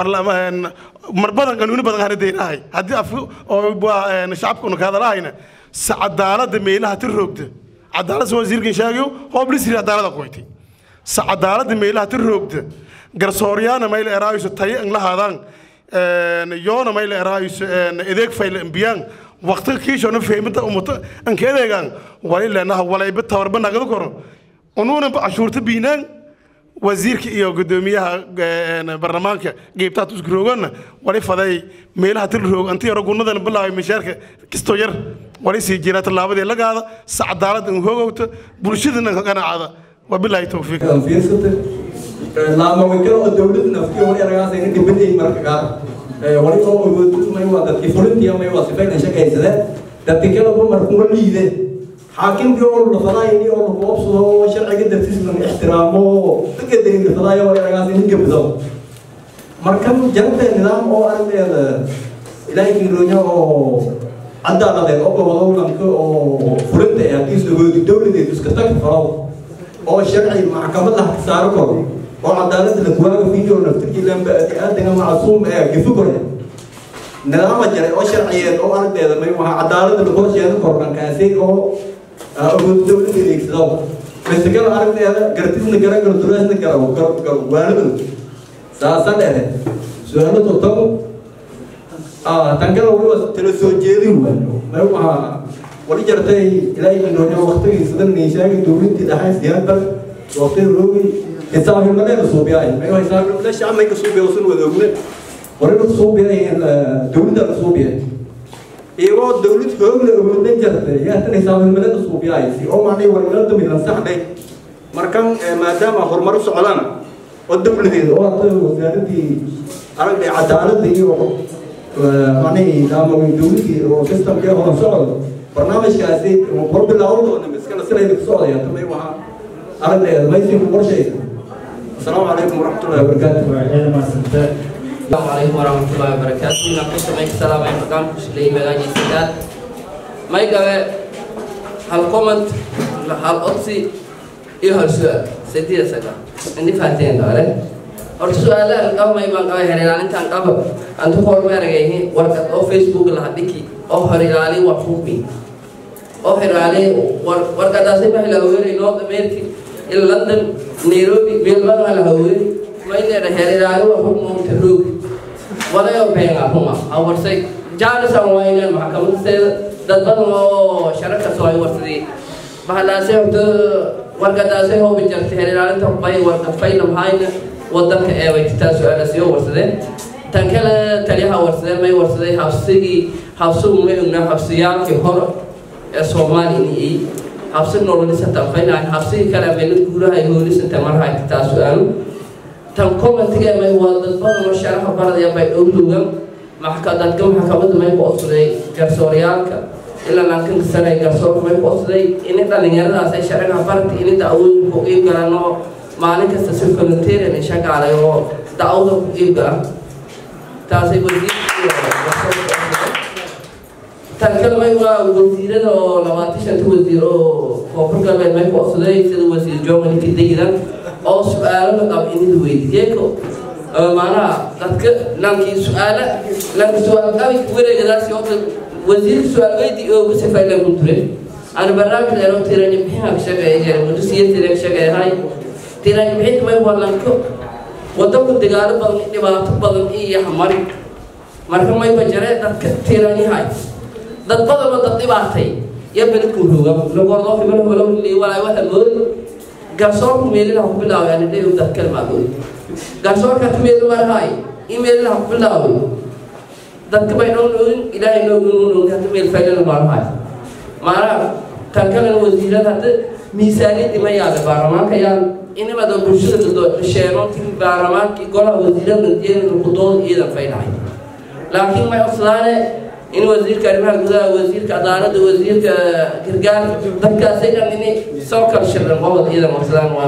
mar badan qanuuni badan hana deynahay haddii af oo shacabkuna ka hadalahayna sa cadaalada meelaha ti roogta cadaalad wasiirkan sheegayo hoob lisri cadaalada qoytay sa cadaalada meelaha ti roogta garsooryaana mayla eraayso tayo in la haadaan yoona mayla eraayso adeeg fayla imbiyaan waqtiga kiishona fahmida umuta anka adeegaan wali leenaha walayba tabarba nagada koro unuuna cashuurta biinaan wasiirka iyo gudoomiyaha baarlamaanka geybtaad isku roogana wali faday meelaha til roog anti yaro gunadan bilaabay mishaarka kistoo yar wali sii jira tallaabadii lagaada sa cadaalad in hoogowta bulshadana ka qanaacada wabilaahi towfiiq laama wakalo oo dowladda naftiyo wali aragaas ayna dhibanayn marka qaar wali oo ogoodmay waa dadkii fulintiya may waa sifayna shaqaysade dadki kaleba markuwa liide xaakimkii oo lafadaayni oo lakuobsado oo sharciga dartiis lan ixtiraamo dadka darin lafadaayo wali aragaas ayna gebdo marka jarabta nidaam oo aragteeda ilaahay kinroonya oo cadaaladeed oo gobodowlanka oo fulinta ee haddii ogoodi dowladeed iska tagi faro oo sharci maxkamad lah saaro karo oo cadaaladda la kuwaaga fiiyo naftirkiilanba aadanga macsuum ee gefi kore nidaama jaray oo sharciyeed oo aragteeda may waxa cadaaladda la korsheeda korkankaasi oo awood dowladda adeegsado masakada aragteeda gartisna gara garturaasna gara waaladu saasa dhehe su-aalo totobo tankada waliba tala soo jeedin may waxa wali jartay ilaahay inoonya waqtigii sidan niishaagi dowladii dhaxay siyaadbar waqti roogi xisaabimaleeda suubiyaay may xisaabimale shacmayka suubiya usan wadoogne waliba suubiya dowladda la suubiya iyagoo dowlad hoogle awoodan jartay yaatan xisaabimaleeda suubiyaay si oo macnay wargalada midan saxday markan maadaama horumar u socdaan oo dowladeeda oo hata wasaaradii aragday cadaaladda iyo macnay daamawin dowladii oo systemkii horan socdo barnaamijkaasi war bilaawda oo namiskana sinayna ka socdaya tamay waxa aragneeda maysiinku qorshaysa asalaamu calaykum waraxmatullahi wabarakaatu السلام عليكم ورحمة الله وبركاته نقص ما السلام عليكم مقام لي مغاني سداد ما يقوى هل كومنت هل أطسي إيه هل سؤال سيدي سكا عندي فاتين داره horta su-aalaha qaba may baan qaba hereeraan intaan qaba aan ku hormeeragayni warqad oo facebook laha dhiki oo horilaali waa xukmi oo horilaali warqadaasi ma hilaweeri north america ila london nairobi meelbana la haweeri mayneeda hereeraali waa xukmuunta roog walayo beenga huma awarsay jaalisan waynen maxkamadaseeda dad badan oo sharaka soo ay warsadii bahalaase horta warqadaasi hoobi jartay hereeraalinta bay warqad faylam hayna wadanka ee way taa su-aala sii warsadeen tan kale taliyaha warsadeen may warsaday habsigii habsigu may ognaa habsiyaalkii hore ee soomaaliya habsi nololisa tanfaynahay habsigii kale meelad guuraha ay hoolisanta marhay taa su-aalu tan commentiga may waa dad badan oo sharaxa baradaya bay dhowdowgan maxka dadka maxkamadda may ku odsaday garsooryaalka ilaa laakiin sane garsoorka may ku odsaday ini dhalinyaradaas ay sharaxa barata ini da-awooyinku iib galaan oo maalin kasta si volunteerian ay shaqaalay oo da-awda ku iib gala taasay tan kale may waa wasiirada oo labaatan shanta wasiir oo koonfur galbeed may ku odsaday sida wasiir germany dayidan oo su-aalo la qabo inid weydiyeeko maanaha dadka lankii su-aala lanki su-aal qabi wareegadaasi oo wasiirka su-aal weydi oo ugu sifaylan ku ture ana barnaamij dheero tirani bixinka ka shaqeeya muddo siya tira ka shaqeeyahay tirani bixinta may walanko wadanku dagaalo badan dhibaato badan iyo hamari marka may bajare dadka tirani hay dad badan oo dad dhibaatay iyo beledku rooga lagordoo hibalo holo walaay waxa moodi garsoorku meelina ku bilaabay ani dheew dad kalmaadood garsoorka tumeeda marahay imeelina ku bilaabay dadka bay noo noogin ilaahay noo noogin hadda meel faydana marahay maanaha tan kalena wasiirada hadda miisaaniyadii ma yaala baarlamaanka yaan inimada bulshada sheeno tin baarlamaankii golaha wasiirada jeedada kudooda iidan faydhahay laakiin may codsadaane in wasiirka arrimaha gudaha wasiirka cadaaladda wasiirka gargaar dadkaasay dhan inay soo kala shirran qobod iidan codsadaan waa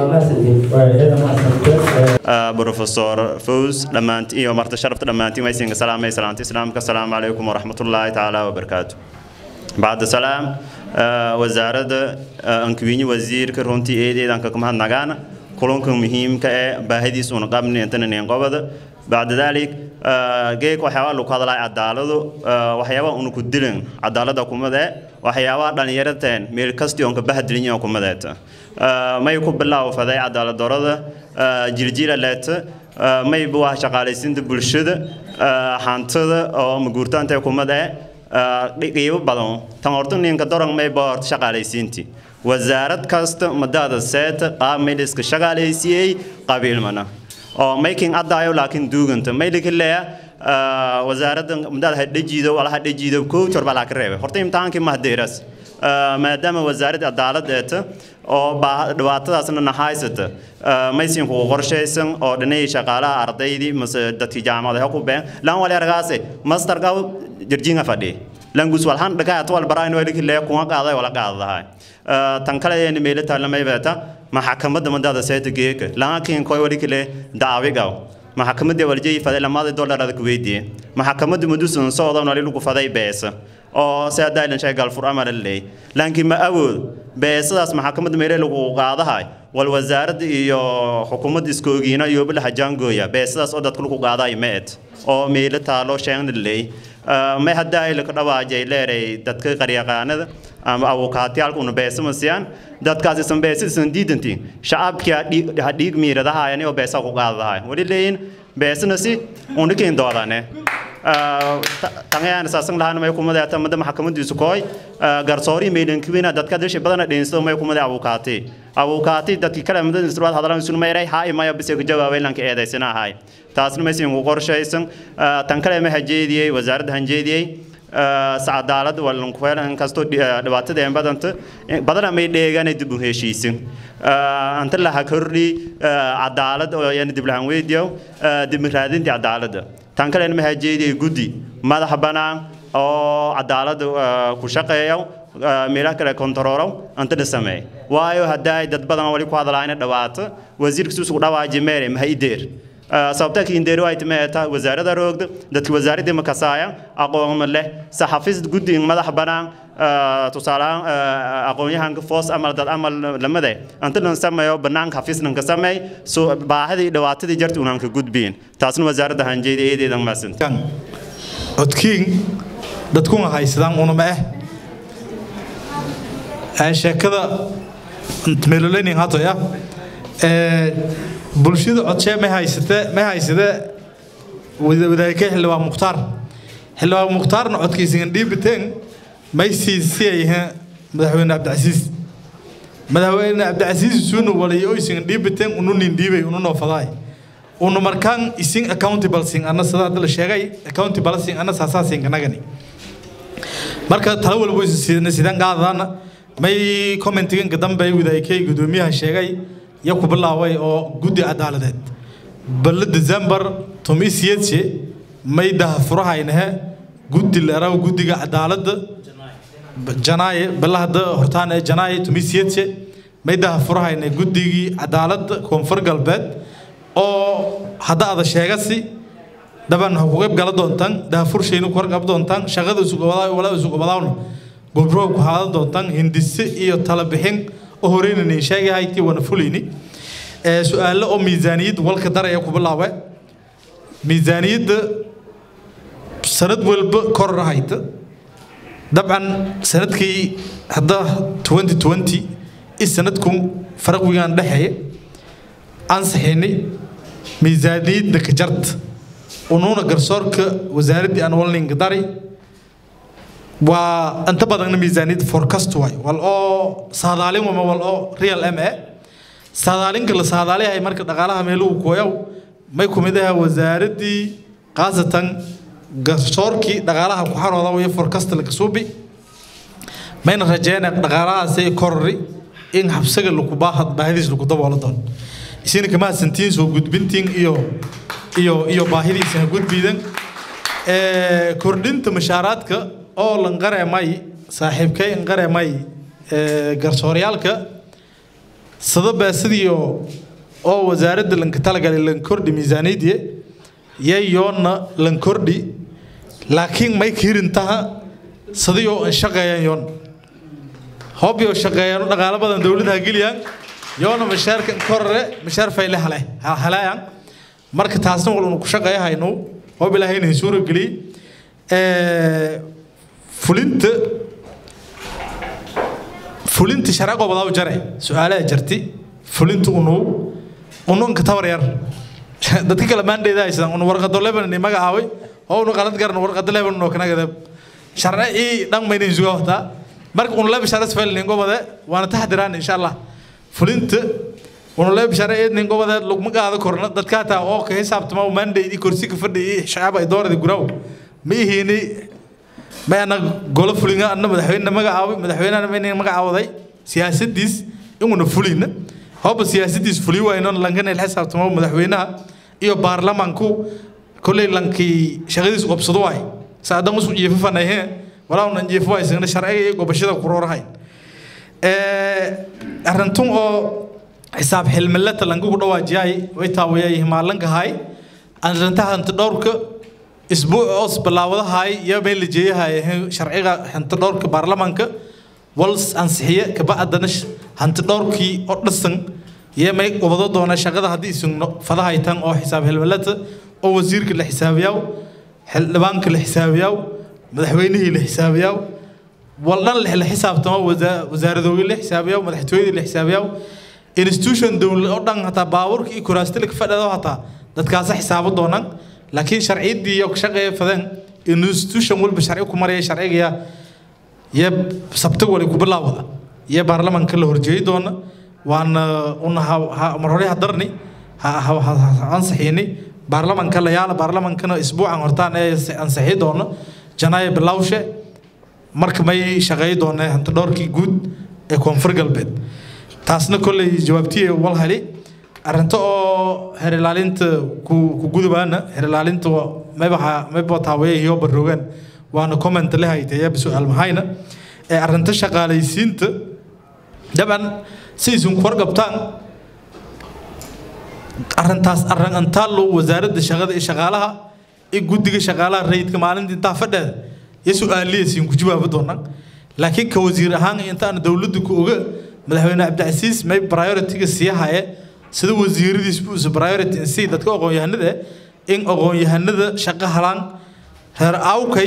mahadsantiin بروفيسور فوز دمانت iyo marta sharafta dhammaantiin way siinka salaamay salaanta islaamka assalaamu calaykum waraxmatullaahi tacaala wabarakaatu bacda salaam wasaaradda ankuwiinyi wasiirka runtii eedeedanka kuma hadnagaana kulanka muhiimka ee baahidiis una qabni intananeen qobada bacda dalik geek waxyaabaa lagu hadlaa cadaaladu waxyaabaa una ku dilin cadaalada kumade waxyaabaha dhallinyarateen meel kastii onka bahadilinya kumadeeta may ku bilaawfaday cadaalad darada jiljila leeta may waa shaqaalaysiinta bulshada hantada oo maguurtaanta kumade qiibo badan tan horta ninka doran may baa horta shaqaalaysiinti wasaarad kasta madaada seeta qaab may la iska shaqaalaysiiyey qabiilmana oo making adaayo laakiin duuganta may likileya wasaaradda madaada hadhajiido wala hadhajiido kow jor baa laaka reebay horta imtixaankii mahdeeras maadaama wasaaradda cadaalad eeta oo dhibaatadaasna nahaysata maysin kugu qorshaysan oo dhanay shaqaalaha ardaydii mase dadkii jaamacada ku been lan wali argaase masterka jirjinga fadhi langus walhan dhagaa wal barayn wali kile kuma qaaday wala qaadahay tan kale ee meelo taalamay beeta maxkamadda madada sayta geeka laakiin koy wali kile daawigaw maxkamadda waljay faday lamada dollarada ku weydiye maxkamadda mudusan soodan wali lagu faday beesa oo si haddaa ilan shay galfur amar leey laakiin ma awood beesadaas maxkamadda meelo lagu qaadahay wal wasaaradda iyo xukuumadda iskoogiina iyo bilaha jaangooya beesadaas oo dadka lagu qaadaay meed oo meelo taalo sheegna leey may haddaa ay laka dhawaajay leeray dadka qaryaqaanada ama abukaatiyaalka una beesama siyaan dadkaas isan beesa isan diidantiin shacabkii ha dhiig miiradahaayani oo beesa ku qaadadahay wali leeyin beesana si unikin doodane tangayaan saasan lahaan may kumada ta mada maxkamadiisu kooy garsoori meelan kiwina dadka dashi badana dheenso may kumada abukaati abukaati dadki kale mada isruad hadalan sun mayray ha imaya bise ku jawaabay lanka eedaysana ahay taasna may siin ku qorshaysan tan kale ma hajeediyay wasaaradda hanjeediyay sacadaalad walan kuweelan kasto dhibaatada een badanta badana may dheegaan dib u heshiisin anta la hakordhi cadaalad oo yan dib lahan weydiyo dib raadinta cadaaladda tan kale ma hajeediyay guddi madax banaan oo cadaalada ku shaqeeya meelaha kale kontaroorow anta la sameey waayo hadday dad badan wali ku hadlaayna dhawaato wasiirka suusugu dhawaaji meere maha ideer sababta kiindeeri ay timeeta wasaarada roogda dadka wasaaradii makasaaya aqoon leh saxafiis guddi madax banaan tusaalahaan aqoonyahanka foos amal dad amal lamade anta lan sameeyo banaanka xafiis lan ka sameey soo baahidii dhibaatadii jarta unaan ka gudbiin taasna wasaaradda hanjeeda eedeedan maasanta codkiin dadkuna haysadaan unama ah sheekada meeloleynin hatoya bulshada codshee ma haysate ma haysade wadaagay xildhibaan mukhtaar xildhibaan mukhtaarna codkiisan dhiibiteen may siisiyayha madaxweyne cabdicasiis madaxweyne cabdicasiis suuna walay oysan dhiibiteen ununin dhiibay ununoo fadaay unu markaan isin accountable sin ana sida hadda la sheegay accountable sin ana saasaa sin kanagani marka tala walbo sidana sidan qaadana may commentiganka dambe wadaagay gudoomiyaha sheegay ya ku bilaaway oo guddi cadaaladeed balle december tomisiyadse may daha furahaynahe guddi leeraw guddiga cadaaladda janaaye balahada hortaan ee janaaye tomisiyadse may daha furahayna guddigii cadaaladda koonfur galbeed oo hadda ada sheegasi dhaban ha ku qayb gala doontaan daafurshayna ku horqab doontaan shaqada walaa isugobadaawna gobrow ku haadan doontaan hindise iyo tala bixin oo horeyna nin sheegahay tii wana fulayni su-aalo oo miisaaniyadda walka daraya ku bilaabe miisaaniyadda sanad walba koror hayta dabcan sanadkii hadda 2020 i sanadkun farqigan dhexeeya ansaxinay miisaaniyadda ka jarta unuuna garsoorka wasaaraddii aan walninga dari waa inta badanna miisaaniyadda forecast waay wal oo saadaalin wama wal oo real m e saadaalinka la saadaaliyahay marka dhaqaalaha meeluhu kooyaw may ku mid aha wasaaraddii khaasatan garsoorkii dhaqaalaha ku xarooda iyo forecast la kasuubi mayna rajeyna dhaqaalahaasi korori in habsaga lagu baahad baahidiis lagu daboolo doono isina kama santiin soo gudbintiin iyo iyo iyo baahidiisa ha gudbiidan ee kordhinta mashaaraadka oo lan qareemay saaxiibkay in qareemay ee garsooryaalka sadaba sidiyo oo wasaaradda lanka talagalay lan kordhi miisaaniyadii yayoona lan kordhi laakiin may kirintaha sidiyo an shaqeeyaan yoon hobyo shaqeeyaan dhaqaalo badan dowladda geliyaan yoona mashaarkan korre mashaar fayle hale halayaan marka taasna wal uu ku shaqeeyahayno hob ilaahayna suura gali ee fulinta fulinta sharci gobodaa jare su'aalaha jirti fulinta unu unu ka tabar yar dadka kala maandheeda haysan unu warqado leban ni magacaaway oo unu qalad garan warqado leban no kana gadab sharci dhan mayna isuga wata marka unu leba sharci fayl nin gobode waana taxdiraan insha Allah fulinta unu leba sharci nin gobode lugma qaado korna dadka taa oo ka xisaabtama maandheedi kursi ka fadhiyay shacab ay doorada guraw ma ihini ma ana golo fulinga anna madaxweyne magacaaway madaxweynena ma inay magacaawaday siyaasadiis inuna fulina hooba siyaasadiis fuli wayno lankana il xisaabtamo madaxweynaha iyo baarlamaanku kolley lankii shaqadiis qabsado waay saadan usku jiifo fanayhe walaa unan jiifo waysagna sharciga iyo gobashada kuroorahay arintun oo xisaab xilmilata lankugu dhawaajiyay way taawayay maalankahay arintaha hanti dhowrka isbuuc oos bilaawadahay iyo meel la jeeyahay sharciga hanti dhowrka baarlamaanka wals ansixiye kabacdana hanti dhowrkii oo dhasan iyo may wado doona shaqada haddii isugno fadahaytan oo xisaab xilmilata oo wasiirka la xisaabiyaa xildhibaanka la xisaabiyaa madaxweynihii la xisaabiyaa waldhan la xisaabtamo wasaaradoogi la xisaabiyaa madaxtooyadii la xisaabiyaa institution dowlad oo dhan hataa baabuurka iyo kuraastila ka fadhado hataa dadkaasa xisaabo doonaan laakiin sharciyadii iyo shaqeeya fadeen institution walba sharci ku maraya sharciga iyo sabti wali ku bilaawada iyo baarlamaanka la horjeedi doona waana una mar hore hadarni ansixiini baarlamaanka la yaala baarlamaankana isbuucan hortaan ee ansixi doono janaayo bilawshe marka may shaqeey doona hanti dhowrkii guud ee koonfur galbeed taasna kolley jawaabtiye wal heli arrinta oo heer ilaalinta ku ku gudubaana heer ilaalinta maybaxa mayba taawaye iyo baroogan waana comment la haytay su'aal mahayna ee arrinta shaqaalaysiinta dabcan sidaysun ku warqabtaan arrintaas arrin antaallo wasaaradda shaqada iyo shaqaalaha iyo guddiga shaqaalaha rayidka maalinta intaa fadheeda iyo su-aaliyasiin ku jawaabi doonaan laakiin ka wasiir ahaan intaan dowladda ku oga madaxweyne cabdicasiis may priority-ga sii haye sida wasiiradiis buuse priority in sii dadka aqoon-yahanada in aqoon-yahanada shaqo halaan reer awkay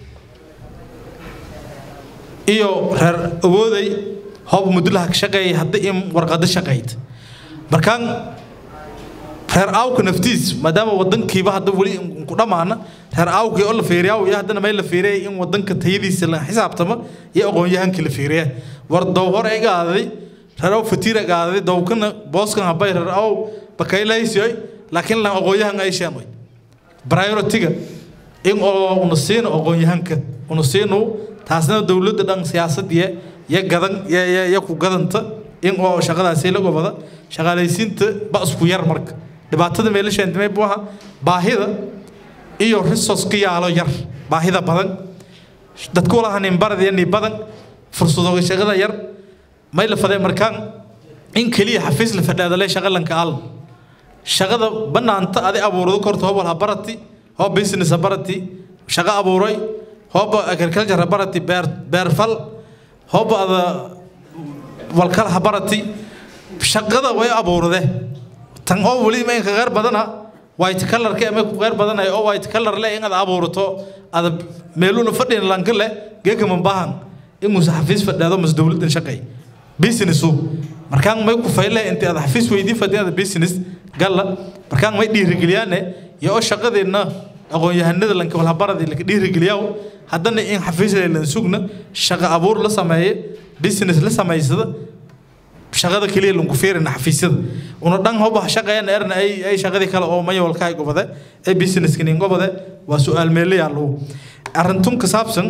iyo reer awooday hoob mudulaha ka shaqeeyay hadda in warqado shaqayd markaan reer aawka naftiis maadaama wadankiiba hadda weli ku dhammaana reer aawkii oo la fiiriyaa iyo haddana may la fiiriyay in wadanka tayadiisa la xisaabtama iyo aqoon-yahankii la fiiriya war dow hore ay gaaday reer aw fatiira gaaday dowkana booskan habay reer aw bakaylaysiyoy laakiin lan aqoon-yahan ay sheenoy priority-ga in oo una siino aqoon-yahanka una siino taasna dowladda dhan siyaasadiya ya gadan ya ku gadanta in oo shaqadaasi la gobada shaqaalaysiinta ba isku yar marka dhibaatada meelashaan dimay buu ahaa baahida iyo resource-ka yaalo yar baahida badan dadku laha nin baradiya ni badan fursadooga shaqada yar may la fadee markaan in keliya xafiis la fadhaadale shaqa lanka al shaqada banaanta adi abuurado korta hobal ha barati hoo business ha barati shaqo abuuray hooba agriculture ha barati beer beerfal hooba ada walkal ha barati shaqada way abuurade tan oo weli ma inka qeyr badana white colorka ama ku qeyr badanay oo white color le in aad abuurato ada meeluna fadhin lanka le geeka mambahan in muuse xafiis fadhaado mas dowladan shaqay businessu markaan may ku fayle intii aad xafiis weydii fadhiyaada business galla markaan may dhiirigeliyaane iyo oo shaqadeenna aqoon-yahanada lanka walhabaradii laka dhiirigeliyaa haddana in xafiis lan sugna shaqo abuur la sameeye business la samaysada shaqada kaliya lanku fiirina xafiisyada una dhan hoba shaqeeyana erna ay ay shaqadii kale oo mayawalka ay gobade ee businesska nin gobade waa su-aal meele yaallo arrintun ka saabsan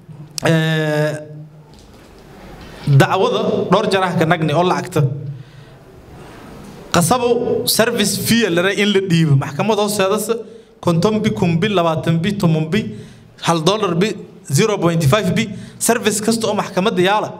dacwada dhowr jaraha ka nagni oo lacagta qasabo service fee lare in la dhiibo maxkamad hoosteedase konton bi kun bi labaatan bi toban bi hal dollar bi zero point five bi service kasta oo maxkamadda yaala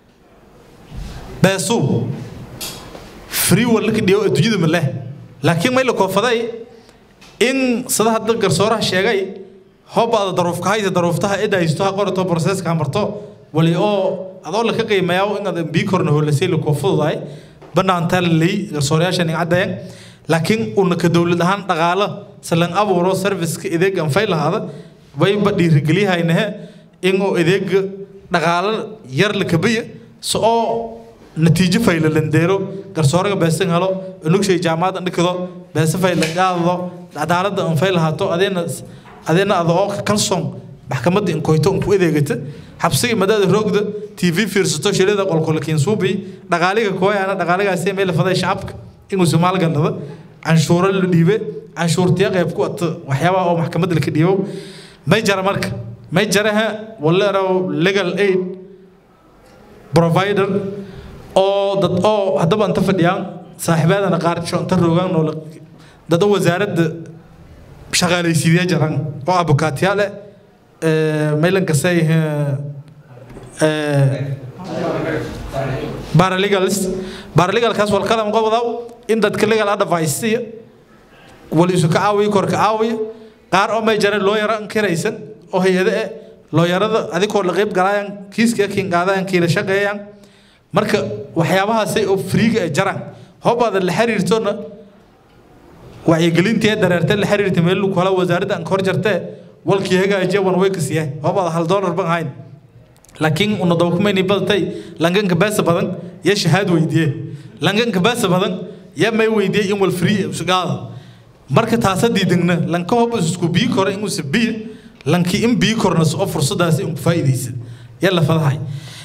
beesuu free walla ka dhiyo adduunyada ma leh laakiin may la koofaday in sida hadda garsooraha sheegay hoobaada daruufka haysa daruuftaha cidda haysto ha qorato processka ha marto wali oo adoo la ka qiimeeyaa in aad bii korna hoolasay la koofududahay banaantaa la leey garsoorayaasha nin caddayan laakiin una ka dowlad ahaan dhaqaalo salan abuuro serviceka ideeg anfay lahaada wayba dhiirigeliyahaynahe in oo ideega dhaqaalo yar la kabiya so oo natiijo fayla landeero garsooraga beesan helo unugshay jaamacad andhikado beesa fayla qaadado cadaaladda anfay lahaato adeena adeena ada oo kalsoon maxkamadda inkoyto unku adeegata xabsiga madaada roogda tv fiirsato shilada qolqolkiin suubi dhaqaaliga kooyana dhaqaaligaasi meel faday shacabka inuu somaal gallada canshuuro la dhiibe canshuurtiya qayb ku ata waxyaabaha oo maxkamadda laka dhiibo may jara marka may jaraha waleerow legal aid provider oo dad oo haddaba inta fadhiyaan saaxiibaadana qaar inta roogaan oo dad oo wasaaradda shaqaalaysiidiya jaran oo abukaatiyaal eh maylan kasay paralegals paralegalkaas wal kalam qobdaw in dadka legal advice iyo wali isu ka caawiyo kor ka caawiyo qaar oo may jara loo yaro kiraysan oo hay-ado eh looyarada adigoo la qayb galaayaan kiiska kiin qaadayaan kiila shaqeeyaan marka waxyaabahaasay oo friiga ee jaraan hoobaada la xiriirtona wacyigelintii dareertay la xiriirtay meel kala wasaaradda aan kor jartee walkii hagaajiya wan way kasiyaa hoobaada hal doolar ban ahayn laakiin una dawkumayni badatay langanka beesa badan ya shahaad weydiye langanka beesa badan ya may weydiye in wal free usgaada marka taasa diidagna lanka hoba isku bii kora in usa biya lanki in bii korna oo fursadaasi in ku faa'iidaysa ya la fadahay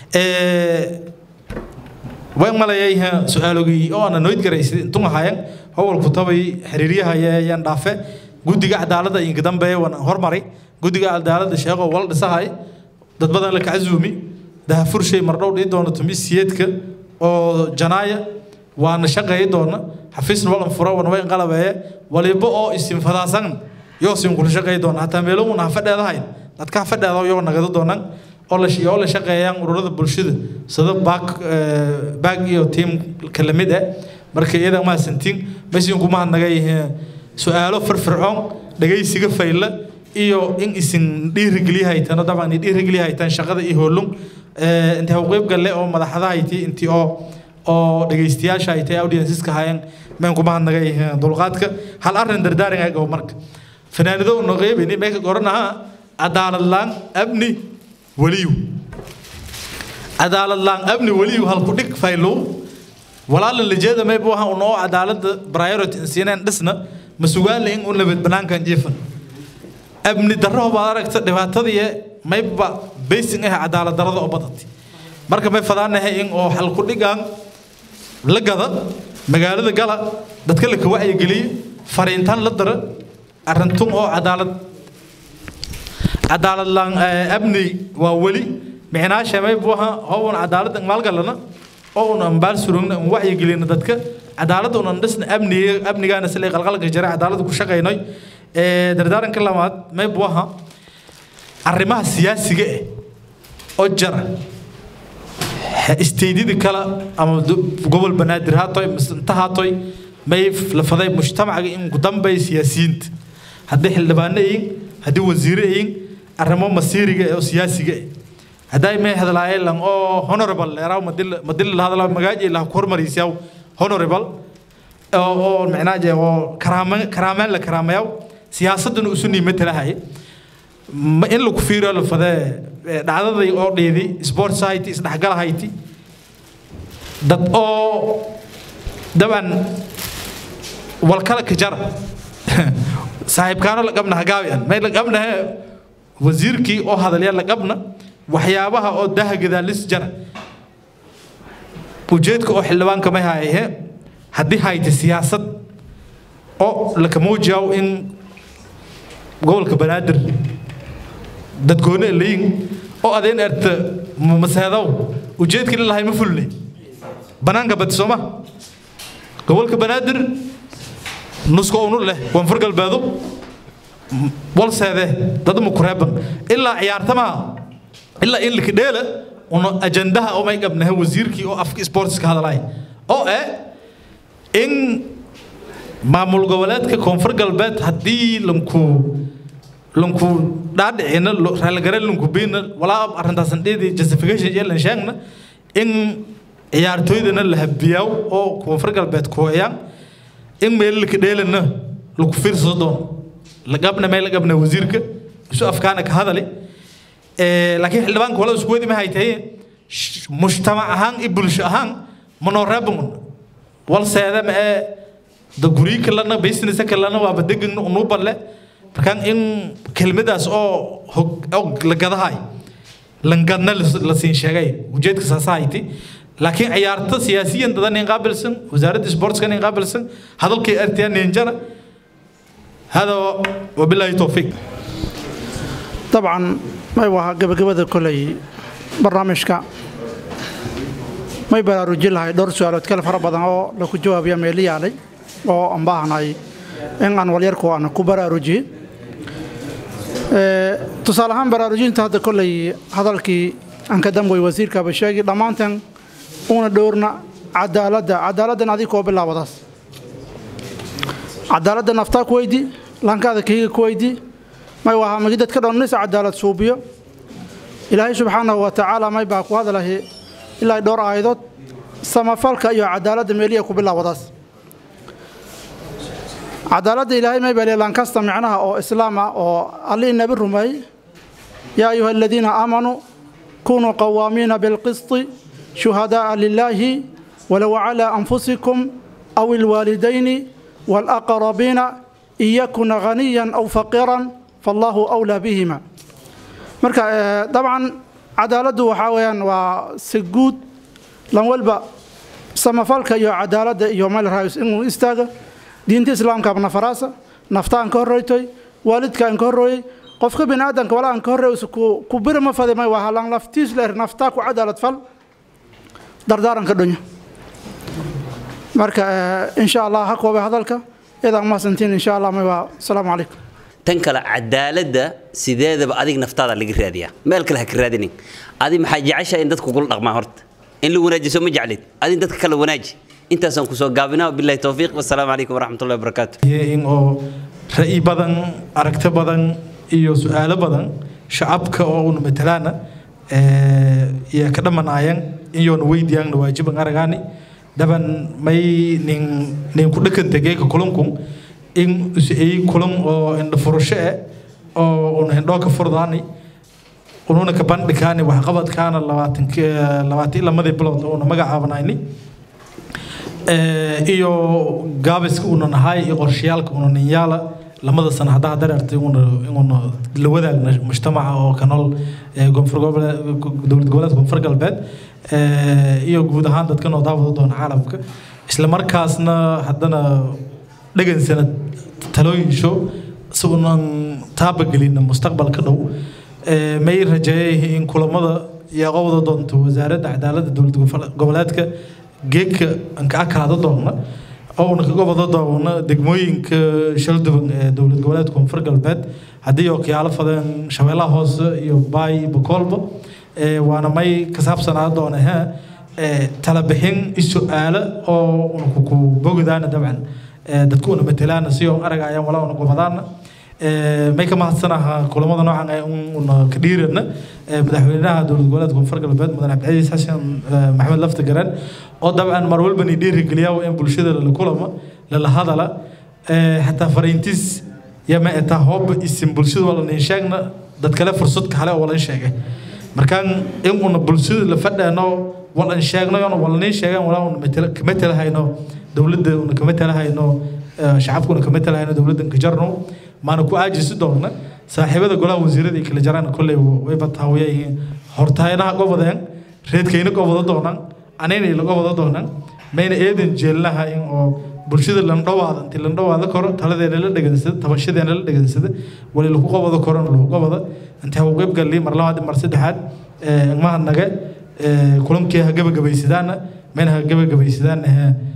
way malayay su-aalogii oo ana noyd garaysay intun ahayan howlku tabay xiriiryaha yaan dhaafe guddiga cadaaladda inka dambeeya waan hormaray guddiga cadaaladda sheego wal dhisahay dad badan la kacazuumi dahafurshay mardhow dhii doona tumisiyeedka oo janaaya waana shaqeey doona xafiisna walan furo wana way qalabeeye waliba oo isin fadaasan yoo sin kula shaqeey doona hataa meelo una ha fadheedahayn dadka ha fadheeda yoo nagado doonaan oo la oo la shaqeeyaan ururada bulshada sida baak baak iyo team kala mid ah marka iyada ma santiin meeshan kuma hadnagay su'aalo firfircoon dhagaysiga fayla iyo in isin dhiirigeliyahaydaan dabcan dhiirigeliyahaydaan shaqada iyo hoolun inta u qayb galle oo madaxda hayti intii oo oo dhagaystayaasha ay tahay audienceska hayeen meen kuma hadnagay dulqaadka hal arrin dardaaran ay gabo marka fanaanido no qeybini meeka goranaha cadaalad laan abni waliyu cadaalad laan abni waliyu hal ku dhig faylo walaala lijeeda may buu ahaa unoo cadaalada priority siineen dhisna ma sugaale in u nabad banaankan jiifan abni darro baad aragta dhibaatadii mayba basing ah cadaalad darrada oo badatay marka may fadaanahay in oo hal ku dhigaan la gada magaalada gala dadka la ka wacyigeliye fariintaan la dara arintun oo cadaalad cadaalad laan abni waa weli micnaasha may buu ahaa howun cadaalad maalgalana oo un ambaal surugna un wacyigelina dadka cadaaladda unan dhisna amniga amnigaana sila qalqalka jira cadaaladda ku shaqaynay dardaaranka labaad may buu ahaa arrimaha siyaasiga eh oo jara isteydyada kale ama gobol banaadir haatoy inta haatoy may la faday mujtamacaga in ku dambay siyaasiyiinta haddii xildhibaano yiin haddii wasiire yiin arrimo masiiriga oo siyaasiga eh hadday may hadlaayeen lan oo honorable leeraw madil madil la hadlaa magaaji la hormarisiyaw honorable oo oo macnaaje oo karaama karaamaan la karaamayaw siyaasaduna usu niimatalahay in lagu fiiriyo la fadee dhacdadii oo dheedi sport society isdhexgalahayti dad oo daban walkala ka jara saaxiibkaano la qabna hagaabiyan may la qabnahe wasiirkii oo hadalya la qabna waxyaabaha oo daha gadaalis jara ujeedka oo xildhibaanka may hayahe haddii hayta siyaasad oo laka muujiyaw in gobolka banaadir dadgoone layin oo adeen erta maseedow ujeedkii lalahay ma fulne banaanka badi sooma gobolka banaadir nusko unu leh koonfur galbeedo walseede dad mukureeban ilaa ciyaartamaha ilaa in laka dheela una ajandaha oo may qabnaha wasiirkii oo afka sportska hadalay oo eh in maamul goboleedka koonfur galbeed haddii lanku lanku dhaadhicina raaligare lanku biina walaa arrintaasan dheedi justification yeelan sheegna in ciyaartooydana la habiyaaw oo koonfur galbeed kuhayaan in meel laka dheelana lagu fiirsado doono lagabna meel lagabna wasiirka isu afkaana ka hadali laakiin xildhibaanka wala isku wadi ma haytaye mujtamac ahaan iyo bulsho ahaan manoo reeban walseeda ma ee da guryo kalena business kalena waaba degagna unuu balle markaan in kelmadaas oo oo la gadahay langadna la siin sheegay ujeedka saasa hayti laakiin ciyaarta siyaasiyan dadan in qaabilsan wasaaradda sportskan in qaabilsan hadalkay artiya ninjara hada wabilaahi towfiiq طبعا ما يبغى قبل قبل كلي برنامجك ما يبغى رجل هاي دور سؤال تكلم فرق بدن أو لو كنت جواب يا ميلي علي أو أم باهناي إن أنا وليركو أنا كبر رجي tusaale ahaan baraarujinta hadda kolley hadalkii aan ka damgoy wasiirka basheegi dhammaantan una dhowrna cadaaladda cadaaladdan adig koo bilaabadaas cadaaladda naftaa ku weydi lankaada kahiga ku weydi may wahaa magi dadka dhan nis cadaalad suubiyo ilaahay subxaanahu wa tacaala may baa ku hadalahi ilaa dhowr aayadood samafalka iyo cadaaladda meeliya ku bilaabadaas cadaaladda ilaahay may baa lankasta micnaha oo islaam ah oo allihii nabi rumeey yaa ayuha aladiina aamanuu kunuu qawaamiina bilqisti shuhadaaa lilaahi walow calaa anfusikum aw ilwaalidayni waalaqrabiina in yakuna ghaniyan aw faqiiran fallaahu awlaa bihima marka dabcan cadaaladdu waxaa weeyaan waa si guud lan walba samafalka iyo cadaaladda iyo meel raayus inuu istaaga diinta islaamka abna faraasa naftaan ka horreytoy waalidkaan ka horrooyey qofka bini aadanka wala aan ka horreeyus ku biri ma fadi may waa halan laftiis leer naftaa ku cadaalad fal dardaaranka dhonyo marka insha allah ha koobe hadalka idan mahadsantiin insha allah may waa asalaamu calaykum tan kale cadaaladda sideedaba adig naftaada laga raadiyaa meel kale ha ka raadinin adi maxaa jeceshahay in dadku kula dhaqmaa horta in la wanaajiso ma jeclid adin dadka kala wanaaji intaasaan kusoo gaabinaa bilahi towfiiq wasalaamu calaykum waraxmatullahi wabarakaatu in oo ra'yi badan aragti badan iyo su-aalo badan shacabka oo una matalaana iyo ka dhamanaayaan iyoona weydiyaanna waajiban aragaani daban may nin nin ku dhakanta geeka kulankun in ay kulan oo indha furasho eh oo una indhoo ka furdaani ununa ka bandhikaani waxqabadkaana labaatan labaatan lamadii bilood una magacaabanayni iyo gaabiska una nahay iyo qorshayaalka una ninyaala lamada sano haddaa dareertay una inuna la wadaagna mujtamaca oo ka nool koonfur goboleed dowlad goboleedka koonfur galbeed iyo guud ahaan dadka noo daawada doona caalamka isla markaasna haddana dhagansana talooyin show si unan taabagelina mustaqbalka dhow may rajeeyay in kulamada iyo qowda doonto wasaaradda cadaaladda dowlad goboleedka geedka aan ka akaada doona oo una kaga wada doona degmooyinka shalduban ee dowlad goboleedka koonfur galbeed haddii oo kiyaalo fadeen shabeellaha hoose iyo baay iyo bakoolba waana may ka saabsanaa doona ha talabixin is-su-aalo oo una ku bogdaana dabcan dadku una matalaana si oo aragayaan walaa una gobadaana may ka mahadsanaha kulamada noocan ee una ka dhiirana madaxweynaha dowlad goboleedka koonfur galbeed mudan cabdicasiis xasan maxamed lafta garan oo dabcan mar walba ni dhiirigeliyaa in bulshada lala kulama lala hadala xataa fariintiis yama etaa hooba isin bulshada wala nin sheegna dad kale fursad kale oo walan sheegay markaan in una bulshada la fadhaano walan sheegno yana wala nin sheegan walaa una kama talahayno dowladda una kama talahayno shacabka una kama talahayno dowladdan ka jarno maana ku aajisi doona saaxiibada golaha wasiirada kala jaraan kolley way bataawiyayihiin hortaynaha gobodeen reedkayna gobada doonaan anayna ila gobada doonaan mayna eedan jeelnaha in oo bulshada landhawaada intii landhawaada koro taladeena la dhegansada tabashadeena la dhegansada wali lagu qobado korona lagu qobada intii hagu qayb galli mar labaad mar saddexaad ilmaha nage kulankii ha gabagabaysadaana mayna ha gabagabaysadaana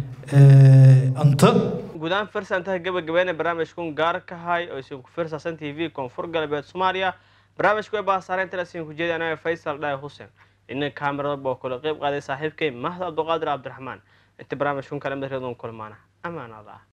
anta guud ahaan firsantaha gabagabeena barnaamijkun gaar ka hay oo isin ku firsaasan t v koonfur galbeed soomaaliya barnaamijku ee baasaareynta isin ku jeedi anaga faysal dhaay xuseen ina kaamirada boo kula qayb qaaday saaxiibkay mahad abduqaadir cabdiraxmaan inta barnaamijkun kale mid reedon kulmaana amaanaada ah